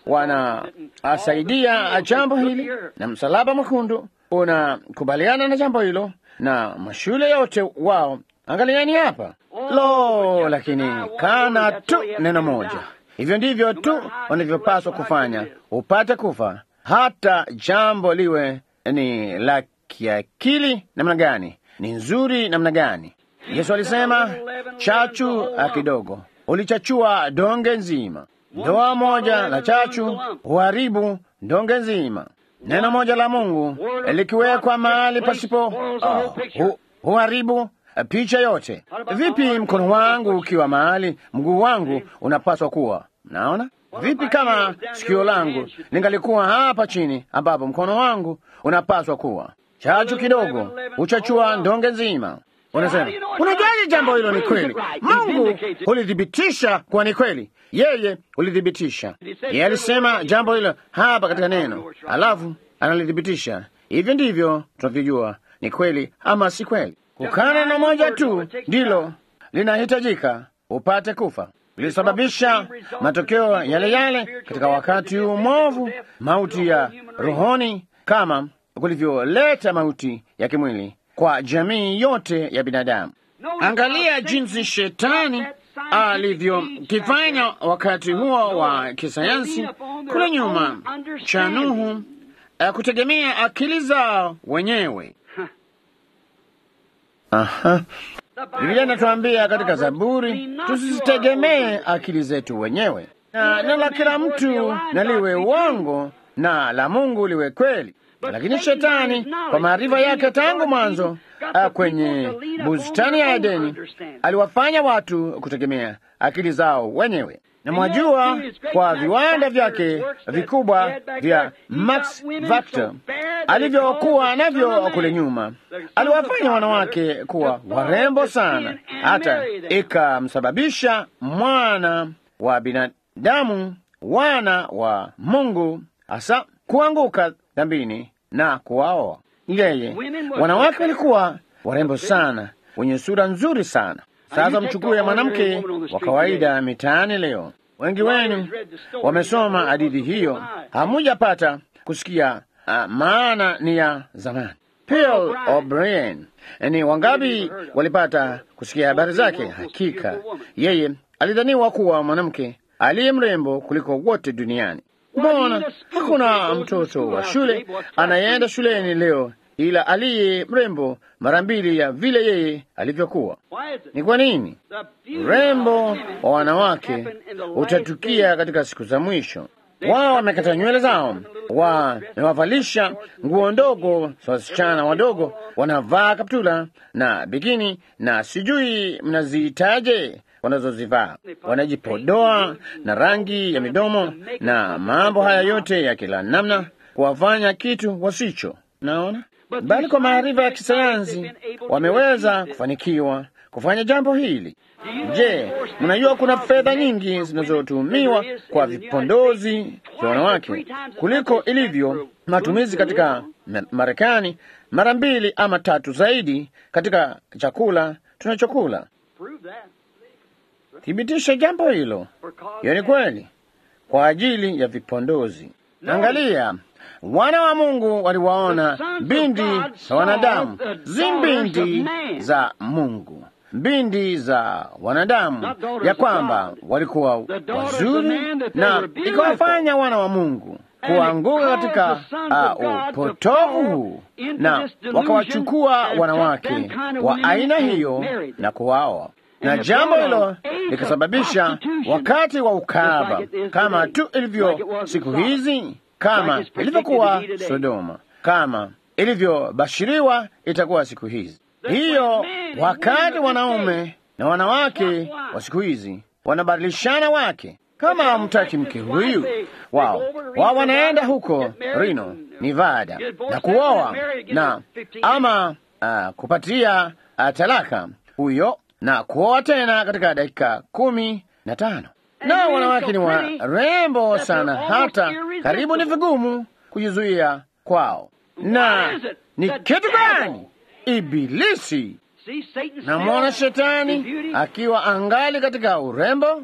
wanasaidia jambo hili, na msalaba mwekundu unakubaliana na jambo hilo, na mashule yote wao. Angaliani hapa, lo, lakini kana tu neno moja Hivyo ndivyo tu wanavyopaswa kufanya upate kufa, hata jambo liwe ni la kiakili namna gani, ni nzuri namna gani. Yesu alisema chachu kidogo ulichachua donge nzima. Doa moja la chachu huharibu donge nzima. Neno moja la Mungu likiwekwa mahali pasipo uh, hu, huharibu picha yote. Vipi mkono wangu ukiwa mahali mguu wangu unapaswa kuwa? Mnaona vipi? Kama sikio langu lingalikuwa hapa chini ambapo mkono wangu unapaswa kuwa, chachu kidogo uchachua ndonge nzima. Unasema, unajaje jambo hilo ni kweli? Mungu hulithibitisha kuwa ni kweli, yeye hulithibitisha. Yeye alisema jambo hilo hapa katika neno, alafu analithibitisha. Hivyo ndivyo tunavyojua ni kweli ama si kweli. Kukana neno moja tu ndilo linahitajika upate kufa, lilisababisha matokeo yale yale katika wakati huu mwovu, mauti ya rohoni, kama kulivyoleta mauti ya kimwili kwa jamii yote ya binadamu. Angalia jinsi shetani alivyokifanya wakati huo wa kisayansi kule nyuma cha Nuhu, kutegemea akili zao wenyewe. Aha. Biblia inatuambia katika Zaburi tusizitegemee akili zetu wenyewe, na neno la kila mtu na liwe uongo na la Mungu liwe kweli. Lakini shetani kwa maarifa yake tangu mwanzo ah, kwenye bustani ya Edeni aliwafanya watu kutegemea akili zao wenyewe. Na mwajua, kwa viwanda vyake vikubwa vya Max Factor alivyokuwa navyo kule nyuma, aliwafanya wanawake kuwa warembo sana, hata ikamsababisha mwana wa binadamu, wana wa Mungu hasa kuanguka dhambini na kuwaoa yeye. Wanawake walikuwa warembo sana, wenye sura nzuri sana. Sasa mchukue mwanamke wa kawaida mitaani leo. Wengi wenu wamesoma hadithi hiyo, hamujapata kusikia uh, maana ni ya zamani. Pearl O'Brien, ni wangapi walipata kusikia habari zake? Hakika yeye alidhaniwa kuwa mwanamke aliye mrembo kuliko wote duniani. Mbona hakuna mtoto wa shule anayeenda shuleni leo ila aliye mrembo mara mbili ya vile yeye alivyokuwa? Ni kwa nini? Urembo wa wanawake utatukia katika siku za mwisho. Wao wamekata nywele zao, wamewavalisha nguo ndogo za wasichana wadogo, wanavaa kaptula na bikini na sijui mnaziitaje wanazozivaa, wanajipodoa na rangi ya midomo na mambo haya yote ya kila namna, kuwafanya kitu wasicho. Naona bali kwa maarifa ya kisayansi wameweza kufanikiwa kufanya jambo hili. Je, mnajua kuna fedha nyingi zinazotumiwa kwa vipondozi vya wanawake kuliko ilivyo matumizi katika Marekani, mara mbili ama tatu zaidi katika chakula tunachokula. Thibitisha jambo hilo. Hiyo ni kweli, kwa ajili ya vipondozi. Angalia, wana wa Mungu waliwaona mbindi za wanadamu, zi mbindi za Mungu, mbindi za wanadamu, ya kwamba walikuwa wazuri, na ikawafanya wana wa Mungu kuanguka katika uh, upotovu huu, na wakawachukua wanawake wa aina hiyo na kuwaoa na jambo hilo likasababisha wakati wa ukahaba, kama tu ilivyo siku hizi, kama ilivyokuwa Sodoma, kama ilivyobashiriwa itakuwa siku hizi. Hiyo wakati wanaume na wanawake wa siku hizi wanabadilishana wake. Kama hamtaki mke huyu wao, wao wanaenda huko Reno, Nevada na kuoa na ama uh, kupatia uh, talaka huyo na kuoa tena katika dakika kumi na tano. Na wanawake ni warembo sana, hata karibu ni vigumu kujizuia kwao. Na ni kitu gani? Ibilisi. Namwona shetani akiwa angali katika urembo.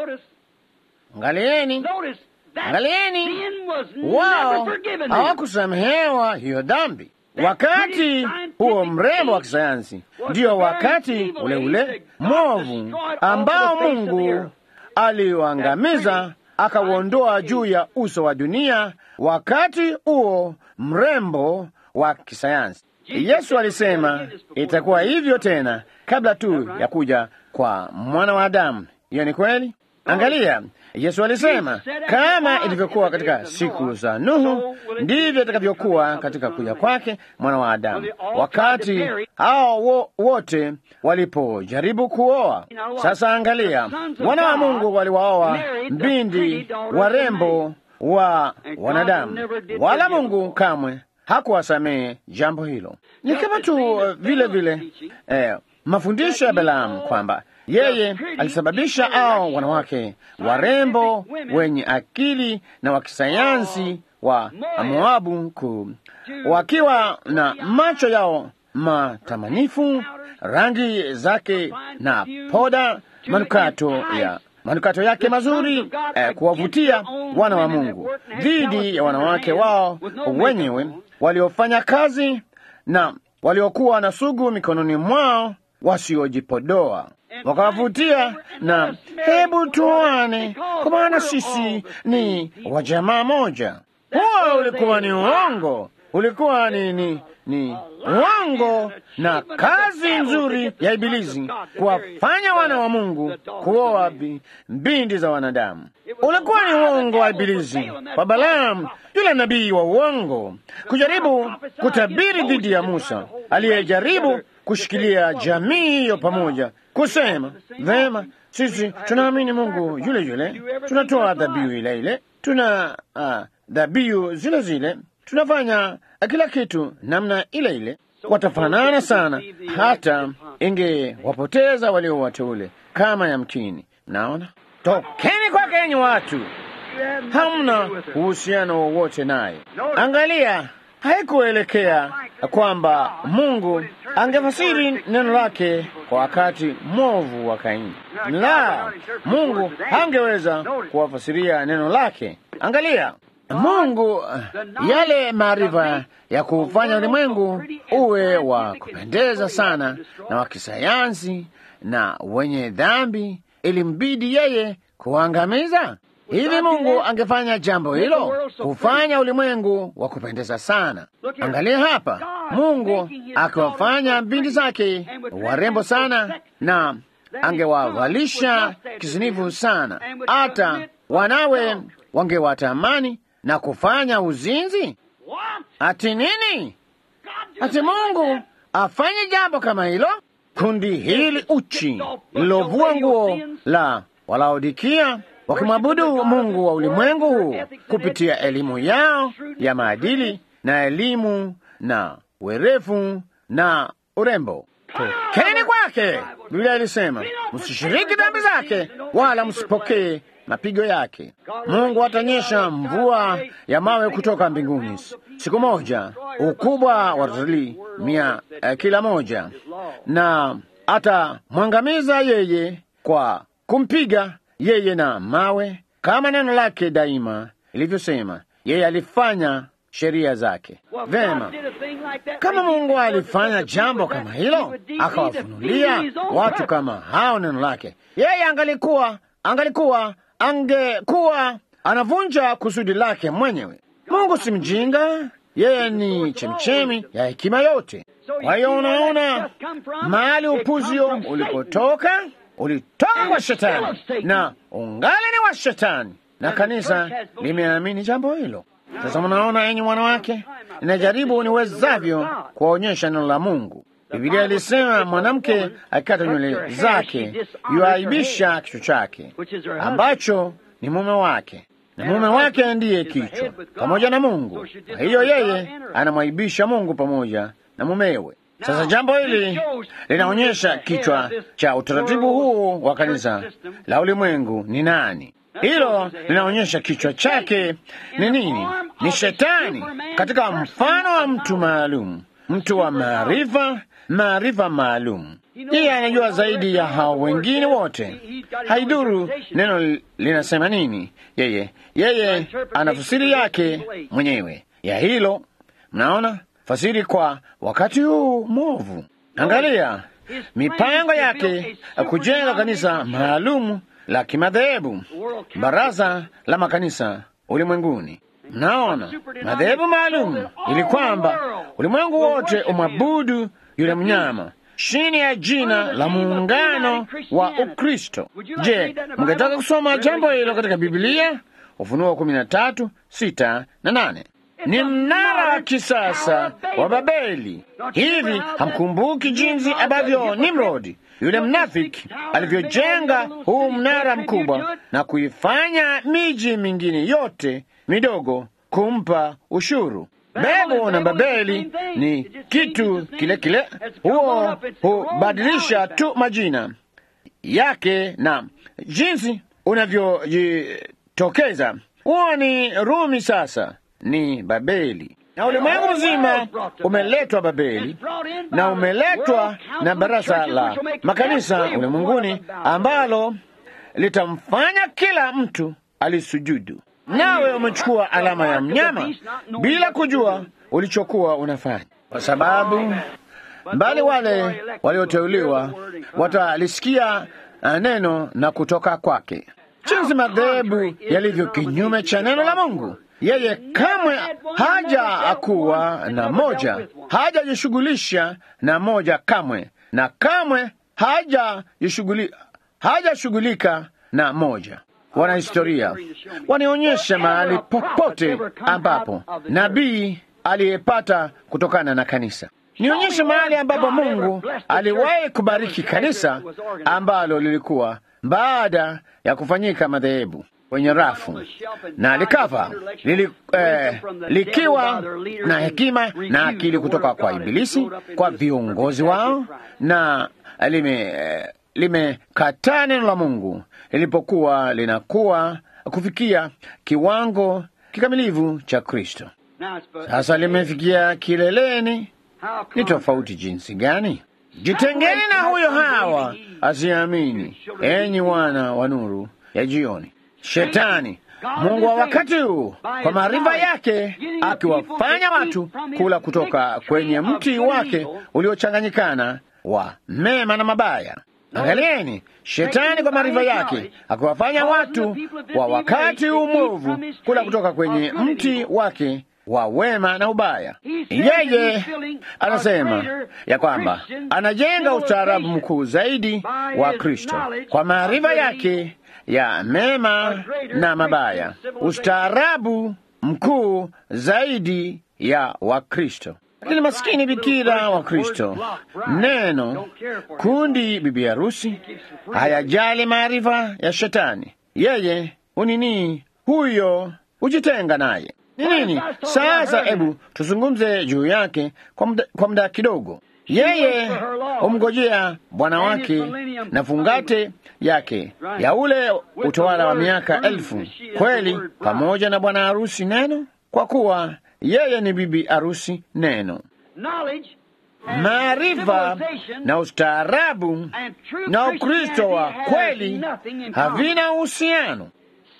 Angalieni, angalieni, wao hawakusamehewa hiyo dhambi. Wakati huo mrembo wa kisayansi ndiyo wakati ule ule mwovu ambao Mungu aliuangamiza akauondoa juu ya uso wa dunia. Wakati huo mrembo wa kisayansi, Yesu alisema itakuwa hivyo tena kabla tu ya kuja kwa mwana wa Adamu. Hiyo ni kweli. Angalia, Yesu alisema kama ilivyokuwa katika siku za Nuhu, ndivyo itakavyokuwa katika kuja kwake mwana wa Adamu, wakati hao wo, wote walipojaribu kuoa. Sasa angalia, wana wa Mungu waliwaoa mbindi warembo wa wanadamu, wala Mungu kamwe hakuwasamehe jambo hilo. Ni kama tu vile vile eh, mafundisho ya Balaamu kwamba yeye alisababisha ao wanawake warembo wenye akili na wa kisayansi wa Moabu ku wakiwa na macho yao matamanifu, rangi zake na poda, manukato ya manukato yake mazuri eh, kuwavutia wana wa Mungu dhidi ya wanawake wao wenyewe waliofanya kazi na waliokuwa na sugu mikononi mwao wasiojipodoa wakawavutia na hebu tuoane, kwa maana sisi ni wa jamaa moja. Huo ulikuwa ni uongo. ulikuwa ni, ni, ni uongo na kazi nzuri ya Ibilisi kuwafanya wana wa Mungu kuoa bi- binti za wanadamu. Ulikuwa ni uongo wa Ibilisi kwa Balaamu, yule nabii wa uongo, kujaribu kutabiri dhidi ya Musa aliyejaribu kushikilia jamii hiyo pamoja, kusema vema, sisi tunaamini Mungu yule yule, tunatoa dhabihu ile ile, tuna ah, dhabihu zile zile, tunafanya kila kitu namna ile ile. Watafanana sana, hata ingewapoteza walio wateule kama yamkini. Naona, tokeni kwake enyi watu, hamna uhusiano wowote naye. Angalia, haikuelekea kwamba Mungu angefasiri neno lake kwa wakati mwovu wa Kaini. La, Mungu hangeweza kuwafasiria neno lake. Angalia, Mungu yale maarifa ya kufanya ulimwengu uwe wa kupendeza sana na wa kisayansi na wenye dhambi, ilimbidi yeye kuangamiza. Hivi Mungu angefanya jambo hilo, kufanya ulimwengu wa kupendeza sana? Angalia hapa, Mungu akiwafanya binti zake warembo sana na angewavalisha kisinifu sana, hata wanawe wangewatamani na kufanya uzinzi. Ati nini? Ati Mungu afanye jambo kama hilo? Kundi hili uchi lilovua nguo la Walaodikia wakimwabudu Mungu wa ulimwengu huu kupitia elimu yao ya maadili na elimu na werefu na urembo. Tokeni kwake, Biblia ilisema, msishiriki dhambi zake wala msipokee mapigo yake. Mungu atanyesha mvua ya mawe kutoka mbinguni siku moja, ukubwa wa ratili mia eh, kila moja, na atamwangamiza yeye kwa kumpiga yeye na mawe, kama neno lake daima ilivyosema. Yeye alifanya sheria zake vema. Kama Mungu alifanya jambo kama hilo, akawafunulia watu kama hao neno lake, yeye angalikuwa angalikuwa angekuwa anavunja kusudi lake mwenyewe. Mungu si mjinga, yeye ni chemchemi ya hekima yote. Kwa hiyo unaona mahali upuzio ulipotoka, ulitoka kwa Shetani na ungali ni wa Shetani, na kanisa limeamini jambo hilo. Sasa mnaona, enyi wanawake, ninajaribu niwezavyo kuwaonyesha neno la Mungu. Biblia ilisema mwanamke akikata nywele zake yuaibisha kichwa chake, ambacho ni mume wake, na mume wake ndiye kichwa pamoja na Mungu. Kwa hiyo yeye anamwaibisha Mungu pamoja na mumewe. Sasa jambo hili linaonyesha kichwa cha utaratibu huu wa kanisa la ulimwengu ni nani. Hilo linaonyesha kichwa chake ni nini? Ni Shetani, katika mfano wa mtu maalum, mtu wa maarifa, maarifa maalum. Yeye anajua zaidi ya hao wengine wote. Haidhuru neno linasema nini, yeye yeye ana fasiri yake mwenyewe ya hilo. Mnaona fasiri kwa wakati huu mwovu. Angalia mipango yake kujenga kanisa maalumu la kimadhehebu, baraza la makanisa ulimwenguni. Mnaona madhehebu maalum ili kwamba ulimwengu wote umwabudu yule mnyama chini ya jina la muungano wa Ukristo. Je, mngetaka kusoma jambo hilo katika Biblia? Ufunuo kumi na tatu sita na nane. Ni mnara wa kisasa wa Babeli. Hivi hamkumbuki jinsi ambavyo Nimrodi yule mnafiki alivyojenga huu mnara mkubwa na kuifanya miji mingine yote midogo kumpa ushuru? Bebu na Babeli ni kitu kile kile, huo hubadilisha tu majina yake na jinsi unavyojitokeza. Huo ni Rumi, sasa ni Babeli, na ulimwengu mzima umeletwa Babeli na umeletwa na baraza la makanisa ulimwenguni ambalo litamfanya kila mtu alisujudu. Nawe umechukua alama ya mnyama bila kujua ulichokuwa unafanya, kwa sababu mbali wale walioteuliwa watalisikia neno na kutoka kwake. Jinsi madhehebu yalivyo kinyume cha neno la Mungu Yeye kamwe haja kuwa na moja, hajajishughulisha na moja kamwe, na kamwe hajajishughuli hajashughulika na moja. Wanahistoria wanionyesha mahali popote ambapo nabii aliyepata kutokana na kanisa. Nionyeshe mahali ambapo Mungu aliwahi kubariki kanisa ambalo lilikuwa baada ya kufanyika madhehebu kwenye rafu na likafa lili, eh, likiwa na hekima na akili kutoka kwa Ibilisi, kwa viongozi wao na lime eh, limekataa neno la Mungu lilipokuwa linakuwa kufikia kiwango kikamilifu cha Kristo. Sasa limefikia kileleni. Ni tofauti jinsi gani? Jitengeni na huyo Hawa asiamini, enyi wana wa nuru ya jioni. Shetani Mungu wa wakati huu kwa maarifa yake akiwafanya watu kula kutoka kwenye mti wake uliochanganyikana wa mema na mabaya. Angalieni, shetani kwa maarifa yake akiwafanya watu wa wakati huu mwovu kula kutoka kwenye mti wake wa wema na ubaya. Yeye anasema ya kwamba anajenga ustaarabu mkuu zaidi wa Kristo kwa maarifa yake ya mema na mabaya, ustaarabu mkuu zaidi ya Wakristo. Lakini maskini bikira wa Kristo, neno kundi bibi harusi, hayajali maarifa ya shetani. Yeye unini huyo hujitenga naye ni nini? Sasa hebu tuzungumze juu yake kwa muda, kwa muda kidogo. Yeye humngojea bwana wake na fungate yake ya ule utawala wa miaka elfu, kweli pamoja na bwana harusi neno, kwa kuwa yeye ni bibi harusi neno. Maarifa na ustaarabu na Ukristo wa kweli havina uhusiano.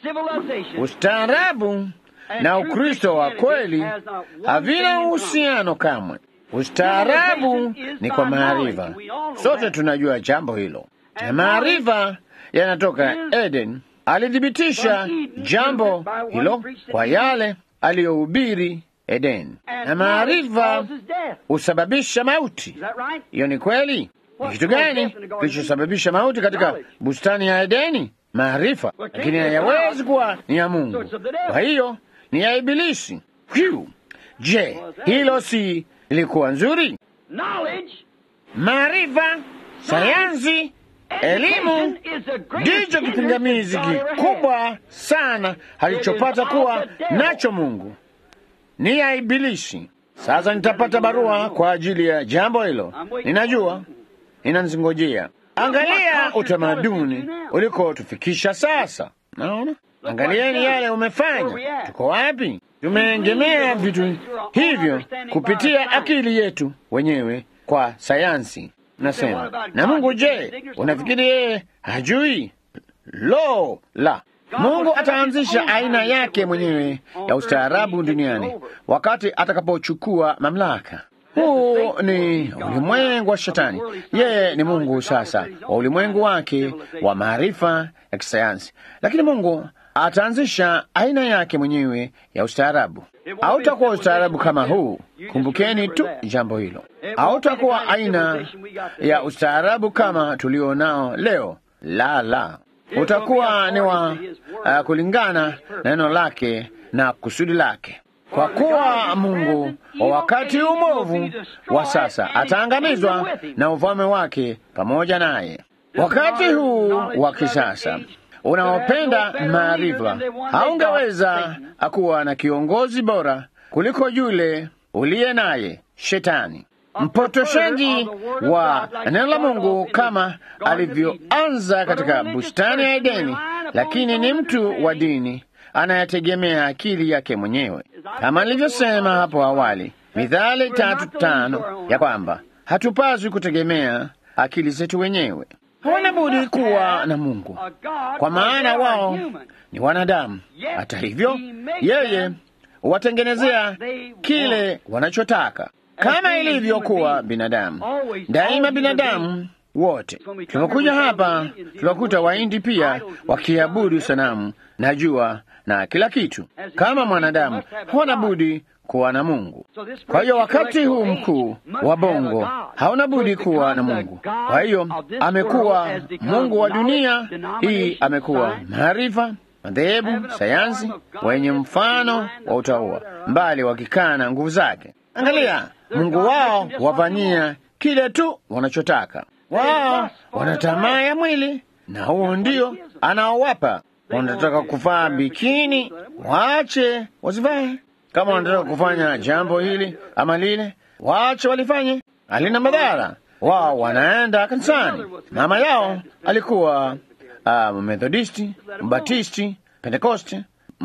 Ustaarabu na Ukristo wa kweli havina uhusiano kamwe. Ustaarabu ni kwa maarifa, sote tunajua jambo hilo, na maarifa yanatoka Eden. Alithibitisha jambo hilo kwa yale aliyohubiri Eden, na maarifa husababisha mauti. Hiyo ni kweli. Ni kitu gani kilichosababisha mauti katika bustani ya Edeni? Maarifa, lakini hayawezi kuwa ni ya Mungu. Kwa hiyo ni ya Ibilisi. Hyu, je, hilo si lilikuwa nzuri? Maarifa, sayansi, elimu ndicho kipingamizi kikubwa sana alichopata kuwa nacho Mungu, ni ya Ibilisi. Sasa nitapata barua kwa ajili ya jambo hilo, ninajua inanzingojea. Angalia utamaduni ulikotufikisha sasa. Naona, angalieni yale umefanya. Tuko wapi? Tumeengemea vitu hivyo kupitia akili yetu wenyewe kwa sayansi. Nasema na Mungu, je, unafikiri yeye hajui? Lo la! Mungu ataanzisha aina yake mwenyewe ya ustaarabu duniani wakati atakapochukua mamlaka. Huu ni ulimwengu wa Shetani. Yeye ni Mungu sasa wa ulimwengu wake wa maarifa ya kisayansi, lakini Mungu ataanzisha aina yake mwenyewe ya ustaarabu. Hautakuwa ustaarabu kama huu. Kumbukeni tu jambo hilo, hautakuwa aina ya ustaarabu kama tulio nao leo. La, la, utakuwa ni wa uh, kulingana na neno lake na kusudi lake kwa kuwa Mungu wa wakati umovu wa sasa ataangamizwa na ufalme wake pamoja naye. Wakati huu wa kisasa unaopenda maarifa, haungeweza kuwa na kiongozi bora kuliko yule uliye naye Shetani, mpotoshaji wa neno la Mungu kama alivyoanza katika bustani ya Edeni, lakini ni mtu wa dini anayetegemea akili yake mwenyewe, kama nilivyosema hapo awali, Mithali tatu tano ya kwamba hatupaswi kutegemea akili zetu wenyewe. Hawana budi kuwa na Mungu, kwa maana wao ni wanadamu. Hata hivyo, yeye huwatengenezea kile wanachotaka, kama ilivyokuwa binadamu. Daima binadamu wote. Tulipokuja hapa, tukakuta Wahindi pia wakiabudu sanamu na jua na kila kitu. Kama mwanadamu, hawana budi kuwa na Mungu. Kwa hiyo wakati huu mkuu wa bongo hauna budi kuwa na Mungu. Kwa hiyo amekuwa Mungu wa dunia hii, amekuwa maarifa, madhehebu, sayansi, wenye mfano wa utaua, mbali wakikana nguvu zake. Angalia, Mungu wao wafanyia kile tu wanachotaka. Wao wana tamaa ya mwili, na huo ndio anaowapa. Wanataka kuvaa bikini, waache wasivae. Kama wanataka kufanya jambo hili ama lile, waache walifanye, halina madhara. Wao wanaenda kanisani. Mama yao alikuwa uh, Methodisti, Mbatisti, Pentekoste,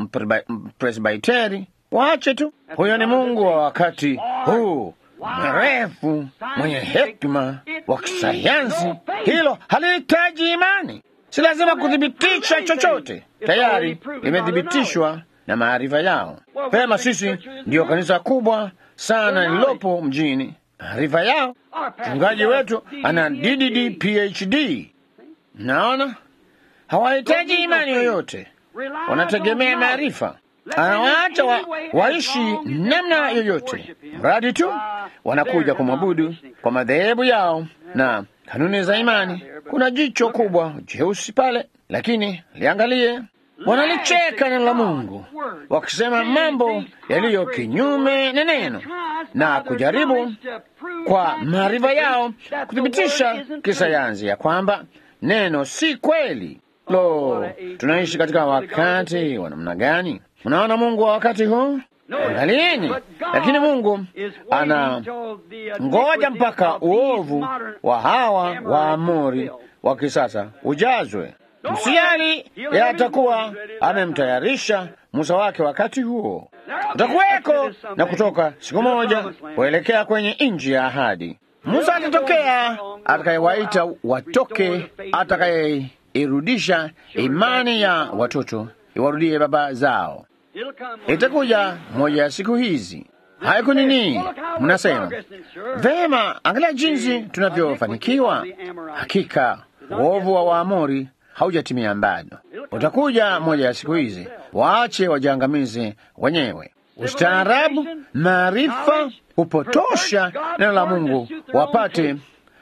Presbiteri. Waache tu. Huyo ni Mungu wa wakati huu mrefu, mwenye hekima wa kisayansi. Hilo halihitaji imani, si lazima kuthibitisha chochote, tayari limethibitishwa na maarifa yao. Pema, sisi ndiyo kanisa kubwa sana lililopo mjini. Maarifa yao, mchungaji wetu ana DDD PhD. Naona hawahitaji imani yoyote, wanategemea maarifa. Anawaacha wa, waishi namna yoyote, mradi tu wanakuja kumwabudu kwa madhehebu yao na kanuni za imani. Kuna jicho kubwa jeusi pale, lakini liangalie wanalicheka neno la Mungu wakisema mambo yaliyo kinyume na neno na kujaribu kwa maarifa yao kuthibitisha kisayansi ya kwamba neno si kweli. Lo, tunaishi katika wakati wa namna gani? Mnaona Mungu wa wakati huu, angalieni. Lakini Mungu ana ngoja mpaka uovu wa hawa Waamori wa kisasa ujazwe Msiali yatakuwa amemtayarisha Musa wake wakati huo. Utakuweko na kutoka siku moja kuelekea kwenye nchi ya ahadi. Musa atatokea atakayewaita watoke, atakayeirudisha imani ya watoto iwarudie baba zao. Itakuja moja ya siku hizi. Haiku nini? Mnasema vema, angalia jinsi tunavyofanikiwa. Hakika uovu wa Waamori haujatimia bado. Utakuja moja ya siku hizi, waache wajiangamize wenyewe. Ustaarabu, maarifa hupotosha neno la Mungu, wapate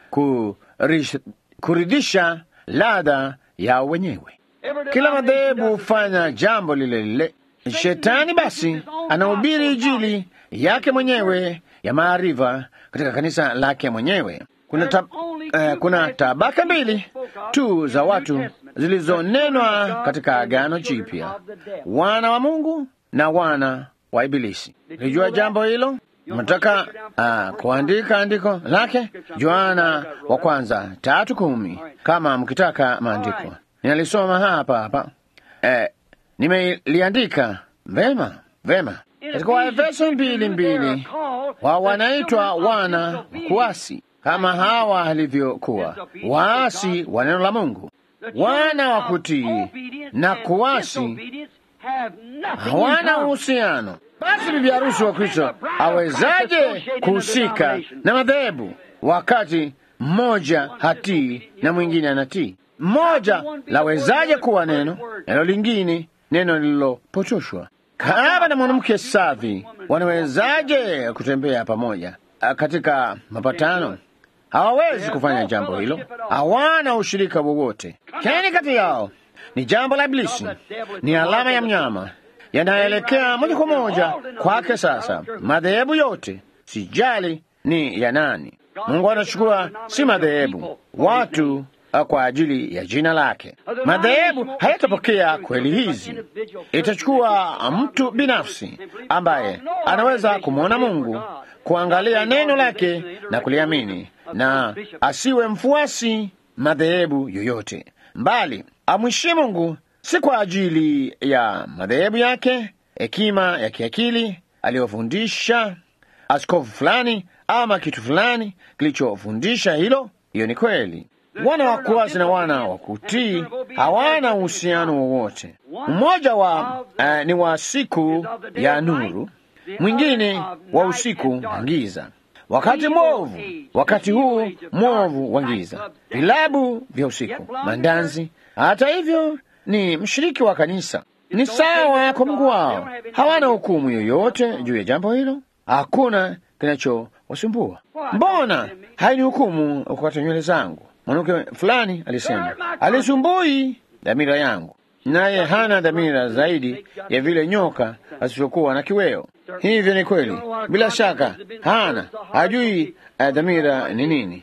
kurish, kuridhisha ladha yao wenyewe. Kila madhehebu hufanya jambo lile lile. Shetani basi anahubiri Injili yake mwenyewe ya maarifa katika kanisa lake mwenyewe. Kuna, tab, eh, kuna tabaka mbili tu za watu zilizonenwa katika Agano Jipya, wana wa Mungu na wana wa Ibilisi. Lijua jambo hilo? Mnataka uh, kuandika andiko lake Yohana wa kwanza tatu kumi kama mkitaka maandiko ninalisoma hapa hapa. Eh, nimeliandika vema vema katika Waefeso mbili mbili, wa wanaitwa wana kuasi kama hawa alivyokuwa waasi wa neno la Mungu, wana wa kutii na kuasi hawana uhusiano. Basi bibi harusi wa Kristo awezaje kuhusika na madhehebu wakati mmoja hatii na mwingine anatii? Mmoja lawezaje kuwa neno, neno lingine neno lililopotoshwa? Kahaba na mwanamke safi wanawezaje kutembea pamoja katika mapatano? Hawawezi kufanya jambo hilo, hawana ushirika wowote. Keni kati yao ni jambo la Iblisi, ni alama ya mnyama yanaelekea moja kwa moja kwake. Sasa madhehebu yote, sijali ni ya nani, Mungu anachukua si madhehebu, watu kwa ajili ya jina lake. Madhehebu hayatapokea kweli hizi, itachukua mtu binafsi ambaye anaweza kumwona Mungu, kuangalia neno lake na kuliamini, na asiwe mfuasi madhehebu yoyote, mbali amwishi Mungu si kwa ajili ya madhehebu yake, hekima ya kiakili aliyofundisha askofu fulani ama kitu fulani kilichofundisha hilo. Hiyo ni kweli. Wana wa kuasi na wana wa kutii hawana uhusiano wowote. Mmoja wa uh, ni wa siku ya nuru, mwingine wa usiku wa giza. wakati mwovu, wakati huu mwovu wa giza, vilabu vya usiku, mandanzi. Hata hivyo ni mshiriki wa kanisa, ni sawa kwa Mungu wao. Hawana hukumu yoyote juu ya jambo hilo, hakuna kinachowasumbua. Mbona haini hukumu kukata nywele zangu? Mwanamke fulani alisema alisumbui dhamira yangu, naye hana dhamira zaidi ya vile nyoka asivyokuwa na kiweo. Hivyo ni kweli, bila shaka hana, hajui uh, dhamira ni nini,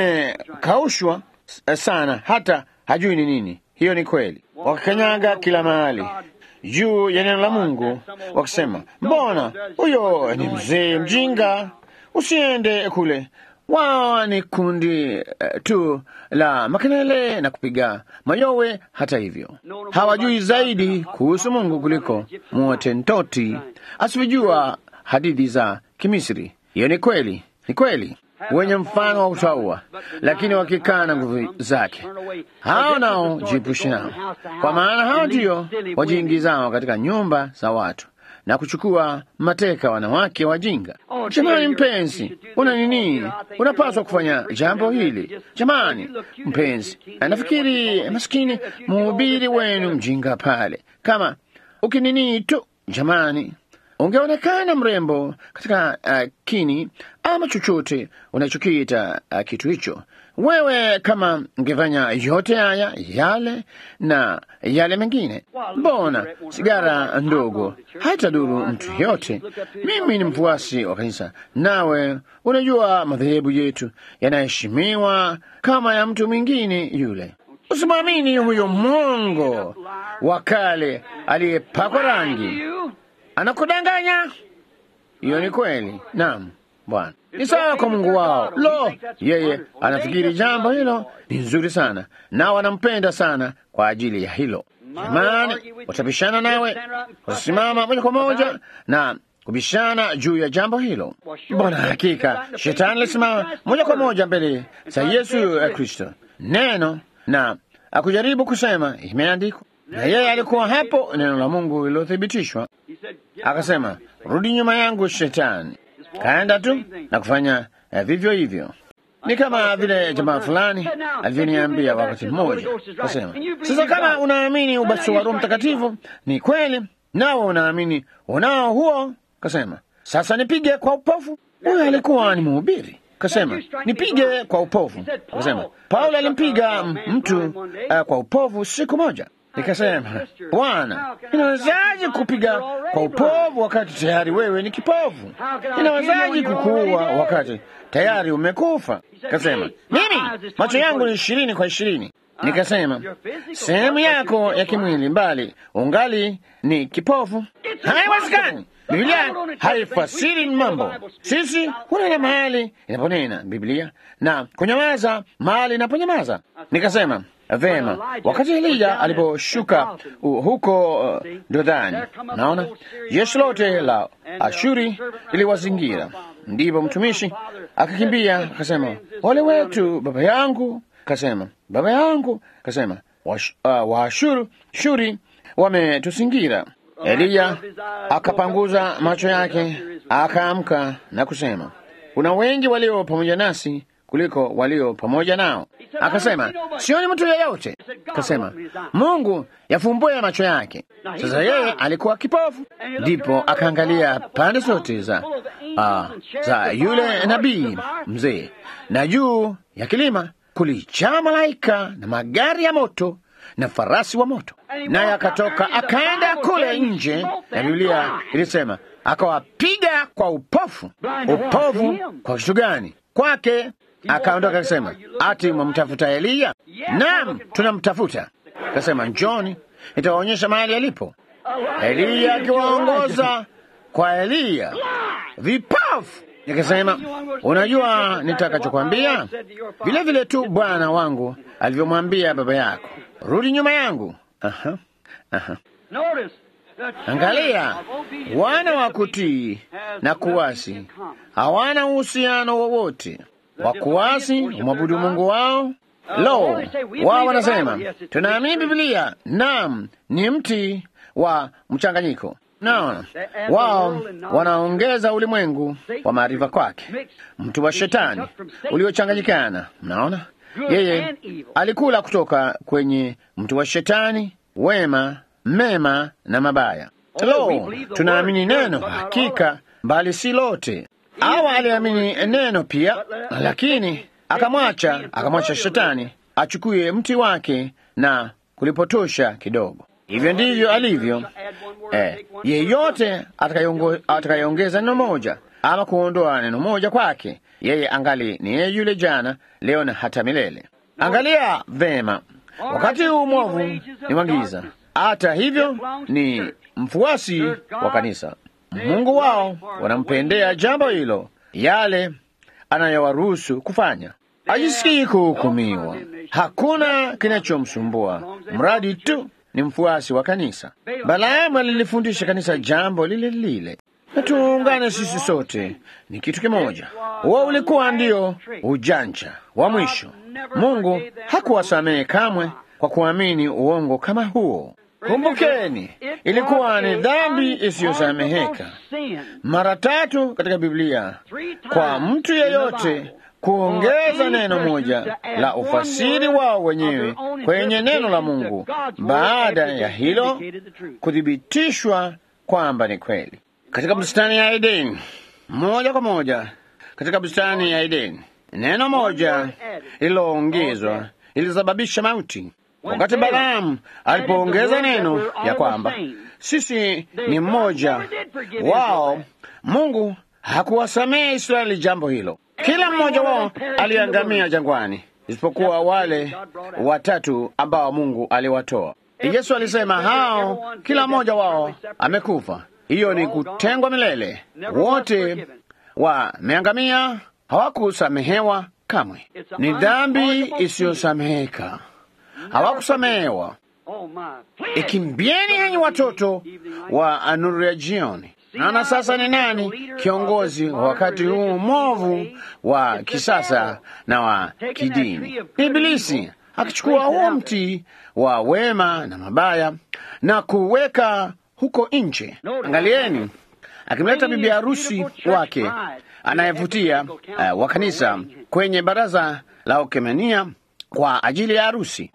imekaushwa uh, sana, hata hajui ni nini. Hiyo ni kweli, wakikanyaga kila mahali juu ya neno la Mungu, wakisema mbona huyo ni mzee mjinga, usiende kule. Wao ni kundi uh, tu la makelele na kupiga mayowe. Hata hivyo hawajui zaidi kuhusu Mungu kuliko Mwotentoti asivyojua hadithi za Kimisri. Hiyo ni kweli, ni kweli, wenye mfano wa utaua, lakini wakikaa na nguvu zake. Hao nao jiepushe nao, kwa maana hao ndio wajiingizao katika nyumba za watu na kuchukua mateka wanawake wajinga. Jamani mpenzi, una nini? Unapaswa kufanya jambo hili. Jamani mpenzi, nafikiri maskini mhubiri wenu mjinga pale, kama ukinini tu, jamani, ungeonekana mrembo katika uh, kini ama chochote unachokiita uh, kitu hicho. Wewe kama ungefanya yote haya yale na yale mengine, mbona sigara ndogo haitadhuru mtu yote? Mimi ni mfuasi wa kanisa, nawe unajua madhehebu yetu yanaheshimiwa kama ya mtu mwingine yule. Usimwamini huyo mwongo wa kale aliyepakwa rangi, anakudanganya. Hiyo ni kweli. Naam Bwana ni sawa kwa Mungu wao. Lo, yeye anafikiri jambo hilo ni nzuri sana, nao wanampenda sana kwa ajili ya hilo. Jamani, watabishana nawe, watasimama moja kwa moja na kubishana juu ya jambo hilo. Mbona hakika shetani alisimama moja kwa moja mbele za Yesu Kristo neno na akujaribu kusema imeandikwa, na yeye alikuwa hapo, neno la Mungu lililothibitishwa. Akasema, rudi nyuma yangu Shetani. Kaenda tu na kufanya eh, vivyo hivyo. Ni kama vile jamaa fulani alivyoniambia wakati mmoja, kasema, sasa kama unaamini ubatizo wa Roho Mtakatifu ni kweli, nawe unaamini unao huo, kasema, sasa nipige kwa upofu. Huyo alikuwa ni mhubiri, kasema, nipige kwa upofu. Kasema, Paulo alimpiga mtu uh, kwa upofu siku moja. Nikasema, Bwana, inawezaje kupiga kwa upovu wakati tayari wewe ni kipofu? Inawezaje kukuua wakati tayari umekufa? Kasema, mimi macho yangu ni ishirini kwa ishirini. Nikasema, sehemu yako ya kimwili mbali ungali ni kipofu. Haiwezekani. Biblia haifasiri mambo. Sisi hunena mahali inaponena Biblia na kunyamaza mahali inaponyamaza. Nikasema vema, wakati Elija aliposhuka uh, huko uh, Dodani, naona jeshi lote la Ashuri liliwazingira, ndipo mtumishi akakimbia akasema, wale wetu baba yangu, kasema baba yangu, kasema Waashuru uh, shuri wametuzingira. Eliya akapanguza macho yake akaamka na kusema, kuna wengi walio pamoja nasi kuliko walio pamoja nao. Akasema, sioni mtu yeyote. Akasema, Mungu yafumbue macho yake. Sasa yeye alikuwa kipofu, ndipo akaangalia pande zote za, uh, za yule nabii mzee, na juu ya kilima kulijaa malaika na magari ya moto na farasi wa moto, naye akatoka akaenda kule nje, na Biblia ilisema akawapiga kwa upofu. Upofu kwa kitu gani? Kwake akaondoka akasema, ati mwamtafuta Eliya? Naam, tunamtafuta. Akasema, njoni nitawaonyesha mahali alipo. Eliya akiwaongoza kwa Eliya, vipofu. Nikasema, unajua nitakachokwambia? Vile vile tu Bwana wangu alivyomwambia baba yako, rudi nyuma yangu. Aha, aha. Angalia, wana wa kutii na kuasi hawana uhusiano wowote. Wa kuasi umwabudu Mungu wao. Lo, wao wanasema tunaamini Biblia. Naam, ni mti wa mchanganyiko. Naona wao wanaongeza ulimwengu wa maarifa kwake, mtu wa shetani uliochanganyikana. Mnaona, yeye alikula kutoka kwenye mtu wa shetani, wema, mema na mabaya. Lo, tunaamini neno hakika, bali si lote. Awa aliamini neno pia, lakini akamwacha, akamwacha shetani achukue mti wake na kulipotosha kidogo. Hivyo ndivyo alivyo. Eh, yeyote atakayeongeza neno moja ama kuondoa neno moja kwake, yeye angali ni yeye yule jana, leo na hata milele. Angalia vema, wakati huu mwovu ni wangiza, hata hivyo ni mfuasi wa kanisa. Mungu wao wanampendea jambo hilo, yale anayowaruhusu kufanya. Hajisikii kuhukumiwa, hakuna kinachomsumbua mradi tu ni mfuasi wa kanisa. Balaamu alilifundisha kanisa jambo lile lile, na tuungane sisi sote, ni kitu kimoja. Huo ulikuwa ndio ujanja wa mwisho. Mungu hakuwasamehe kamwe kwa kuamini uongo kama huo. Kumbukeni, ilikuwa ni dhambi isiyosameheka mara tatu katika Biblia kwa mtu yeyote kuongeza neno moja la ufasiri wao wenyewe kwenye neno la Mungu baada ya hilo kuthibitishwa kwamba ni kweli. Katika bustani ya Edeni, moja kwa moja katika bustani ya Edeni, neno moja lililoongezwa lilisababisha mauti. Wakati Balaamu alipoongeza neno ya kwamba sisi ni mmoja wao, Mungu hakuwasamehe Israeli jambo hilo. Kila mmoja wao aliangamia jangwani isipokuwa wale watatu ambao Mungu aliwatoa. Yesu alisema hao, kila mmoja wao amekufa. Hiyo ni kutengwa milele. Wote wameangamia, hawakusamehewa kamwe. Ni dhambi isiyosameheka, hawakusamehewa. Ikimbieni enyi watoto wa nuru ya jioni. Naona sasa ni nani kiongozi wa wakati huu mwovu wa kisasa na wa kidini? Ibilisi akichukua huo mti wa wema na mabaya na kuweka huko nje. Angalieni, akimleta bibi harusi wake anayevutia uh, wa kanisa kwenye baraza la ukemenia kwa ajili ya harusi.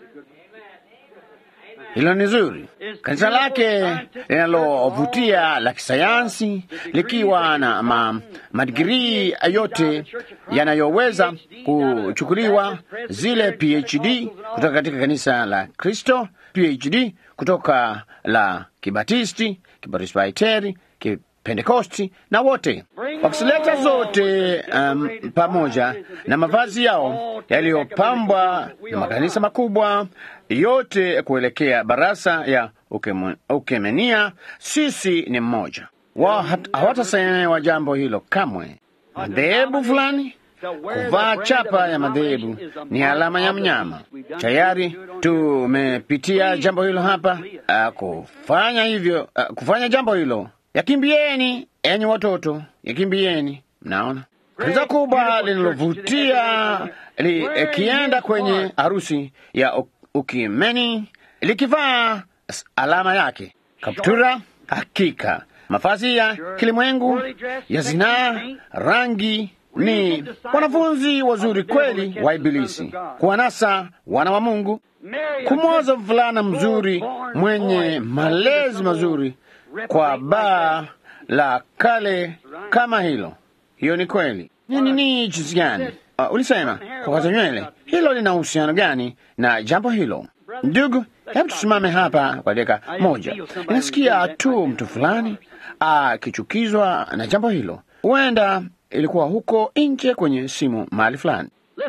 Hilo ni zuri. Kanisa lake linalovutia la kisayansi likiwa na ma, madigirii yote yanayoweza kuchukuliwa, zile PhD kutoka katika kanisa la Kristo, PhD kutoka la Kibatisti, Kipresbiteri, Kipentekosti na wote wakileta zote um, pamoja na mavazi yao yaliyopambwa na makanisa makubwa yote kuelekea barasa ya ukemu, ukemenia. Sisi ni mmoja wao, hawatasamehewa jambo hilo kamwe. Madhehebu fulani kuvaa chapa ya madhehebu ni alama ya mnyama. Tayari tumepitia jambo hilo hapa. Uh, kufanya hivyo, uh, kufanya jambo hilo, yakimbieni enyi watoto, yakimbieni. Mnaona kanisa kubwa linalovutia likienda kwenye harusi ya ukimeni likivaa alama yake, kaptura, hakika mavazi ya kilimwengu ya zinaa, rangi ni wanafunzi wazuri kweli wa Ibilisi, kuwanasa wana wa Mungu, kumwoza mvulana mzuri mwenye malezi mazuri kwa baa la kale kama hilo. Hiyo ni kweli. Nini ni jinsi gani? Uh, ulisema kukata nywele, hilo lina uhusiano gani na jambo hilo? Ndugu, hebu tusimame hapa kwa dakika moja. Ninasikia tu mtu fulani akichukizwa na jambo hilo. Huenda ilikuwa huko nje kwenye simu mahali fulani.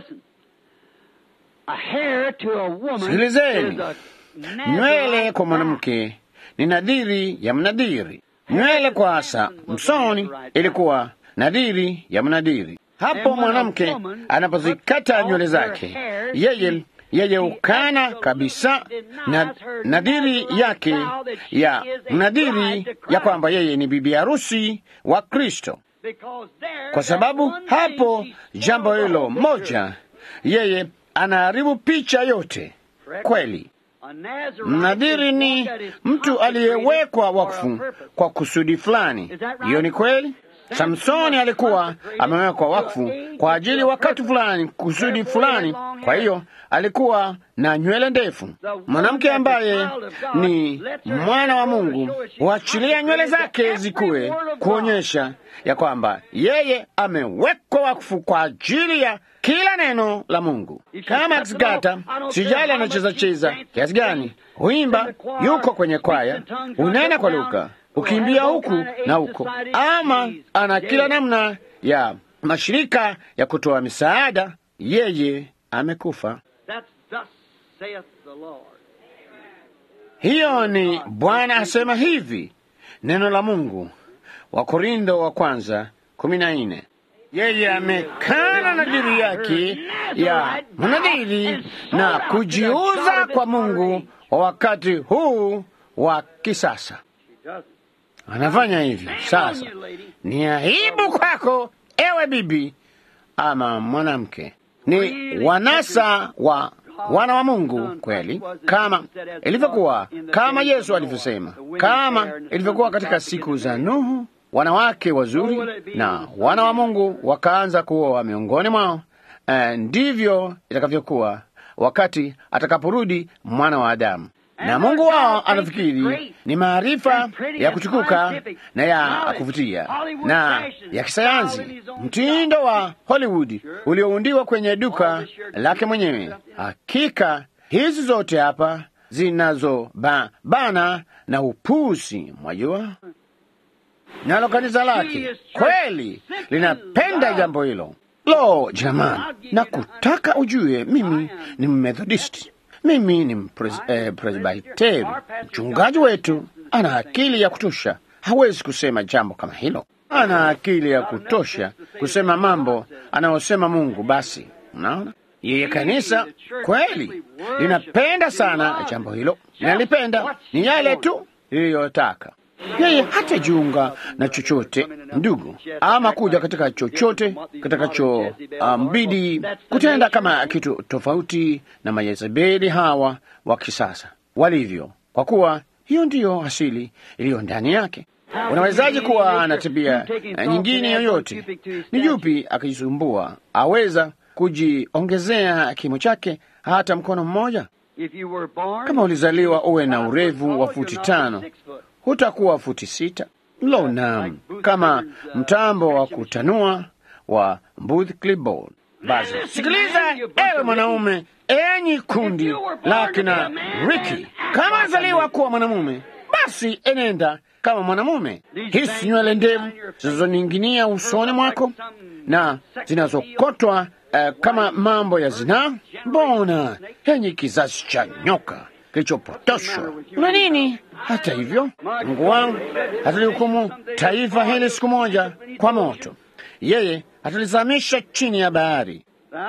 Sikilizeni, nywele kwa mwanamke ni nadhiri ya mnadhiri. Nywele kwa asa msoni ilikuwa nadhiri ya mnadhiri. Hapo mwanamke anapozikata nywele zake, yeye yeye ukana kabisa na nadhiri yake ya mnadhiri ya kwamba yeye ni bibi harusi wa Kristo, kwa sababu hapo jambo hilo moja, yeye anaharibu picha yote. Kweli, Mnadhiri ni mtu aliyewekwa wakfu kwa kusudi fulani. Hiyo ni kweli. Samsoni alikuwa amewekwa wakfu kwa ajili wakati fulani, kusudi fulani. Kwa hiyo alikuwa na nywele ndefu. Mwanamke ambaye ni mwana wa Mungu huachilia nywele zake zikue, kuonyesha ya kwamba yeye amewekwa wakfu kwa ajili ya kila neno la Mungu. Kama akikata, sijali anacheza cheza kiasi gani, huimba, yuko kwenye kwaya, unena kwa lugha ukimbia huku na huko, ama ana kila namna ya mashirika ya kutoa misaada, yeye amekufa. Hiyo ni Bwana asema hivi, neno la Mungu, Wakorindo wa kwanza kumi na nne. Yeye amekana nadhiri yake ya mnadhiri na kujiuza kwa Mungu wa wakati huu wa kisasa. Anafanya hivyo sasa. Ni aibu kwako, ewe bibi ama mwanamke. Ni wanasa wa wana wa Mungu kweli, kama ilivyokuwa, kama Yesu alivyosema, kama ilivyokuwa katika siku za Nuhu, wanawake wazuri na wana wa Mungu wakaanza kuoa miongoni mwao. Uh, ndivyo itakavyokuwa wakati atakaporudi mwana wa Adamu na Mungu wao anafikiri ni maarifa ya kuchukuka na ya kuvutia na ya kisayansi, mtindo wa Hollywood ulioundiwa kwenye duka lake mwenyewe. Hakika hizi zote hapa zinazobana ba, na upusi, mwajua, nalo kanisa lake kweli linapenda jambo hilo. Lo, jamani, na kutaka ujue, mimi ni Mmethodisti mimi ni Presbiteri. Eh, mchungaji wetu ana akili ya kutosha, hawezi kusema jambo kama hilo. Ana akili ya kutosha kusema mambo anayosema Mungu. Basi unaona, yeye kanisa kweli linapenda sana jambo hilo, linalipenda ni yale tu liliyotaka yeye hatajiunga na chochote ndugu, ama kuja katika chochote kitakachombidi um, kutenda kama kitu tofauti na Mayezebeli hawa wa kisasa walivyo, kwa kuwa hiyo ndiyo asili iliyo ndani yake. Unawezaje kuwa na tabia nyingine yoyote? Ni yupi akijisumbua aweza kujiongezea kimo chake hata mkono mmoja? Kama ulizaliwa uwe na urefu wa futi tano hutakuwa futi sita. Lo, naam, kama mtambo wa kutanua wa Booth Clipboard. Basi sikiliza, ewe mwanaume, enyi kundi la kina Riki, kama azaliwa kuwa mwanamume, basi enenda kama mwanamume. Hisi nywele ndevu zinazoning'inia usoni mwako na zinazokotwa uh, kama mambo ya zinaa. Mbona enyi kizazi cha nyoka kilichopotoshwa una nini? Hata hivyo, Mungu wangu atalihukumu taifa hili siku moja kwa moto. Yeye atalizamisha chini ya bahari.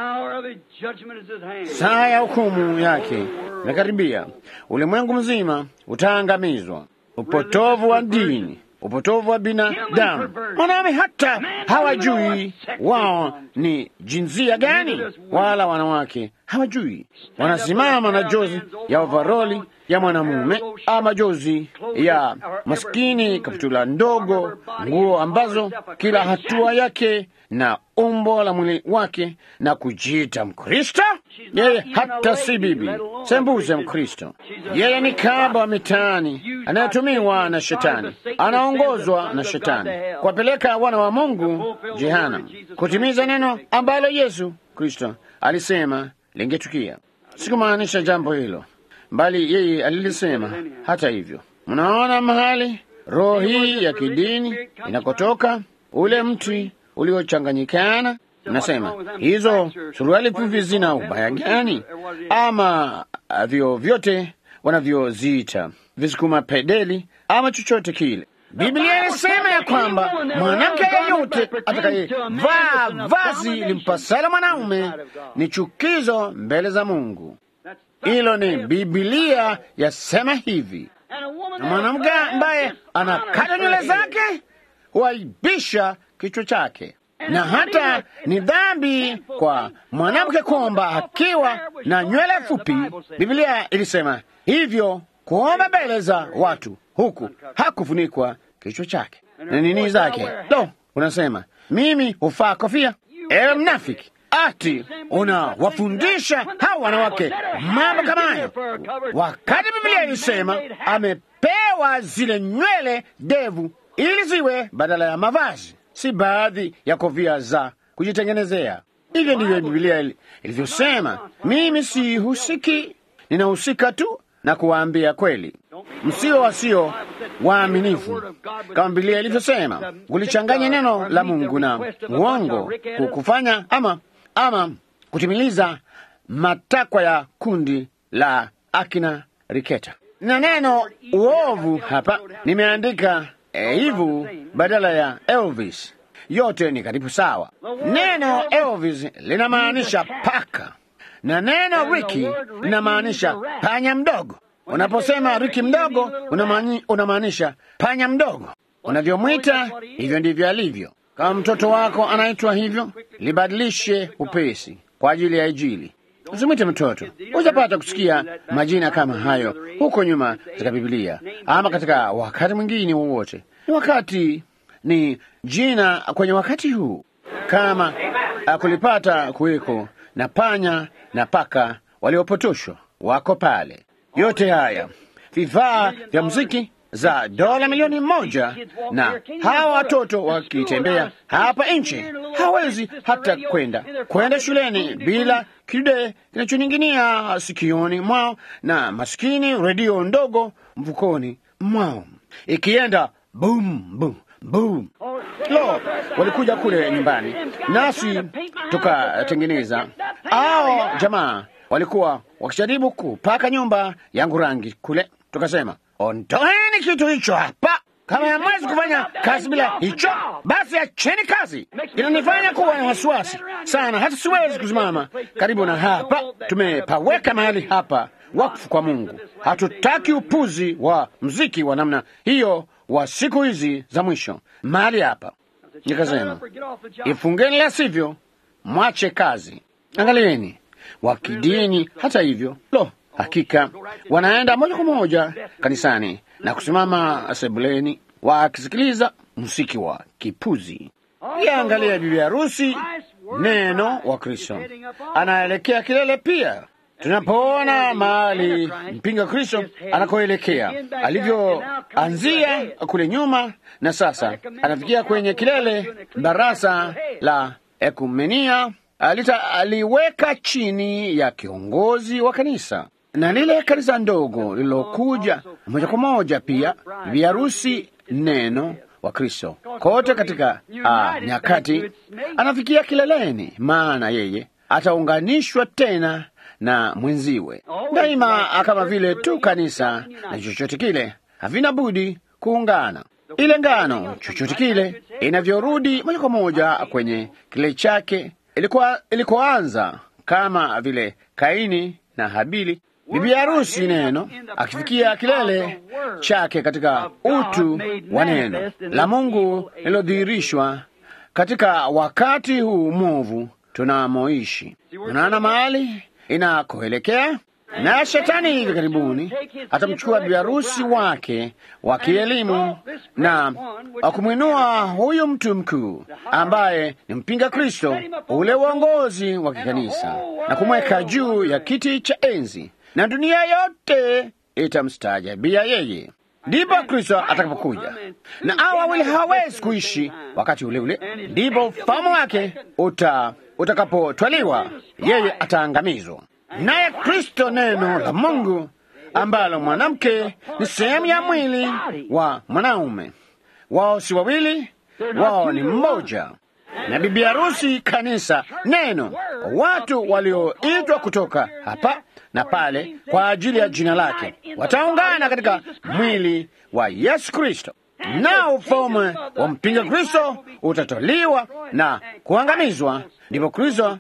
Saa ya hukumu yake imekaribia. Ulimwengu mzima utaangamizwa. Upotovu wa dini, upotovu wa binadamu. Wanaume hata hawajui wao ni jinsia gani, wala wanawake hawajui. Wanasimama na jozi ya ovaroli ya mwanamume ama jozi ya maskini, kaptula ndogo, nguo ambazo kila hatua yake na umbo la mwili wake na kujiita Mkristo. Yeye hata si bibi sembuze Mkristo. Yeye ni kaba wa mitaani anayetumiwa na Shetani, anaongozwa na Shetani kuwapeleka wana wa Mungu jehanamu, kutimiza neno ambalo Yesu Kristo alisema lingetukia. Sikumaanisha jambo hilo, bali yeye alilisema. Hata hivyo, mnaona mahali roho hii ya kidini inakotoka, ule mti uliochanganyikana. Nasema hizo suruali fupi zina ubaya gani? Ama vyo vyote wanavyoziita visukuma pedeli ama chochote kile. Biblia inasema ya kwamba mwanamke yeyote atakayevaa vazi limpasala mwanaume ni chukizo mbele za Mungu. Hilo ni Biblia yasema hivi, na mwanamke ambaye anakata nywele zake huaibisha kichwa chake. na hata ni dhambi kwa mwanamke kuomba akiwa na nywele fupi. Biblia ilisema hivyo, kuomba mbele za watu huku hakufunikwa kichwa chake na nini zake. Lo, unasema mimi hufaa kofia? Ewe mnafiki! Ati unawafundisha hawa wanawake mambo kama hayo, wakati Biblia ilisema amepewa zile nywele ndevu ili ziwe badala ya mavazi, si baadhi ya kofia za kujitengenezea. Hivyo ndivyo Biblia ilivyosema. Mimi sihusiki, ninahusika tu na kuwaambia kweli, msio wasio waaminifu, kama Biblia ilivyosema, kulichanganya neno la Mungu na uongo, kufanya ama ama kutimiliza matakwa ya kundi la akina Riketa. Na neno uovu hapa nimeandika eh, hivu badala ya Elvis. Yote ni karibu sawa. Neno Elvis linamaanisha paka na neno Riki linamaanisha panya mdogo. Unaposema Riki mdogo, unamaanisha panya mdogo. Unavyomwita hivyo ndivyo alivyo. Kama mtoto wako anaitwa hivyo, libadilishe upesi kwa ajili ya Injili. Usimwite mtoto. Hujapata kusikia majina kama hayo huko nyuma katika Biblia ama katika wakati mwingine wowote. Ni wakati, ni jina kwenye wakati huu, kama kulipata kuweko na panya na paka waliopotoshwa wako pale. Yote haya vifaa vya muziki za dola milioni moja, na hawa watoto wakitembea hapa nje hawezi hata kwenda kwenda shuleni bila kidude kinachoning'inia sikioni mwao na maskini redio ndogo mfukoni mwao ikienda bum bum bum. Lo, walikuja kule nyumbani nasi tukatengeneza. Hao jamaa walikuwa wakijaribu kupaka nyumba yangu rangi kule, tukasema ondoeni kitu hicho hapa. Kama hamwezi kufanya kazi bila hicho, basi acheni kazi. Inanifanya kuwa na wasiwasi sana, hata siwezi kusimama karibu na hapa. Tumepaweka mahali hapa wakfu kwa Mungu. Hatutaki upuzi wa mziki wa namna hiyo wa siku hizi za mwisho mahali hapa. Nikasema ifungeni, la sivyo mwache kazi. Angalieni wa kidini, hata hivyo, lo, hakika wanaenda moja kwa moja kanisani na kusimama sebuleni wakisikiliza muziki wa kipuzi. Iangalia bibi harusi, neno wa Kristo anaelekea kilele pia. Tunapoona mahali mpinga Kristo anakoelekea, alivyoanzia kule nyuma, na sasa anafikia kwenye kilele, barasa la ekumenia alita aliweka chini ya kiongozi wa kanisa na lile kanisa ndogo lililokuja moja kwa moja pia bibi harusi neno wa Kristo kote katika ah, nyakati anafikia kileleni, maana yeye ataunganishwa tena na mwenziwe daima, kama vile tu kanisa na chochote kile havina budi kuungana. Ile ngano chochote kile inavyorudi moja kwa moja kwenye kile chake ilikuwa ilikoanza, kama vile Kaini na Habili. Bibi harusi neno akifikia kilele chake katika utu wa neno la Mungu lilodhihirishwa katika wakati huu mwovu tunamoishi. Unaona mahali inakoelekea, na shetani hivi karibuni atamchukua bibi harusi wake wa kielimu na kumwinua huyu mtu mkuu ambaye ni mpinga Kristo, ule uongozi wa kikanisa na kumweka juu ya kiti cha enzi na dunia yote itamstaajabia yeye. Ndipo Kristo atakapokuja, na hao wawili hawawezi kuishi wakati ule ule. Ndipo ufahamu wake uta utakapotwaliwa, yeye ataangamizwa. Naye Kristo, neno la Mungu, ambalo mwanamke ni sehemu ya mwili wa mwanaume, wao si wawili, wao ni mmoja na bibi harusi kanisa, neno, watu walioitwa kutoka hapa na pale kwa ajili ya jina lake wataungana katika mwili wa Yesu Kristo, na ufalme wa mpinga Kristo utatoliwa na kuangamizwa. Ndipo Kristo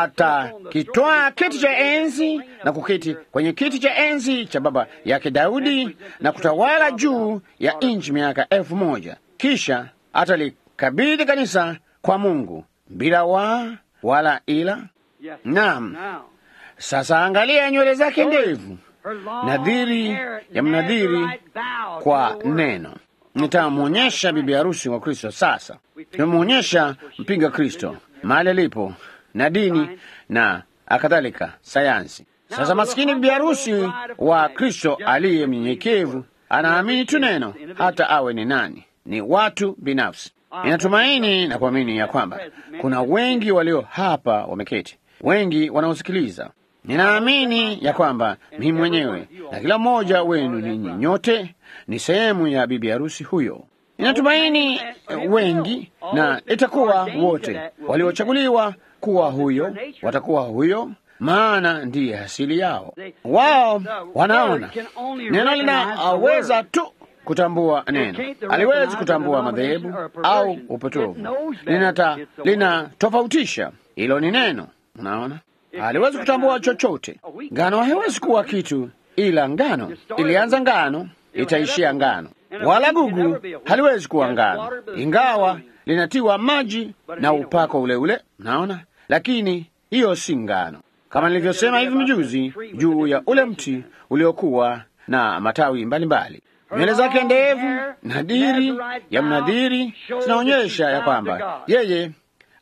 atakitwaa kiti cha enzi na kuketi kwenye kiti cha enzi cha baba yake Daudi na kutawala juu ya nchi miaka elfu moja. Kisha atalikabidhi kanisa kwa Mungu bila waa wala ila. Yes. Naam. Now, Sasa angalia nywele zake ndevu, her long nadhiri hair ya mnadhiri Nazarite vow kwa to the word. neno. Nitamwonyesha bibi harusi wa Kristo. Sasa tumemwonyesha mpinga Kristo mahali alipo na dini na akadhalika sayansi. Sasa maskini bibi harusi wa Kristo aliye mnyenyekevu anaamini tu neno, hata awe ni nani, ni watu binafsi. Ninatumaini na kuamini ya kwamba kuna wengi walio hapa wameketi, wengi wanaosikiliza. Ninaamini ya kwamba mimi mwenyewe na kila mmoja wenu ninyi nyote ni sehemu ya bibi harusi huyo. Ninatumaini eh, wengi na itakuwa wote waliochaguliwa kuwa huyo watakuwa huyo, maana ndiye asili yao. Wao wanaona neno linaweza tu kutambua neno, aliwezi kutambua madhehebu au upotovu. Linata linatofautisha, hilo ni neno. Unaona, haliwezi kutambua chochote. Ngano haiwezi kuwa kitu ila ngano. Ilianza ngano, itaishia ngano. Wala gugu haliwezi kuwa ngano, ingawa linatiwa maji na upako ule ule. Naona, lakini hiyo si ngano, kama nilivyosema hivi mjuzi juu ya ule mti uliokuwa na matawi mbalimbali. Nywele zake ndevu, nadhiri ya mnadhiri, zinaonyesha ya kwamba yeye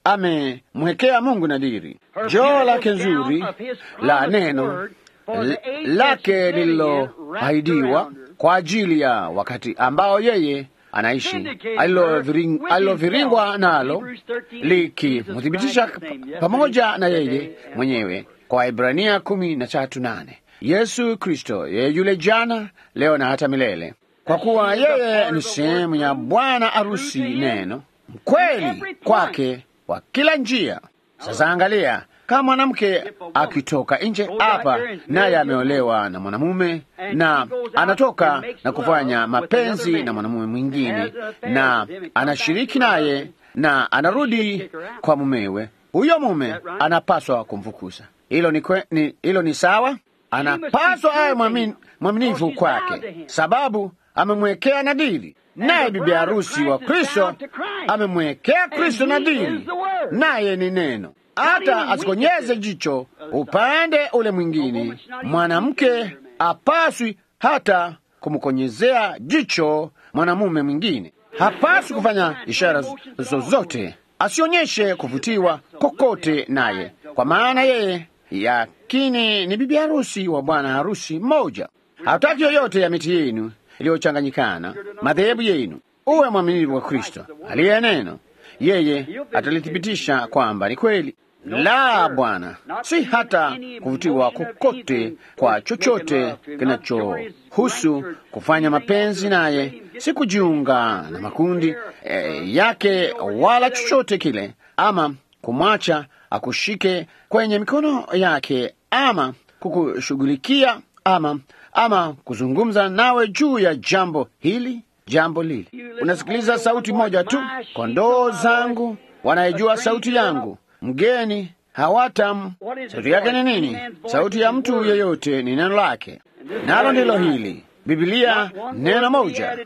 amemwekea Mungu nadhiri. Joo lake nzuri la neno l- lake lililoahidiwa kwa ajili ya wakati ambao yeye anaishi, aliloviring- aliloviringwa nalo likimthibitisha pamoja na yeye mwenyewe kwa Ibrania kumi na tatu nane Yesu Kristo yeye yule jana leo na hata milele, kwa kuwa yeye ni sehemu ya bwana arusi neno mkweli kwake kwa kila njia. Sasa angalia, kama mwanamke akitoka nje hapa, naye ameolewa na mwanamume na anatoka na kufanya mapenzi na mwanamume mwingine, na anashiriki naye na anarudi kwa mumewe, huyo mume anapaswa kumfukuza. Hilo ni, kwe, ni, hilo ni sawa. Anapaswa awe mwamin- mwaminifu kwake, sababu amemwekea nadhiri naye bibi harusi wa Kristo amemwekea Kristo nadhiri, naye ni neno. Hata asikonyeze jicho upande ule mwingine, mwanamke apaswi hata kumkonyezea jicho mwanamume mwingine. Hapaswi kufanya ishara zozote, asionyeshe kuvutiwa kokote naye, kwa maana yeye yakini ni bibi harusi wa bwana harusi mmoja. Hataki yoyote ya miti yenu iliyochanganyikana madhehebu yenu. Uwe mwaminifu wa Kristo aliye neno, yeye atalithibitisha kwamba ni kweli. La, Bwana, si hata kuvutiwa kokote kwa chochote kinachohusu kufanya mapenzi naye, si kujiunga na makundi eh, yake wala chochote kile, ama kumwacha akushike kwenye mikono yake, ama kukushughulikia, ama ama kuzungumza nawe juu ya jambo hili jambo lile. Unasikiliza sauti moja tu. Kondoo zangu wanaijua sauti yangu, mgeni hawatam. Sauti yake ni nini? Sauti ya mtu yeyote ni neno lake, nalo ndilo hili. Biblia neno moja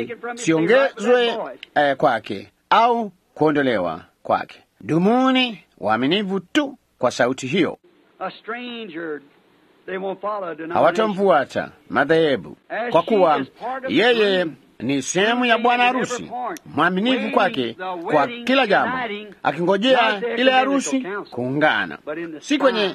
lisiongezwe eh, kwake au kuondolewa kwake. Dumuni waaminifu tu kwa sauti hiyo, A stranger, they won't follow a denomination. hawatamfuata madhehebu, kwa kuwa yeye ni sehemu ya bwana harusi, mwaminifu kwake kwa kila jambo, akingojea ile harusi kuungana, si kwenye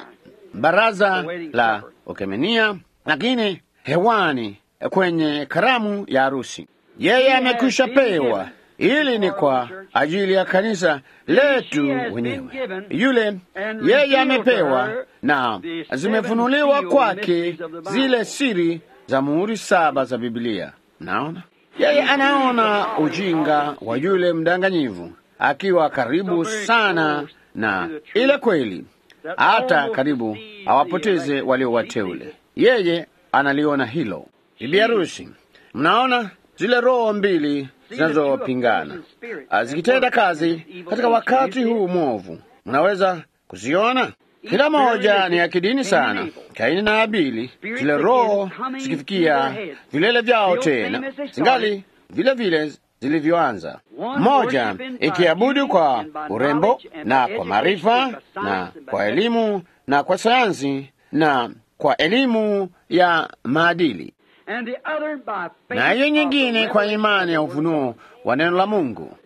baraza la ukemenia, lakini hewani kwenye karamu ya harusi. Yeye amekwisha pewa. Hili ni kwa ajili ya kanisa letu wenyewe. Yule yeye amepewa na zimefunuliwa kwake zile siri za muhuri saba za Biblia. Naona yeye anaona ujinga wa yule mdanganyivu akiwa karibu sana na ile kweli, hata karibu awapoteze walio wateule. Yeye analiona hilo. Bibi harusi, mnaona zile roho mbili zinazopingana ah, zikitenda kazi katika wakati huu mwovu, mnaweza kuziona. Kila moja ni ya kidini sana, Kaini na Abili, zile roho zikifikia vilele vyao tena, zingali vile vile zilivyoanza, moja ikiabudu kwa urembo na kwa maarifa na kwa elimu na kwa sayansi na kwa elimu ya maadili, na hiyo nyingine kwa imani ya ufunuo wa neno la Mungu.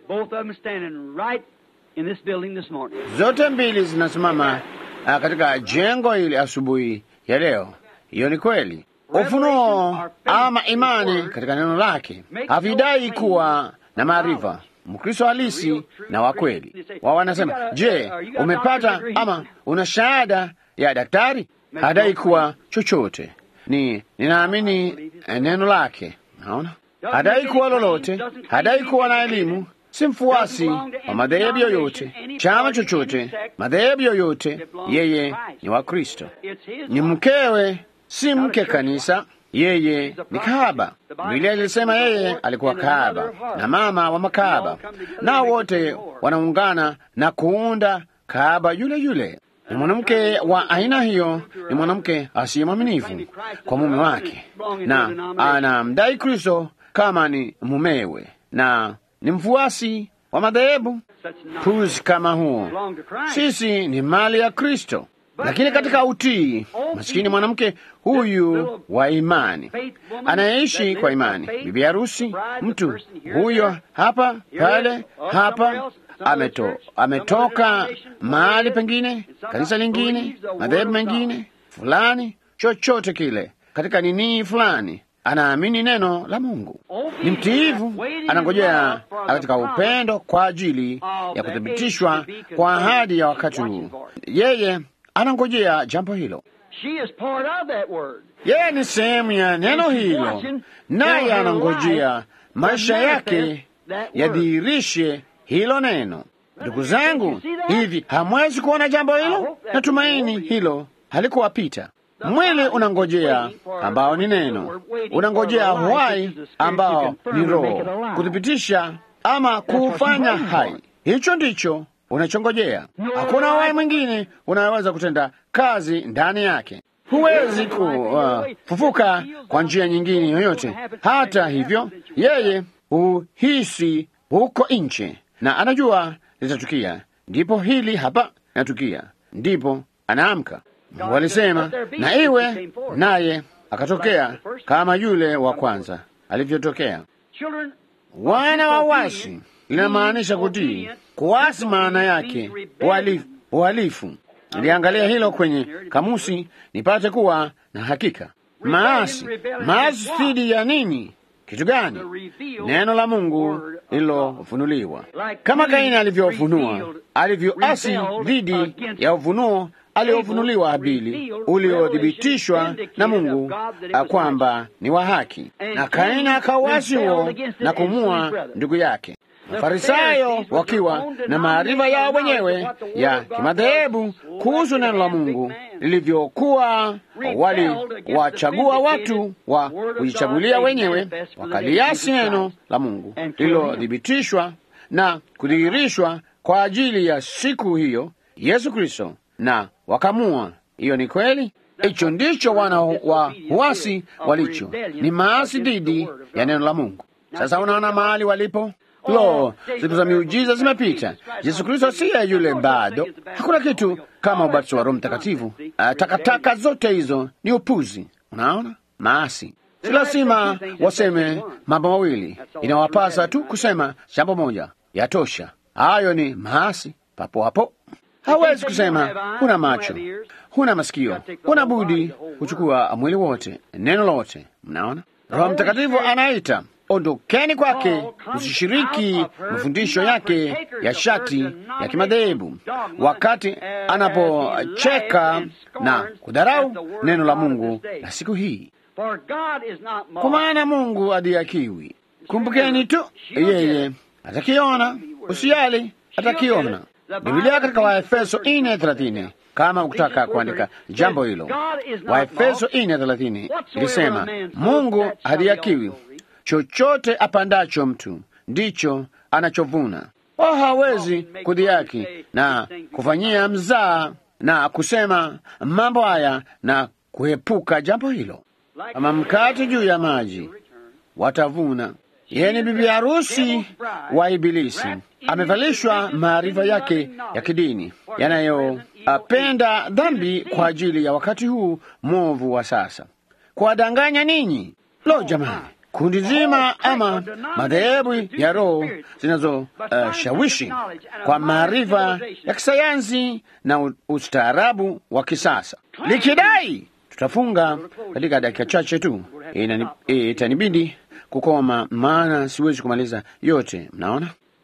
Zote mbili zinasimama uh, katika jengo hili asubuhi ya leo. Hiyo ni kweli. Ufunuo ama imani katika neno lake havidai kuwa na maarifa. Mkristo halisi na wa kweli wao wanasema, je, umepata ama una shahada ya daktari? Hadai kuwa chochote. Ni ninaamini neno lake. Naona hadai kuwa lolote, hadai kuwa na elimu si mfuasi wa madhehebu yoyote, chama chochote, madhehebu yoyote. Yeye ni wa Kristo, ni mkewe, si mke kanisa. Yeye ni kahaba. Biblia ilisema yeye alikuwa kahaba na mama wa makahaba, nao wote wanaungana na kuunda kahaba yule yule. Ni mwanamke wa aina hiyo, ni mwanamke asiye mwaminifu kwa mume wake, na anamdai Kristo kama ni mumewe na ni mfuasi wa madhehebu. Puzi kama huo, sisi ni mali ya Kristo. Lakini katika utii, masikini mwanamke huyu wa imani anayeishi kwa imani, bibi harusi, mtu huyo hapa pale hapa ameto, ametoka mahali pengine, kanisa lingine, madhehebu mengine fulani, chochote kile, katika nini fulani anaamini neno la Mungu, ni mtiivu, anangojea katika upendo kwa ajili ya kuthibitishwa kwa ahadi ya wakati huu. Yeye anangojea jambo hilo, yeye ni sehemu ya neno hilo, naye anangojea maisha yake yadhihirishe hilo neno. Ndugu zangu, hivi hamwezi kuona jambo hilo? Natumaini hilo halikuwapita. Mwili unangojea ambao ni neno, unangojea uhai ambao ni Roho kuthibitisha ama kuufanya hai. Hicho ndicho unachongojea. Hakuna uhai mwingine unaweza kutenda kazi ndani yake. Huwezi kufufuka uh, kwa njia nyingine yoyote. Hata hivyo, yeye huhisi huko nje na anajua litatukia, ndipo hili hapa linatukia, ndipo anaamka. Mungu alisema na iwe, naye akatokea kama yule wa kwanza alivyotokea. Wana wa wasi linamaanisha kutii. Kuasi maana yake uhalifu. Niliangalia hilo kwenye kamusi nipate kuwa na hakika. Maasi, maasi dhidi ya nini? Kitu gani? Neno la Mungu lililofunuliwa, kama Kaini alivyofunua, alivyoasi dhidi ya ufunuo aliofunuliwa Habili, uliothibitishwa na Mungu kwamba ni wa haki, na Kaini akauasi huo na kumua ndugu yake. Mafarisayo wakiwa na maarifa yao wenyewe ya kimadhehebu kuhusu neno la Mungu lilivyokuwa, waliwachagua watu wa kujichagulia wenyewe, wakaliasi neno la Mungu lililothibitishwa na kudhihirishwa kwa ajili ya siku hiyo, Yesu Kristo, na wakamua. Hiyo ni kweli. Hicho ndicho wana wa huasi walicho, ni maasi dhidi ya neno la Mungu. Sasa unaona mahali walipo. Lo, siku za miujiza zimepita. Yesu Kristo siye yule bado. Hakuna kitu kama ubatizo wa Roho Mtakatifu. Uh, takataka zote hizo ni upuzi. Unaona, maasi. Si lazima waseme mambo mawili, inawapasa tu kusema jambo moja, yatosha. Hayo ni maasi papo hapo. Hawezi kusema huna macho, huna masikio, huna budi kuchukua mwili wote, neno lote. Mnaona, Roho Mtakatifu anaita Ondokeni kwake, usishiriki mafundisho yake ya shati ya kimadhehebu, wakati anapocheka na kudharau neno la Mungu la siku hii, kwa maana Mungu adhihakiwi. Kumbukeni tu, yeye atakiona, usijali, atakiona. Biblia katika Waefeso ine thelathini kama ukutaka kuandika jambo hilo, Waefeso ine thelathini ilisema Mungu hadhihakiwi chochote apandacho mtu ndicho anachovuna. Wao hawezi kudhihaki na kufanyia mzaa na kusema mambo haya na kuepuka jambo hilo. Kama mkate juu ya maji, watavuna. Yeye ni bibi harusi wa Ibilisi, amevalishwa maarifa yake ya kidini yanayopenda dhambi kwa ajili ya wakati huu mwovu wa sasa, kuwadanganya ninyi. Lo, jamani, kundi zima ama madhehebu ya roho zinazoshawishi uh, kwa maarifa ya kisayansi na ustaarabu wa kisasa likidai tutafunga katika dakika chache tu. Itanibidi kukoma, maana siwezi kumaliza yote. Mnaona,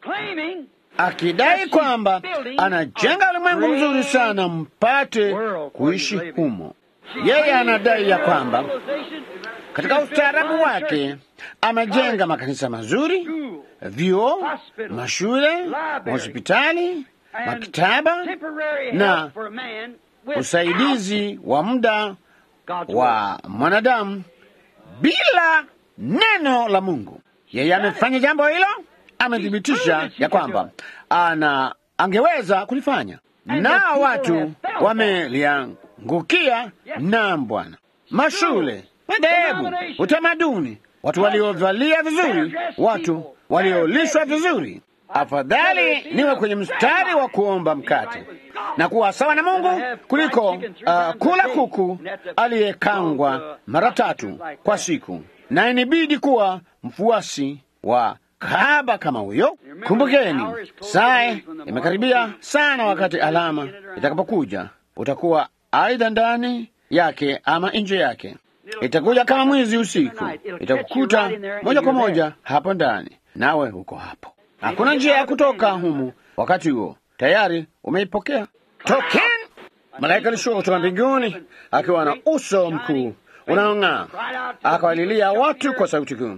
akidai kwamba anajenga ulimwengu mzuri sana mpate kuishi humo. Yeye anadai ya kwamba katika ustaarabu wake amejenga makanisa mazuri, vyuo, mashule, mahospitali, maktaba na usaidizi wa muda wa mwanadamu bila neno la Mungu. Yeye amefanya jambo hilo, amethibitisha ya kwamba ana angeweza kulifanya, na watu wameliangukia. Naam, Bwana, mashule, madhehebu, utamaduni, watu waliovalia vizuri, watu waliolishwa vizuri. Afadhali niwe kwenye mstari wa kuomba mkate na kuwa sawa na Mungu kuliko uh, kula kuku aliyekangwa mara tatu kwa siku, na inibidi kuwa mfuasi wa kahaba kama huyo. Kumbukeni, saa imekaribia sana, wakati alama itakapokuja utakuwa aidha ndani yake ama nje yake. Itakuja kama mwizi usiku, itakukuta moja kwa moja hapo ndani, nawe uko hapo. Hakuna njia ya kutoka humu. Wakati huo tayari umeipokea. Tokeni! Malaika alishuka kutoka mbinguni akiwa na uso mkuu unaong'aa, akawalilia watu kwa sauti kuu,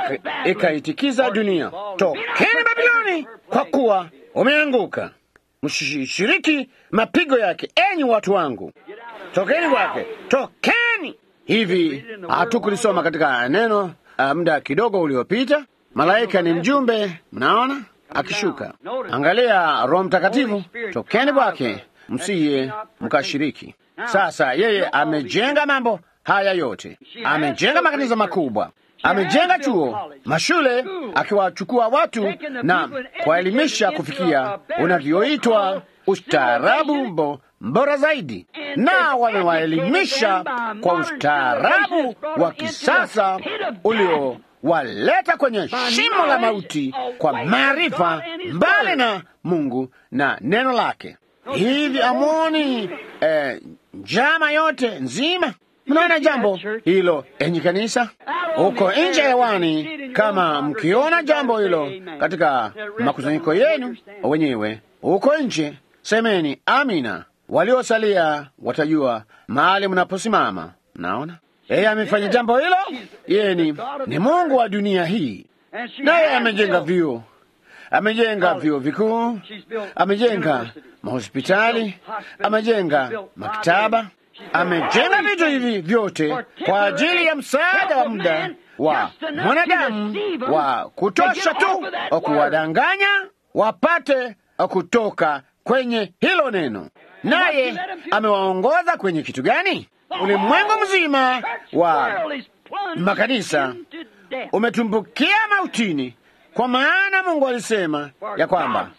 ikaitikiza dunia, tokeni Babiloni, kwa kuwa umeanguka. Mshiriki mapigo yake, enyi watu wangu, tokeni kwake, tokeni. Hivi hatukulisoma katika neno uh, muda kidogo uliopita. Malaika ni mjumbe, mnaona akishuka. Angalia Roho Mtakatifu, tokeni kwake, msiye mkashiriki. Sasa yeye amejenga mambo haya yote, amejenga makanisa makubwa, amejenga chuo, mashule, akiwachukua watu na kuwaelimisha kufikia unavyoitwa ustaarabu mbora zaidi, na wamewaelimisha kwa ustaarabu wa kisasa ulio waleta kwenye shimo la mauti kwa maarifa mbali na Mungu na neno lake. Hivi amwoni eh, njama yote nzima? Mnaona jambo hilo, enyi kanisa, huko nje hewani. Kama mkiona jambo hilo katika makusanyiko yenu wenyewe huko nje, semeni amina. Waliosalia watajua mahali mnaposimama. Naona yeye amefanya jambo hilo. Yeye ni, ni Mungu wa dunia hii, naye amejenga vyuo, amejenga vyuo vikuu, amejenga mahospitali, amejenga maktaba, amejenga vitu hivi vyote kwa ajili ya msaada wa muda wa mwanadamu wa kutosha tu wa kuwadanganya wapate kutoka kwenye hilo neno. Naye amewaongoza kwenye kitu gani? Ulimwengu mzima wa makanisa umetumbukia mautini, kwa maana Mungu alisema ya kwamba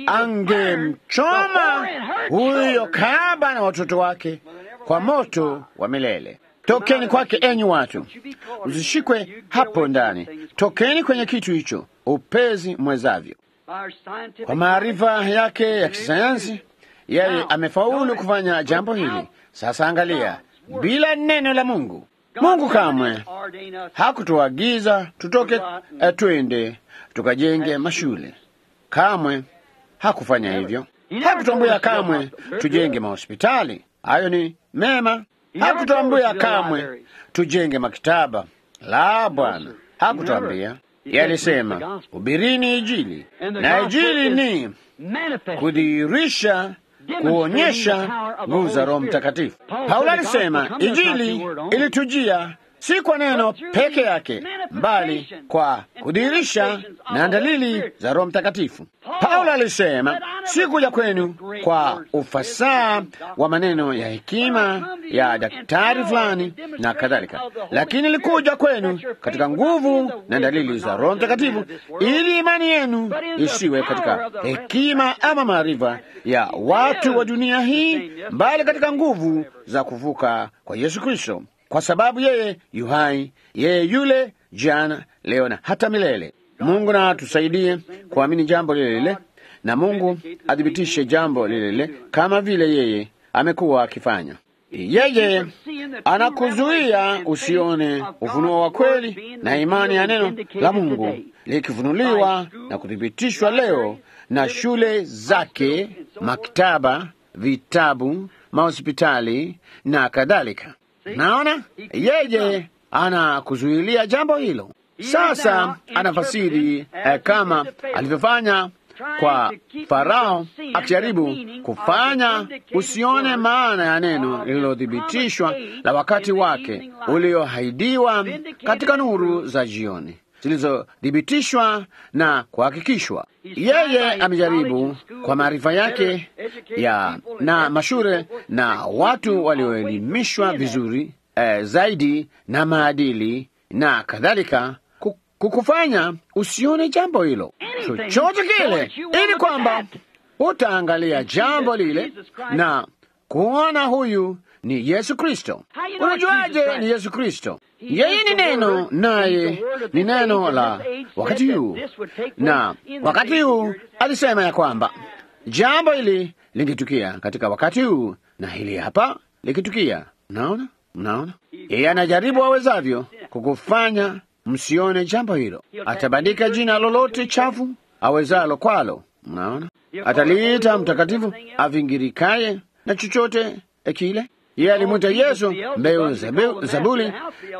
angemchoma huyo kahaba na watoto wake kwa moto wa milele. Tokeni kwake, enyi watu, msishikwe hapo ndani. Tokeni kwenye kitu hicho upezi mwezavyo. Kwa maarifa yake ya kisayansi, yeye amefaulu kufanya jambo hili. Sasa angalia, bila neno la Mungu, Mungu kamwe hakutuagiza tutoke uh, twende tukajenge mashule. Kamwe hakufanya hivyo. Hakutuambia kamwe tujenge mahospitali. Hayo ni mema. Hakutuambia kamwe tujenge maktaba. La, Bwana, hakutuambia. Yeye alisema hubirini Injili, na Injili ni kudhihirisha kuonyesha nguvu za Roho Mtakatifu. Paulo alisema Injili ilitujia si kwa neno peke yake, bali kwa kudhihirisha na dalili za Roho Mtakatifu. Paulo alisema si kuja kwenu kwa ufasaha wa maneno ya hekima ya daktari fulani na kadhalika, lakini likuja kwenu katika nguvu na dalili za Roho Mtakatifu, ili imani yenu isiwe katika hekima ama maarifa ya watu wa dunia hii, bali katika nguvu za kuvuka kwa Yesu Kristo, kwa sababu yeye yu hai, yeye yule jana, leo na hata milele. Mungu na atusaidie kuamini jambo lile lile, na Mungu athibitishe jambo lile lile kama vile yeye amekuwa akifanya. Yeye anakuzuia usione ufunuo wa kweli na imani ya neno la Mungu likifunuliwa na kuthibitishwa leo na shule zake, maktaba, vitabu, mahospitali na kadhalika. Naona yeye anakuzuilia jambo hilo. Sasa anafasiri eh, kama alivyofanya kwa Farao, akijaribu kufanya usione maana ya neno lililothibitishwa la wakati wake ulioahidiwa katika nuru za jioni zilizothibitishwa na kuhakikishwa. Yeye amejaribu kwa maarifa yake ya na mashure na watu walioelimishwa vizuri eh, zaidi na maadili na kadhalika kukufanya usione jambo hilo chochote kile, ili kwamba utaangalia jambo lile na kuona huyu ni Yesu Kristo. Unajuaje ni Yesu Kristo? Yeye ni neno, naye ni neno la wakati huu, na wakati huu alisema ya kwamba jambo hili lingetukia katika wakati huu, na hili hapa likitukia. Mnaona, mnaona, yeye anajaribu awezavyo kukufanya msione jambo hilo. Atabandika jina lolote chafu awezalo kwalo. Mnaona, ataliita mtakatifu avingirikaye na chochote kile. Yeye alimwita Yesu Beelzebuli,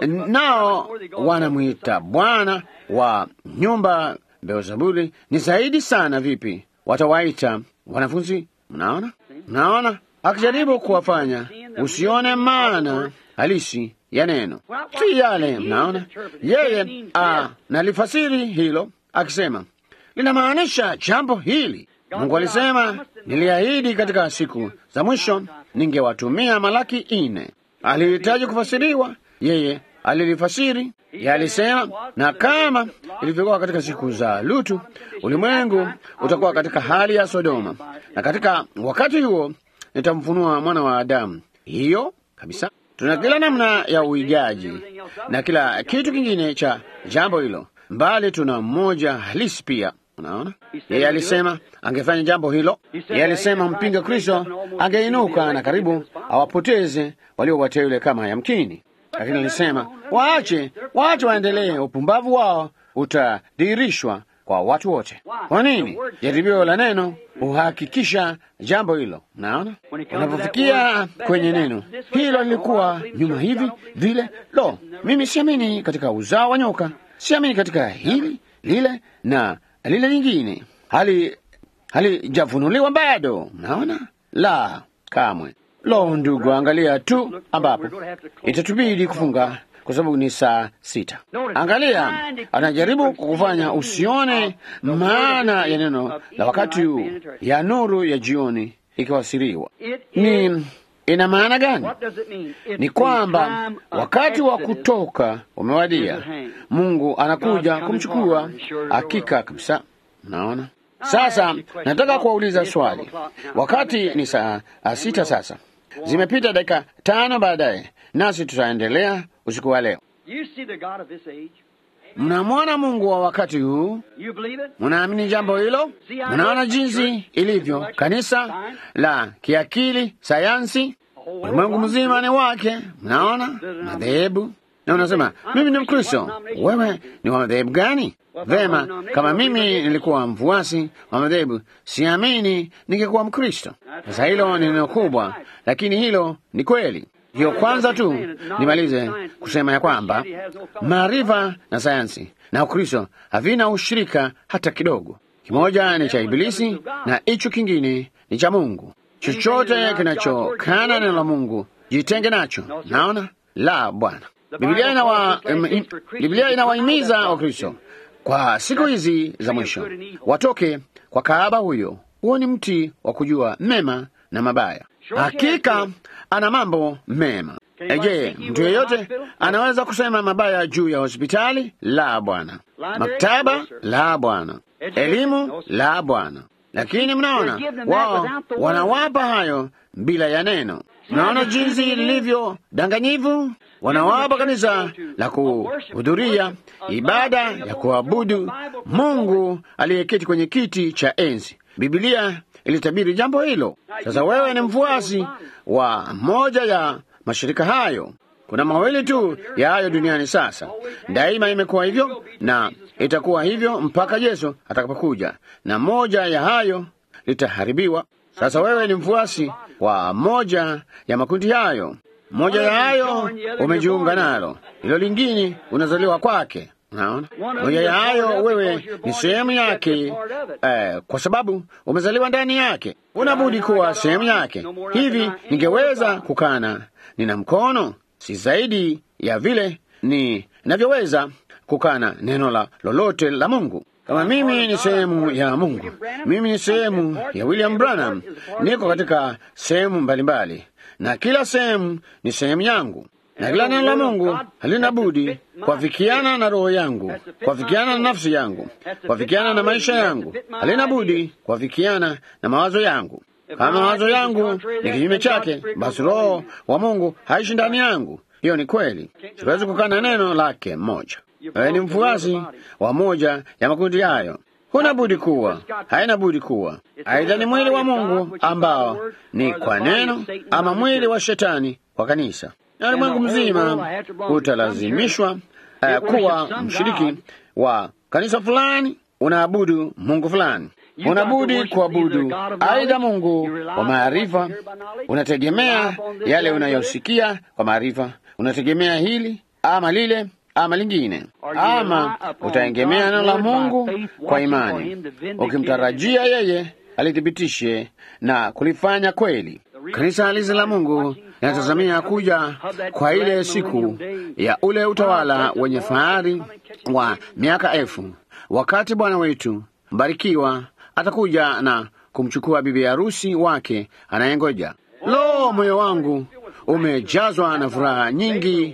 nao wanamwita bwana wa nyumba Beelzebuli. Ni zaidi sana vipi watawaita wanafunzi? Mnaona, mnaona, akijaribu kuwafanya usione maana halisi ya neno si yale. Mnaona, yeye nalifasiri hilo akisema linamaanisha jambo hili. Mungu alisema, niliahidi katika siku za mwisho ningewatumia Malaki ine. Alihitaji kufasiriwa, yeye alilifasiri. Yeye alisema, na kama ilivyokuwa katika siku za Lutu, ulimwengu utakuwa katika hali ya Sodoma, na katika wakati huo nitamfunua mwana wa Adamu. Hiyo kabisa. Tuna kila namna ya uigaji na kila kitu kingine cha jambo hilo, mbali tuna mmoja halisi pia. Unaona, yeye alisema angefanya jambo hilo. Yeye alisema mpinga Kristo angeinuka na karibu awapoteze walio wateule kama yamkini, lakini alisema waache, waache waendelee, upumbavu wao utadhihirishwa kwa watu wote. Kwa nini? Jaribio la neno huhakikisha jambo hilo. Naona unapofikia kwenye neno hilo, lilikuwa nyuma hivi vile. Lo, mimi siamini katika uzao wa nyoka, siamini katika hili lile na lile lingine, hali halijafunuliwa bado. Naona la kamwe. Lo, ndugu, angalia tu ambapo itatubidi kufunga kwa sababu ni saa sita. Angalia, anajaribu kukufanya usione maana ya neno la wakati huu ya nuru ya jioni ikiwasiriwa. Ni ina maana gani? Ni kwamba wakati wa kutoka umewadia. Mungu anakuja kumchukua, hakika kabisa. Naona sasa, nataka kuwauliza swali. Wakati ni saa sita sasa, zimepita dakika tano baadaye, nasi tutaendelea usiku wa leo. Mnamwona Mungu wa wakati huu? Mnaamini jambo hilo? Mnaona jinsi ilivyo kanisa la kiakili, sayansi, ulimwengu mzima ni wake. Mnaona madhehebu, na unasema mimi ni Mkristo. Wewe ni wa madhehebu gani? Vema, kama mimi nilikuwa mfuasi wa madhehebu, siamini ningekuwa Mkristo. Sasa hilo ni neno kubwa, lakini hilo ni kweli. Hiyo kwanza tu nimalize kusema ya kwamba maarifa na sayansi na Ukristo havina ushirika hata kidogo. Kimoja ni cha Ibilisi na hicho kingine ni cha Mungu. Chochote kinachokana neno la Mungu jitenge nacho. Naona la Bwana. Biblia inawa, im, Biblia inawahimiza Wakristo kwa siku hizi za mwisho watoke kwa kahaba huyo huo ni mti wa kujua mema na mabaya. Hakika ana mambo mema. Je, mtu yeyote anaweza kusema mabaya juu ya hospitali? La, Bwana. Maktaba? La, Bwana. Elimu? La, Bwana. Lakini mnaona wao wanawapa hayo bila ya neno. Mnaona jinsi lilivyo danganyivu. Wanawapa kanisa la kuhudhuria ibada ya kuabudu Mungu aliyeketi kwenye kiti cha enzi. Biblia ilitabiri jambo hilo. Sasa wewe ni mfuasi wa moja ya mashirika hayo. Kuna mawili tu ya hayo duniani sasa. Daima imekuwa hivyo na itakuwa hivyo mpaka Yesu atakapokuja, na moja ya hayo litaharibiwa. Sasa wewe ni mfuasi wa moja ya makundi hayo. Moja ya hayo umejiunga nalo, hilo lingine unazaliwa kwake. Unaona, moja ya hayo wewe ni sehemu yake, eh, kwa sababu umezaliwa ndani yake, unabudi kuwa sehemu yake. Hivi ningeweza kukana nina mkono, si zaidi ya vile ni navyoweza kukana neno la lolote la Mungu. Kama mimi ni sehemu ya Mungu, mimi ni sehemu ya William Branham, niko katika sehemu mbalimbali, na kila sehemu ni sehemu yangu, na kila neno la Mungu halina budi kwafikiana na roho yangu, kwafikiana na nafsi yangu, kwafikiana na maisha yangu, halina budi kwafikiana na mawazo yangu. Kama mawazo yangu ni kinyume chake, basi roho wa Mungu haishi ndani yangu. Hiyo ni kweli, siwezi kukana neno lake moja. Wewe ni mfuasi wa moja ya makundi hayo, huna budi kuwa, haina budi kuwa aidha ni mwili wa Mungu ambao ni kwa neno, ama mwili wa shetani kwa kanisa, na ulimwengu mzima utalazimishwa uh, kuwa mshiriki wa kanisa fulani, unaabudu Mungu fulani unabudi kuabudu aidha Mungu wa maarifa, unategemea yale unayosikia kwa maarifa, unategemea hili ama lile ama lingine, ama utaegemea neno la Mungu kwa imani, ukimtarajia yeye alithibitishe na kulifanya kweli. Kanisa halisi la Mungu linatazamia kuja kwa ile siku ya ule utawala wenye fahari wa miaka elfu, wakati Bwana wetu mbarikiwa atakuja na kumchukua bibi harusi wake anayengoja. Lo, moyo wangu umejazwa na furaha nyingi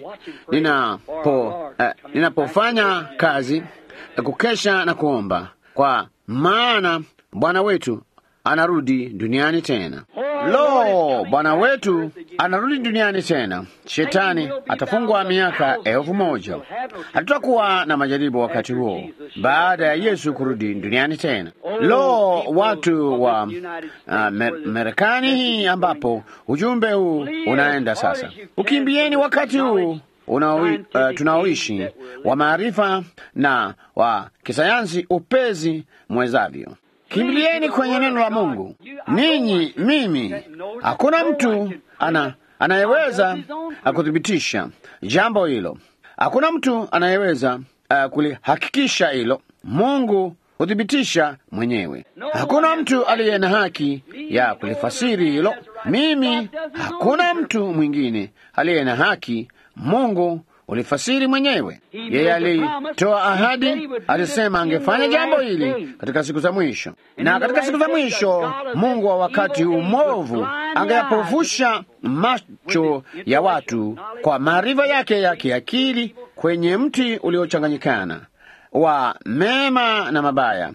ninapo eh, ninapofanya kazi ya kukesha na kuomba, kwa maana Bwana wetu anarudi duniani tena. Lo, Bwana wetu anarudi duniani tena. Shetani atafungwa miaka elfu moja. Hatutakuwa na majaribu wakati huo, baada ya Yesu kurudi duniani tena. Lo, watu wa uh, Marekani hii ambapo ujumbe huu unaenda sasa, ukimbieni wakati huu unaoi, uh, tunaoishi wa maarifa na wa kisayansi upezi mwezavyo. Kimbilieni kwenye neno la Mungu. Ninyi, mimi, hakuna mtu ana anayeweza kuthibitisha jambo hilo. Hakuna mtu anayeweza uh, kulihakikisha hilo. Mungu huthibitisha mwenyewe. Hakuna mtu aliye na haki ya kulifasiri hilo. Mimi, hakuna mtu mwingine aliye na haki. Mungu ulifasiri mwenyewe. Yeye alitoa ahadi, alisema angefanya jambo hili katika siku za mwisho, na katika siku za mwisho Mungu wa wakati huu mwovu angeyapofusha macho ya watu kwa maarifa yake ya kiakili kwenye mti uliochanganyikana wa mema na mabaya,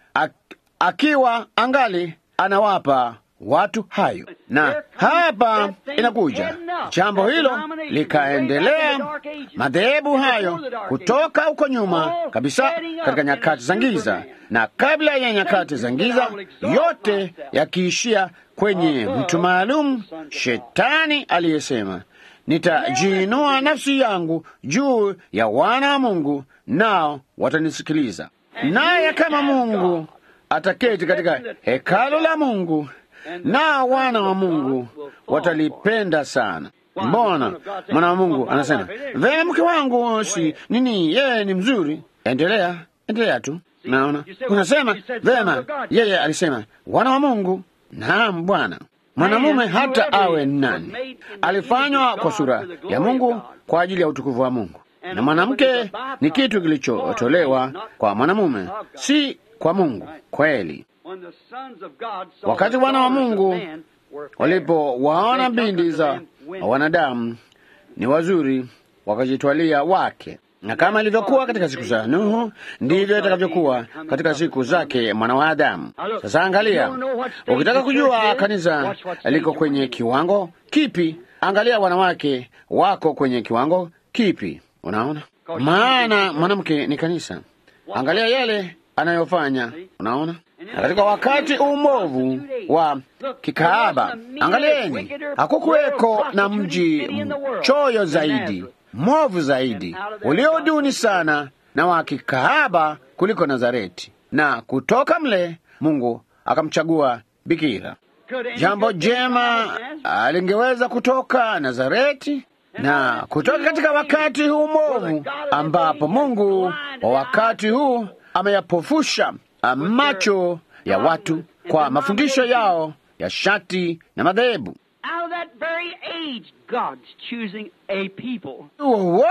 akiwa angali anawapa watu hayo. Na hapa inakuja jambo hilo likaendelea, madhehebu hayo kutoka huko nyuma kabisa, katika nyakati za giza na kabla ya nyakati za giza, yote yakiishia kwenye mtu maalum, Shetani aliyesema nitajiinua nafsi yangu juu ya wana wa Mungu, nao watanisikiliza. Naye kama Mungu ataketi katika hekalo la Mungu na wana wa Mungu watalipenda sana. Mbona mwana wa Mungu anasema vema, mke wangu si nini, yeye ni mzuri. Endelea, endelea tu. Naona unasema vema, yeye alisema wana wa Mungu. Naam, Bwana. Mwanamume hata awe nani, alifanywa kwa sura ya Mungu kwa ajili ya utukufu wa Mungu, na mwanamke ni kitu kilichotolewa kwa mwanamume, si kwa Mungu. Kweli When the sons of God saw Wakati the wana wa daughters of Mungu men were fair, walipowaona they took binti unto za them women. wanadamu ni wazuri, wakajitwalia wake. Na kama ilivyokuwa katika siku za Nuhu, ndivyo itakavyokuwa katika siku zake mwana wa Adamu. Sasa angalia, ukitaka kujua kanisa liko kwenye kiwango kipi, angalia wanawake wako kwenye kiwango kipi. Unaona, maana mwanamke ni kanisa. Angalia yale anayofanya, unaona. Na katika wakati umovu wa kikaaba, angalieni, hakukuweko na mji mchoyo zaidi, mwovu zaidi, ulioduni sana na wa kikaaba kuliko Nazareti, na kutoka mle Mungu akamchagua bikira. Could any Jambo good thing come jema out of Nazareth? alingeweza kutoka Nazareti na kutoka katika wakati huu mwovu ambapo Mungu wa wakati huu ameyapofusha macho ya watu kwa mafundisho yao ya shati na madhehebu. Out of that very age, God's choosing a people. Huo huo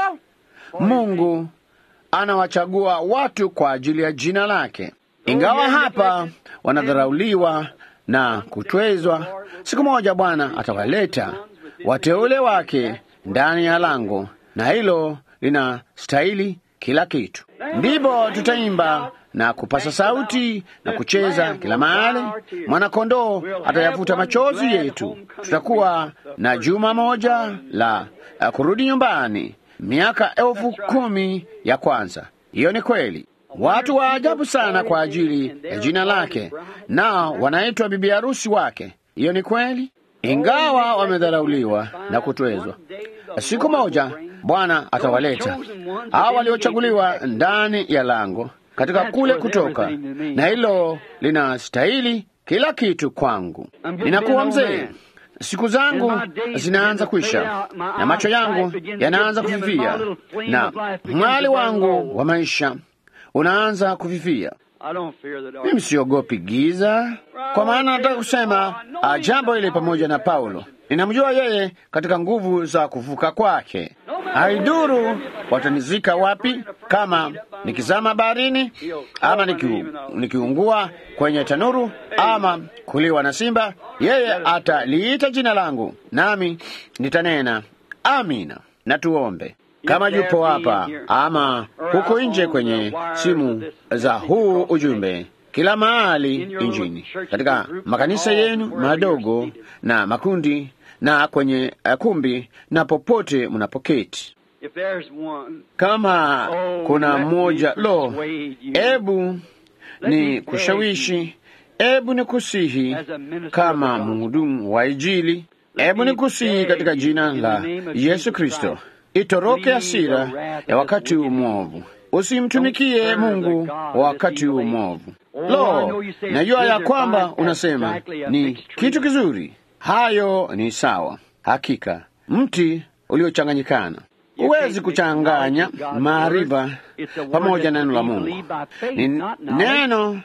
Mungu anawachagua watu kwa ajili ya jina lake. Ingawa hapa wanadharauliwa na kutwezwa, siku moja Bwana atawaleta wateule wake ndani ya lango, na hilo linastahili kila kitu. Ndipo tutaimba na kupasa sauti na kucheza kila mahali. Mwanakondoo atayafuta machozi yetu. Tutakuwa na juma moja la uh, kurudi nyumbani, miaka elfu kumi ya kwanza. Hiyo ni kweli. Watu wa ajabu sana kwa ajili ya jina lake, nao wanaitwa bibi harusi wake. Hiyo ni kweli, ingawa wamedharauliwa na kutwezwa. Siku moja Bwana atawaleta hao waliochaguliwa ndani ya lango katika kule kutoka, na hilo linastahili kila kitu kwangu. Ninakuwa mzee, siku zangu zinaanza kwisha, na macho yangu yanaanza kufifia, na mwali wangu wa maisha unaanza kufifia. I don't fear the dark. Mimi siogopi giza, kwa maana nataka kusema ah, jambo hili pamoja na Paulo. Ninamjua yeye katika nguvu za kuvuka kwake. Haiduru watanizika wapi, kama nikizama baharini ama nikiu, nikiungua kwenye tanuru ama kuliwa na simba, yeye ataliita jina langu, nami nitanena amina. Na tuombe. Kama yupo hapa ama huko nje kwenye simu za huu ujumbe, kila mahali injini, katika makanisa yenu madogo na makundi na kwenye uh, kumbi na popote mnapoketi, If there's one, kama oh, kuna let me mmoja lo, persuade you. ebu Let ni me kushawishi, ebu ni kusihi As a minister kama of the gospel. mhudumu wa Injili, Let ebu me ni kusihi beg katika you jina in la the name of Yesu Jesus Kristo, Christ, itoroke flee hasira the wrath ya of wakati the huu wicked mwovu, usimtumikie Don't serve Mungu the God wa that wakati huu he made. mwovu. Oh, I Lo, know you say it's najua ya good, kwamba they're fine, unasema exactly a ni mixed tree. kitu kizuri. Hayo ni sawa, hakika mti uliochanganyikana. You Huwezi can't kuchanganya mix knowledge with God's maarifa word. It's a word pamoja na that neno la we Mungu. believe by faith, Ni not knowledge. neno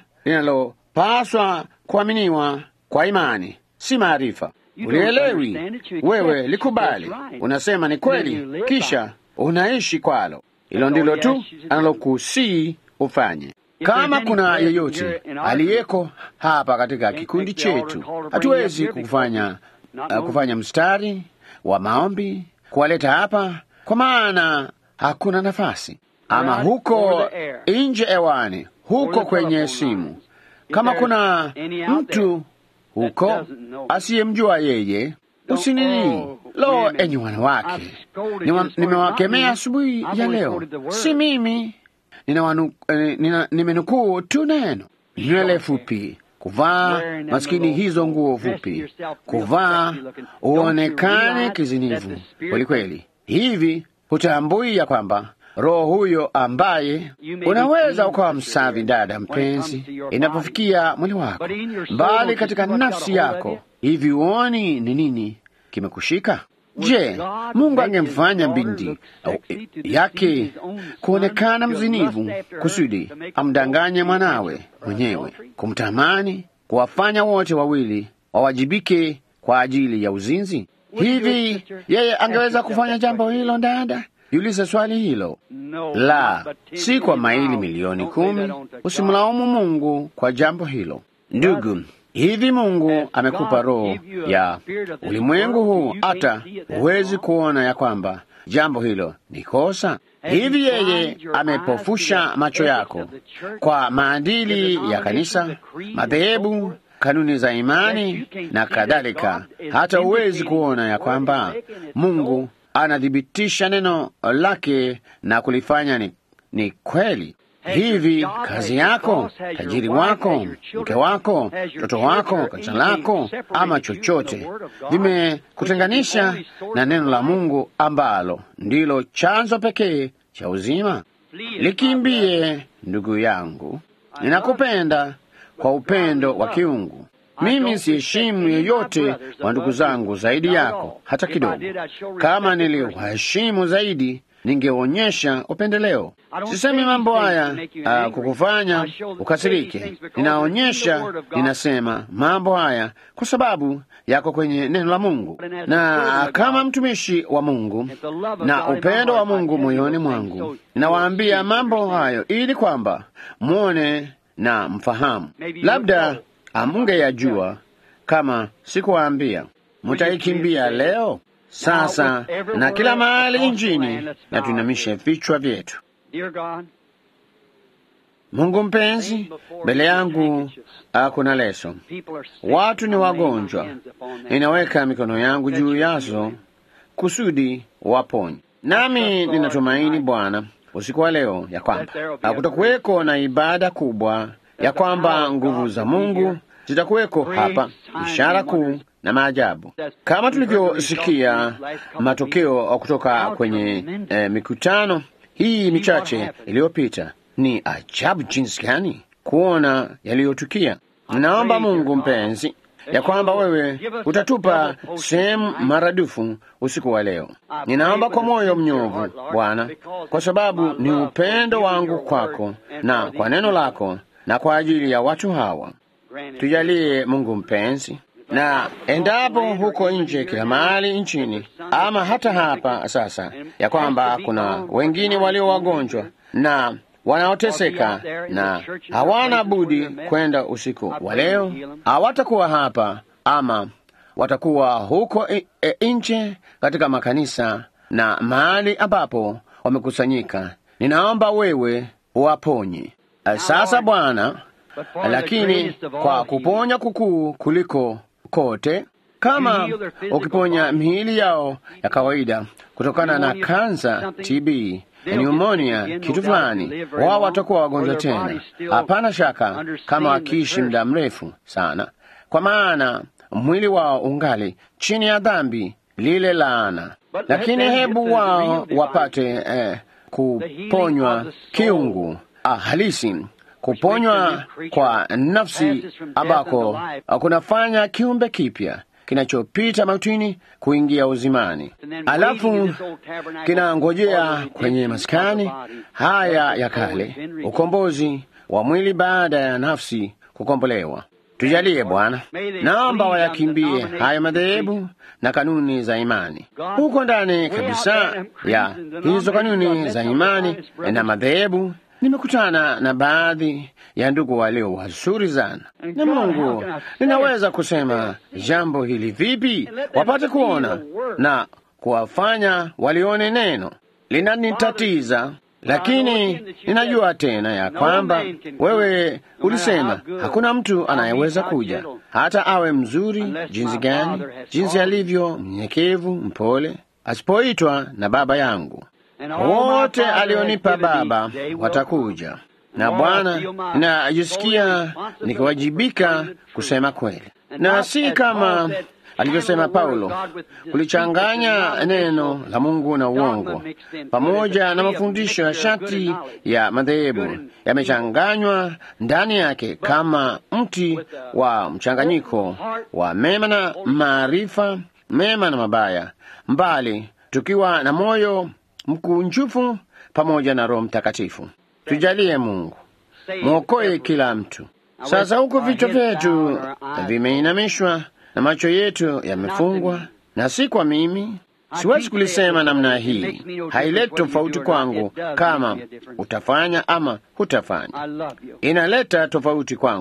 linalopaswa kuaminiwa kwa imani, si maarifa. You don't Ulielewi understand it, you wewe, accept likubali, it's right. unasema ni Then you kweli, live by kisha unaishi kwalo. Hilo That's ndilo all he tu asks you to do. analokusii ufanye. If Kama there's any kuna present yeyote here in our aliyeko hapa katika Can't kikundi take the altar chetu, call to bring hatuwezi you up here kufanya because not uh, known. kufanya mstari wa maombi kuwaleta hapa, kwa maana hakuna nafasi, ama Right huko over the air. nje hewani, huko Over the kwenye telephone simu. lines. If Kama there's kuna any out mtu there huko doesn't know. asiyemjua yeye, Don't- usinini. oh, Lo, women, enyi wanawake, I've scolded Niwa- you this morning, nimewakemea not me. asubuhi I've ya only leo, quoted the word. si mimi ninawanu- eh, nina- nimenukuu tu neno. Nywele fupi, kuvaa Wearing them maskini little hizo nguo dressing fupi, yourself real kuvaa sexy looking. Don't you uonekane realize kizinivu that the spirit- kweli kweli. Hivi hutambui ya kwamba roho huyo ambaye You may be unaweza clean, ukawa sister msafi dear, dada when it mpenzi, comes to your inapofikia mwili wako, But in your soul, bali don't you katika see what's got nafsi a hold of yako, you? hivi uoni ni nini kimekushika? Would Je, God Mungu make his angemfanya daughter binti look au- sexy to yake deceive his own son, kuonekana to mzinivu lust after her, kusudi to make amdanganye adultery mwanawe or mwenyewe, adultery? kumtamani, kuwafanya wote wawili wawajibike kwa ajili ya uzinzi? Would you, Hivi sister, yeye ask angeweza yourself kufanya that jambo question? hilo? Dada, jiulize swali hilo. No, La, not but ten si kwa million maili miles. milioni Don't lay that kumi. on to God. Usimlaumu Mungu kwa jambo hilo. Ndugu, hivi Mungu amekupa roho ya ulimwengu huu hata huwezi kuona ya kwamba jambo hilo ni kosa? Hivi yeye amepofusha macho yako kwa maadili ya kanisa, madhehebu, kanuni za imani na kadhalika, hata huwezi kuona ya kwamba Mungu anathibitisha neno lake na kulifanya ni, ni kweli. Hivi kazi yako, tajiri wako, mke wako, mtoto wako, kanisa lako, ama chochote vimekutenganisha na neno la Mungu ambalo ndilo chanzo pekee cha uzima? Likimbie, ndugu yangu, ninakupenda kwa upendo wa kiungu. Mimi siheshimu yeyote wa ndugu zangu zaidi yako hata kidogo. Kama niliwaheshimu zaidi, ningeonyesha upendeleo. Sisemi mambo haya uh, kukufanya ukasirike. Ninaonyesha, ninasema mambo haya kwa sababu yako kwenye neno la Mungu, na kama mtumishi wa Mungu na upendo wa Mungu moyoni mwangu, ninawaambia mambo hayo ili kwamba mwone na mfahamu. Labda amungeyajua kama sikuwaambia. Mutaikimbia leo sasa na kila mahali nchini, na tuinamishe vichwa vyetu. Mungu mpenzi, mbele yangu kuna leso, watu ni wagonjwa, ninaweka mikono yangu juu yazo kusudi waponye. Nami ninatumaini Bwana, usiku wa leo ya kwamba kutakuweko na ibada kubwa, ya kwamba nguvu za Mungu zitakuweko hapa, ishara kuu na maajabu, kama tulivyosikia matokeo kutoka kwenye eh, mikutano hii michache iliyopita. Ni ajabu jinsi gani kuona yaliyotukia. Ninaomba Mungu mpenzi, ya kwamba wewe utatupa sehemu maradufu usiku wa leo. Ninaomba kwa moyo mnyovu Bwana, kwa sababu ni upendo wangu kwako na kwa neno lako na kwa ajili ya watu hawa. Tujalie Mungu mpenzi, na endapo huko nje kila mahali nchini ama hata hapa sasa, ya kwamba kuna wengine walio wagonjwa na wanaoteseka na hawana budi kwenda usiku wa leo, hawatakuwa hapa ama watakuwa huko e, e, nje katika makanisa na mahali ambapo wamekusanyika. Ninaomba wewe uwaponye sasa Bwana, lakini kwa kuponya kukuu kuliko kote, kama ukiponya miili yao ya kawaida kutokana na kansa, TB, pneumonia, kitu fulani, wao watakuwa wagonjwa tena. Hapana shaka kama wakiishi muda mrefu sana, kwa maana mwili wao ungali chini ya dhambi lile laana. Lakini hebu wao wapate eh, kuponywa kiungu ah, halisi kuponywa kwa nafsi ambako kunafanya kiumbe kipya kinachopita mautini kuingia uzimani, alafu kinangojea kwenye maskani haya ya kale ukombozi wa mwili baada ya nafsi kukombolewa. Tujalie Bwana, naomba wayakimbie haya madhehebu na kanuni za imani huko ndani kabisa ya hizo kanuni za imani na madhehebu. Nimekutana na baadhi ya ndugu walio wazuri sana, na Mungu, ninaweza kusema jambo hili vipi wapate kuona na kuwafanya walione neno linanitatiza, lakini ninajua tena ya kwamba wewe ulisema hakuna mtu anayeweza kuja hata awe mzuri jinsi gani, jinsi alivyo mnyenyekevu, mpole, asipoitwa na Baba yangu wote alionipa Baba watakuja. Na Bwana, ninajisikia nikiwajibika kusema kweli, na si kama alivyosema Paulo, kulichanganya neno la Mungu na uongo, pamoja na mafundisho ya shati ya madhehebu yamechanganywa ndani yake kama mti wa mchanganyiko wa mema na maarifa, mema na mabaya, mbali tukiwa na moyo mkunjufu pamoja na Roho Mtakatifu. Tujalie Mungu, mwokoe kila mtu. Sasa huku vichwa vyetu vimeinamishwa na macho yetu yamefungwa, na si kwa mimi. Siwezi kulisema namna hii, haileti tofauti kwangu kama utafanya ama hutafanya. Inaleta tofauti kwangu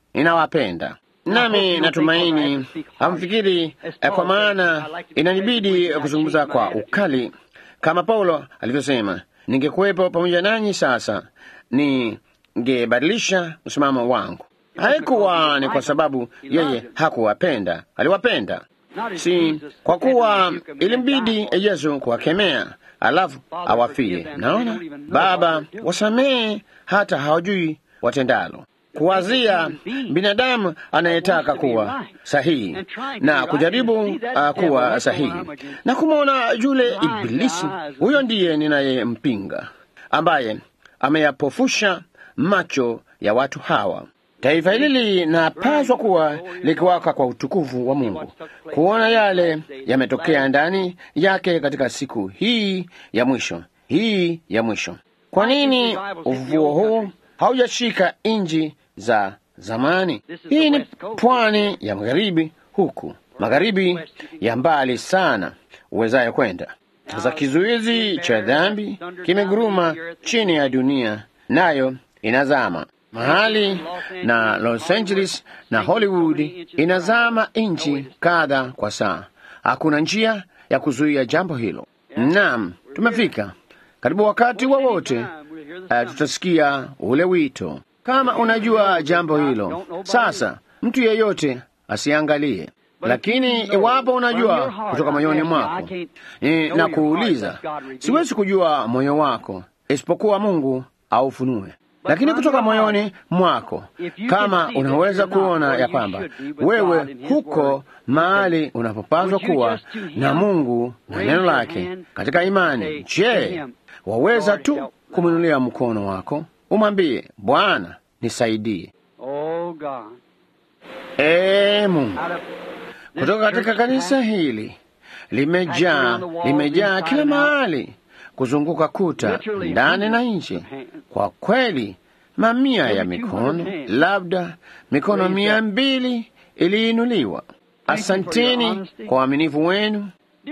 inawapenda nami natumaini hamfikiri eh, kwa maana inanibidi kuzungumza kwa ukali kama Paulo alivyosema, ningekuwepo pamoja nanyi sasa ningebadilisha msimamo wangu. Haikuwa ni kwa sababu yeye hakuwapenda, aliwapenda, si kwa kuwa ilimbidi Yesu kuwakemea alafu awafie. Naona Baba, wasamehe hata hawajui watendalo kuwazia binadamu anayetaka kuwa sahihi na kujaribu uh, kuwa sahihi na kumwona yule Ibilisi, huyo ndiye ninayempinga, ambaye ameyapofusha macho ya watu hawa. Taifa hili linapaswa kuwa likiwaka kwa utukufu wa Mungu, kuona yale yametokea ndani yake katika siku hii ya mwisho, hii ya mwisho. Kwa nini ufufuo huu haujashika nchi za zamani? Hii ni pwani ya magharibi, huku magharibi ya mbali sana uwezayo kwenda. Sasa kizuizi cha dhambi kimeguruma chini ya dunia, nayo inazama mahali na Los Angeles na Hollywood inazama inchi kadha kwa saa. Hakuna njia ya kuzuia jambo hilo. Naam, tumefika karibu wakati wowote wa uh, tutasikia ule wito. Kama unajua jambo hilo sasa, mtu yeyote asiangalie, lakini iwapo unajua kutoka moyoni mwako, ni na kuuliza, siwezi kujua moyo wako isipokuwa Mungu aufunue lakini kutoka moyoni mwako, kama unaweza kuona ya kwamba wewe huko mahali unapopaswa kuwa na Mungu na neno lake katika imani, je, waweza tu kumwinulia mkono wako umwambie, Bwana nisaidie. Ee Mungu, kutoka katika kanisa hili limejaa limejaa kila mahali kuzunguka kuta ndani na nje. Kwa kweli, mamia ya mikono, labda mikono mia mbili iliinuliwa. Asanteni kwa uaminifu wenu.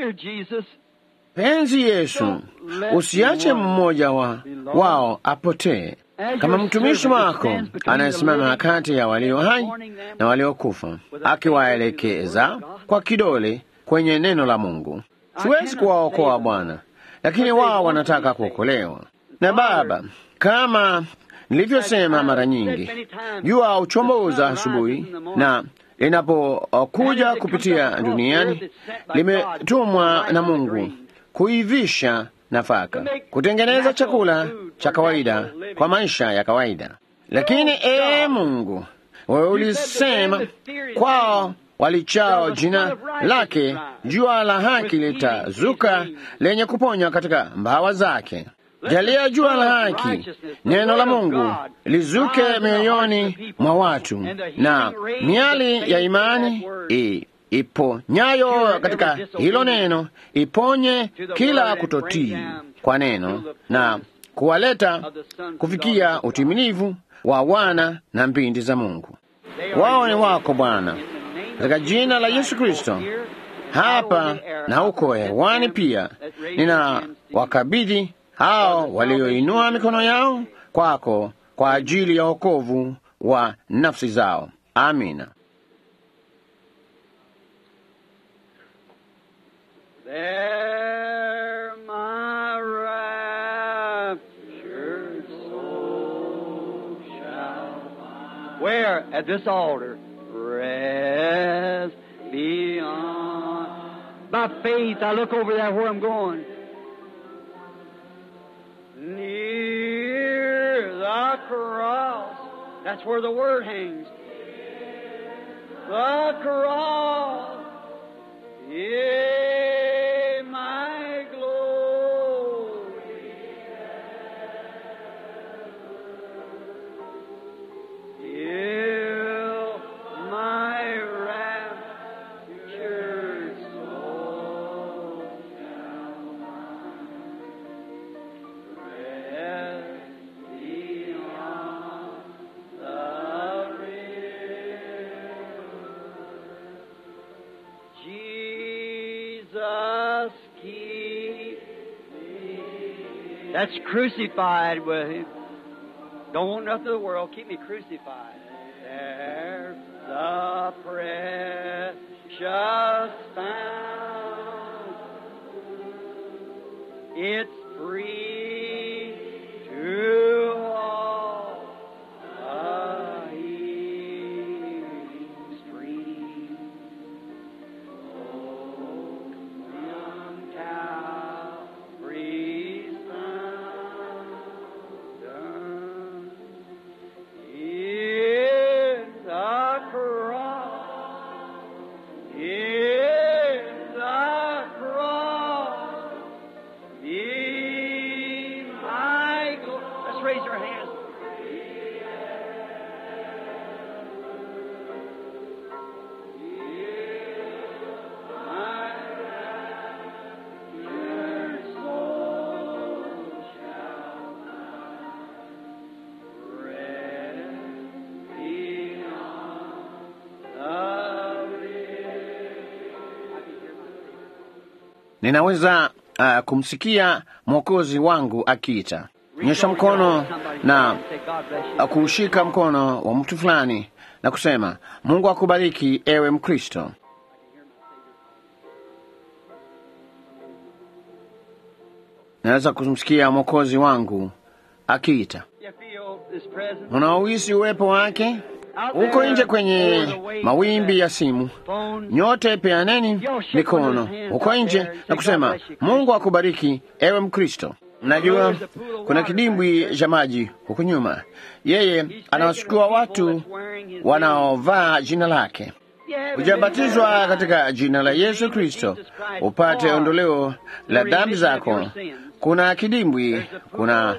Penzi Yesu, usiache mmoja wa wao apotee. Kama mtumishi wako anayesimama kati ya walio hai na waliokufa, akiwaelekeza kwa kidole kwenye neno la Mungu. Siwezi kuwaokoa Bwana, lakini wao wanataka kuokolewa. Na Baba, kama nilivyosema mara nyingi, jua huchomoza asubuhi, na linapokuja kupitia duniani limetumwa na Mungu kuivisha nafaka, kutengeneza chakula cha kawaida kwa maisha ya kawaida. Lakini ee Mungu, wewe ulisema kwao walichao jina lake, jua la haki litazuka lenye kuponya katika mbawa zake. Jalia jua la haki, neno la Mungu lizuke mioyoni mwa watu, na miali ya imani i iponyayo katika hilo neno iponye kila kutotii kwa neno na kuwaleta kufikia utimilivu wa wana na mbindi za Mungu. Wao ni wako Bwana, katika jina la Yesu Kristo, hapa na huko hewani pia, nina wakabidhi hao walioinua mikono yao kwako kwa ajili ya wokovu wa nafsi zao. Amina. There my raptured soul shall Where? At this altar. Rest beyond. By faith, I look over there where I'm going. Near the cross. That's where the word hangs. The cross. Yeah, my glory. Yeah, my raptured soul shall rest beyond the river. Jesus keep me. That's crucified with him. Don't want nothing of the world. Keep me crucified. There the precious fountain. It's free to all. A healing stream. Oh, from Calvary's fountain. In the cross, in the cross, be my gl- Let's raise our hands. My soul shall resting on ninaweza uh, kumsikia mwokozi wangu akiita nyosha mkono na uh, kuushika mkono wa mtu fulani na kusema mungu akubariki ewe mkristo naweza kumsikia mwokozi wangu akiita You feel His presence. unaohisi uwepo wake huko nje kwenye mawimbi ya simu Phone. nyote peaneni mikono huko nje na kusema mungu akubariki ewe mkristo mnajua kuna kidimbwi cha maji huku nyuma yeye anawachukua watu wanaovaa jina lake hujabatizwa katika jina la yesu kristo upate ondoleo la dhambi zako kuna kidimbwi kuna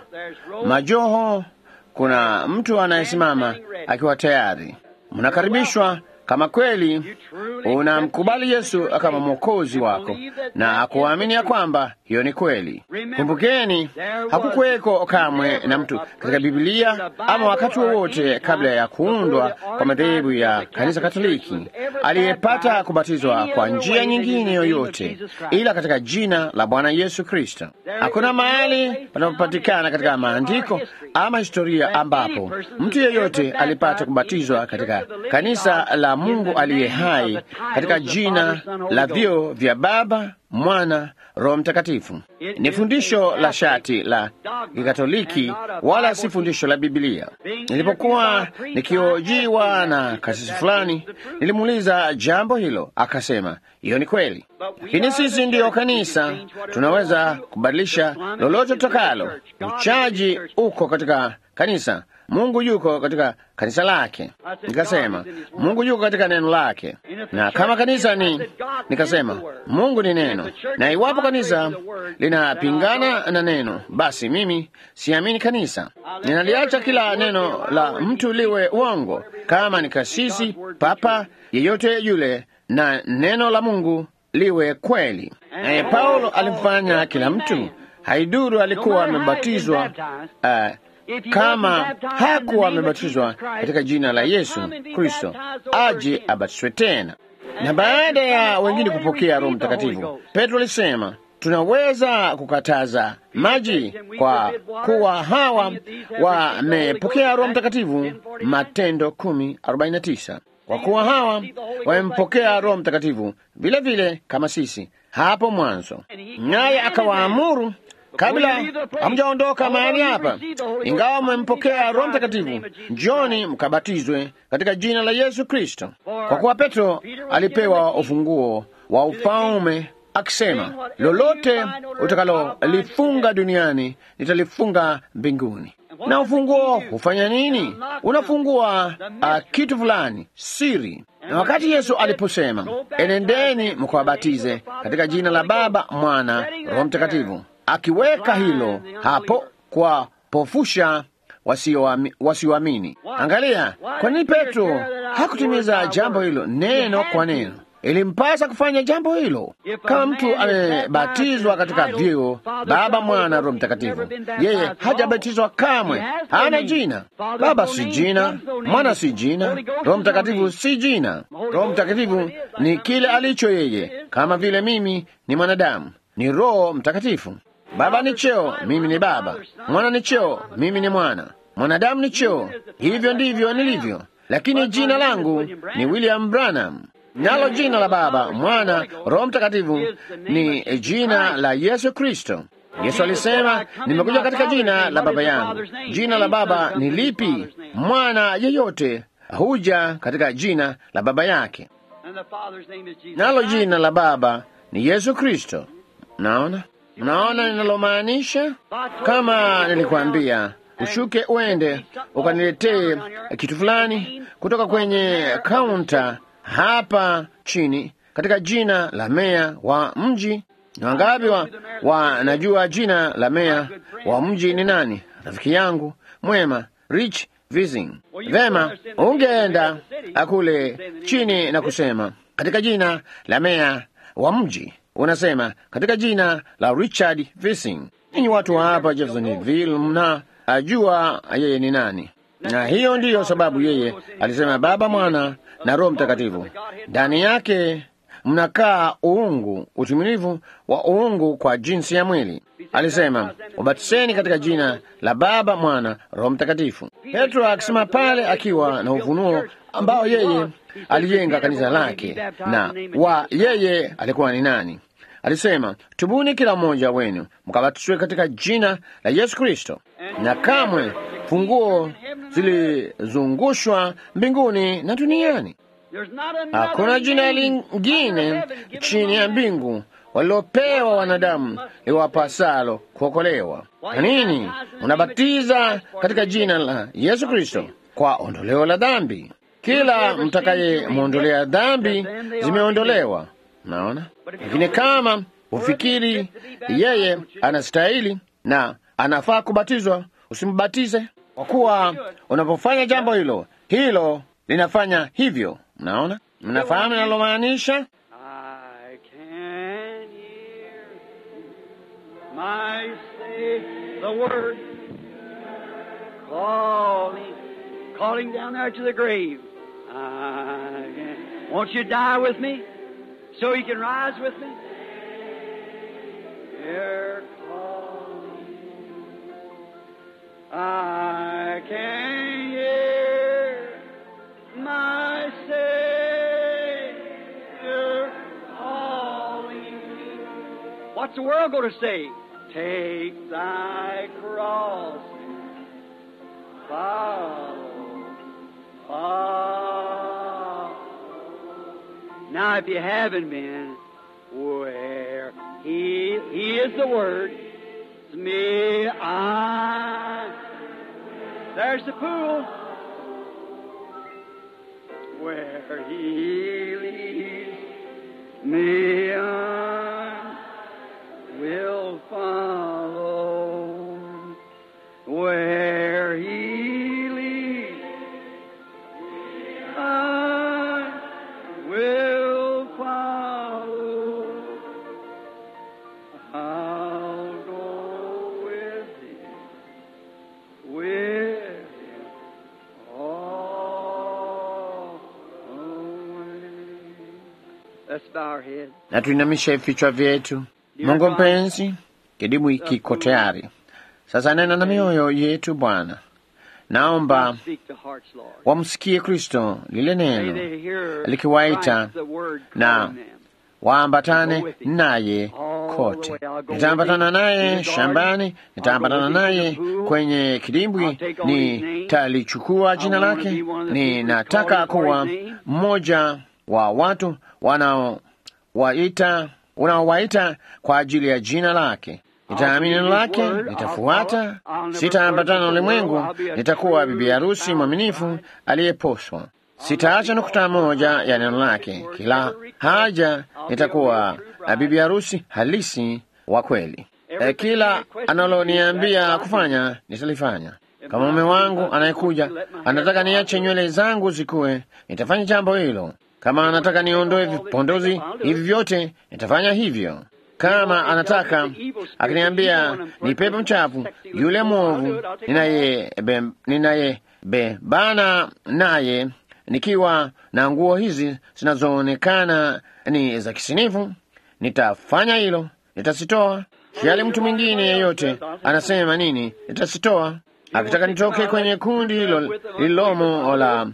majoho kuna mtu anayesimama akiwa tayari mnakaribishwa kama kweli unamkubali yesu kama mwokozi wako na akuamini ya kwamba hiyo ni kweli kumbukeni hakukuweko kamwe na mtu katika bibilia ama wakati wowote kabla ya kuundwa kwa madhehebu ya kanisa katoliki aliyepata kubatizwa kwa njia nyingine yoyote ila katika jina la bwana yesu kristo hakuna mahali panapopatikana katika maandiko ama historia ambapo mtu yeyote alipata kubatizwa katika kanisa la mungu aliye hai katika jina la vyo vya baba mwana roho mtakatifu ni fundisho la shati la kikatoliki wala si fundisho la bibilia nilipokuwa nikiojiwa na kasisi fulani nilimuuliza jambo hilo akasema hiyo ni kweli lakini sisi ndiyo kanisa tunaweza kubadilisha lolote tutakalo uchaji uko katika kanisa mungu yuko katika kanisa lake nikasema mungu yuko katika neno lake na kama kanisa ni nikasema mungu ni neno na iwapo kanisa linapingana na neno basi mimi siamini kanisa ninaliacha kila neno la mtu liwe uongo kama ni kasisi papa yeyote yule na neno la mungu liwe kweli naye paulo alimfanya kila mtu haiduru alikuwa amebatizwa uh, kama hakuwa amebatizwa katika jina la Yesu Kristo, aje abatizwe tena. Na baada ya wengine kupokea Roho Mtakatifu, Petro alisema tunaweza kukataza maji kwa kuwa hawa wamepokea Roho Mtakatifu, Matendo kumi arobaini na tisa. Kwa kuwa hawa wamempokea Roho Mtakatifu vile vile kama sisi hapo mwanzo, naye akawaamuru kabla hamjaondoka mahali hapa, ingawa mmempokea Roho Mtakatifu, njoni mkabatizwe katika jina la Yesu Kristo. Kwa kuwa Petro alipewa ufunguo wa ufalme akisema, lolote utakalolifunga duniani nitalifunga mbinguni. Na ufunguo hufanya nini? Unafungua uh, kitu fulani, siri. Na wakati Yesu aliposema, enendeni mkawabatize katika jina la Baba, Mwana, Roho Mtakatifu, akiweka hilo hapo kwa pofusha wasioamini. Angalia, kwa nini Petro hakutimiza jambo hilo neno kwa neno? Ilimpasa kufanya jambo hilo. Kama mtu amebatizwa katika vyeo Baba, Mwana, Roho Mtakatifu, yeye hajabatizwa kamwe, hana jina. Baba si jina, Mwana si jina, Roho Mtakatifu si jina. Roho Mtakatifu ni kile alicho yeye, kama vile mimi ni mwanadamu, ni Roho Mtakatifu. Baba ni cheo, mimi ni baba. Mwana ni cheo, mimi ni mwana. Mwanadamu ni cheo, hivyo ndivyo nilivyo. lakini jina langu ni William Branham, nalo jina la Baba, Mwana, Roho Mtakatifu ni jina la Yesu Kristo. Yesu alisema, nimekuja katika jina la Baba yangu. Jina la Baba ni lipi? Mwana yeyote huja katika jina la Baba yake, nalo jina la Baba ni Yesu Kristo. Mnaona, mnaona ninalomaanisha? Kama nilikwambia ushuke uende ukaniletee kitu fulani kutoka kwenye kaunta hapa chini katika jina la meya wa mji. Ni wangapi wa wanajua jina la meya wa mji ni nani? Rafiki yangu mwema Rich Vising. Vema, ungeenda kule chini na kusema katika jina la meya wa mji, unasema katika jina la Richard Vising. Ninyi watu wa hapa Jeffersonville mna ajua yeye ni nani, na hiyo ndiyo sababu yeye alisema Baba, Mwana na Roho Mtakatifu. Ndani yake mnakaa uungu, utimilifu wa uungu kwa jinsi ya mwili. Alisema ubatiseni katika jina la Baba, Mwana, Roho Mtakatifu. Petro akisema pale akiwa na ufunuo ambao yeye alijenga kanisa lake na wa yeye alikuwa ni nani. Alisema, tubuni kila mmoja wenu mkabatizwe katika jina la Yesu Kristo, na kamwe funguo zilizungushwa mbinguni na duniani. Hakuna jina lingine chini ya mbingu walilopewa wanadamu liwapasalo kuokolewa. Kwa nini unabatiza katika jina la Yesu Kristo kwa ondoleo la dhambi? Kila mtakayemwondolea dhambi zimeondolewa. Naona, lakini kama ufikiri yeye anastahili na anafaa kubatizwa, usimbatize, kwa kuwa unapofanya jambo hilo, hilo linafanya hivyo. Mnaona, mnafahamu linalomaanisha? Won't you die with me so you can rise with me? You're calling. I can hear my Savior calling. What's the world going to say? Take thy cross. Follow. Follow. Now, if you haven't been, where He, he is the Word, me, I. There's the pool. Where He leads me, I will follow. Where He leads, I will follow. I'll go with Him, with Him all the way. Let's bow our heads. Na tuinamishe vichwa vyetu. Mungu mpenzi, kidimu kiko tayari sasa. Nena na mioyo yetu Bwana, naomba Speak to hearts, Lord. wamsikie Kristo lile May neno they hear likiwaita Christ, the word na calling them. waambatane naye kote. Nitaambatana naye shambani, nitaambatana naye kwenye kidimbwi, nitalichukua jina lake. Ninataka kuwa mmoja wa watu wanaowaita unaowaita kwa ajili ya jina lake. Nitaamini neno lake, nitafuata, sitaambatana na ulimwengu. Nitakuwa bibi harusi mwaminifu aliyeposwa. Sitaacha nukta moja ya neno lake. Kila haja nitakuwa na bibi harusi halisi wa kweli. E, kila analoniambia kufanya nitalifanya. Kama mume wangu anayekuja anataka niache nywele zangu zikuwe, nitafanya jambo hilo. Kama anataka niondoe vipondozi hivi vyote, nitafanya hivyo. Kama anataka akiniambia ni pepo mchafu, yule mwovu ninayebebana ninaye bebana naye nikiwa na nguo hizi zinazoonekana ni za kisinifu, nitafanya hilo, nitasitoa. Sijali mtu mwingine yeyote anasema nini, nitasitoa. Akitaka nitoke kwenye kundi hilo lililomo la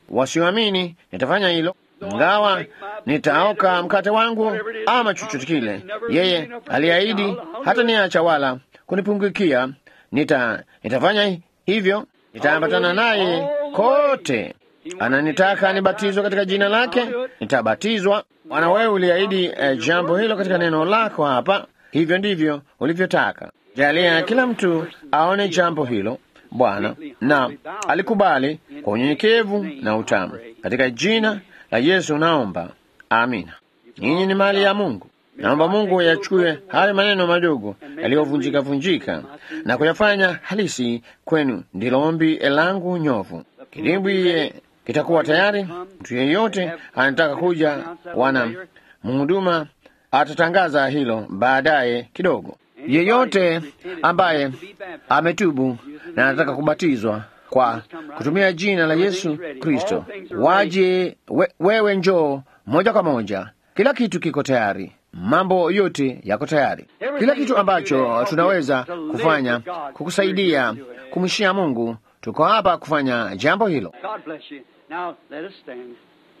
wasioamini nitafanya hilo, ingawa nitaoka mkate wangu ama chochote kile. Yeye aliahidi hata niacha wala kunipungukia. Nita, nitafanya hivyo, nitaambatana naye kote. Ananitaka nibatizwe katika jina lake, nitabatizwa. Bwana, wewe uliahidi eh, jambo hilo katika neno lako hapa, hivyo ndivyo ulivyotaka. Jalia kila mtu aone jambo hilo Bwana, na alikubali kwa unyenyekevu na utamu. Katika jina la Yesu naomba, amina. Nyinyi ni mali ya Mungu. Naomba Mungu yachukue hayo maneno madogo yaliyovunjika vunjika na kuyafanya halisi kwenu. Ndilo ombi langu nyovu. Kidimbwi kitakuwa tayari. Mtu yeyote anataka kuja, wana mhuduma atatangaza hilo baadaye kidogo. Yeyote ambaye ametubu na anataka kubatizwa kwa kutumia jina la Yesu Kristo, waje we, wewe njoo moja kwa moja. Kila kitu kiko tayari, mambo yote yako tayari. Kila kitu ambacho tunaweza kufanya kukusaidia kumshia Mungu, tuko hapa kufanya jambo hilo. God bless you. Now let us stand.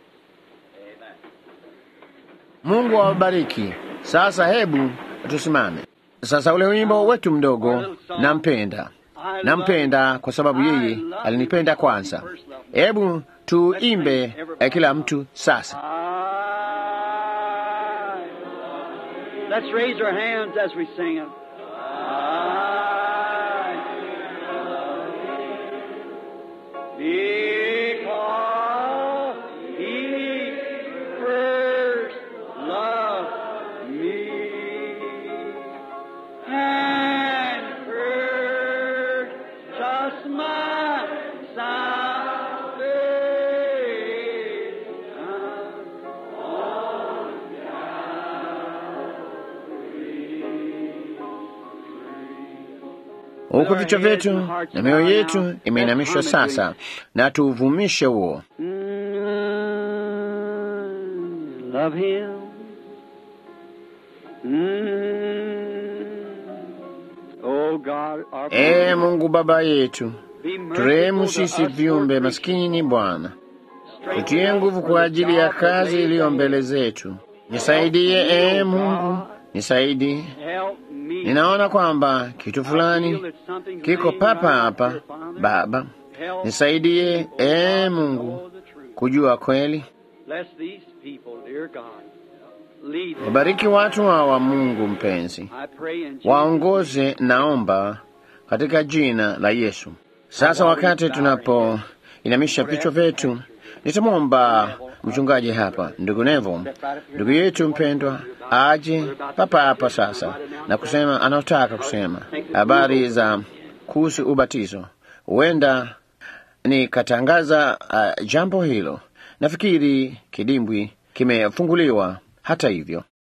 Mungu awabariki. Sasa hebu tusimame. Sasa ule wimbo wetu mdogo, nampenda, nampenda kwa sababu yeye alinipenda kwanza. Hebu tuimbe eh, kila mtu sasa. I- Let's raise our hands as we sing it. Because he first loved me and purchased my salvation. Huku vichwa vyetu na mioyo yetu imeinamishwa sasa, na tuuvumishe huo. Mm, love him. Mm. Oh God, our Ee Mungu Baba yetu, be merciful turehemu to sisi us, viumbe Lord, maskini Bwana, strengthen tutie us nguvu for kwa the ajili ya job that kazi lays iliyo ahead. mbele zetu. Nisaidie ee Mungu, nisaidie. Help me. Ninaona kwamba kitu I feel fulani that something's kiko laying papa right hapa. here upon me. Baba, Help nisaidie me, ee God, to Mungu know the truth. kujua kweli. Bless these people, dear God. Lead them. Wabariki watu hawa, Mungu mpenzi, I pray in Jesus' waongoze, naomba katika jina la Yesu. Sasa wakati tunapoinamisha vichwa vyetu, nitamwomba mchungaji hapa, ndugu Nevo, ndugu yetu mpendwa, aje papa hapa sasa na kusema anaotaka kusema habari za kuhusu ubatizo. Huenda nikatangaza uh, jambo hilo. Nafikiri kidimbwi kimefunguliwa hata hivyo.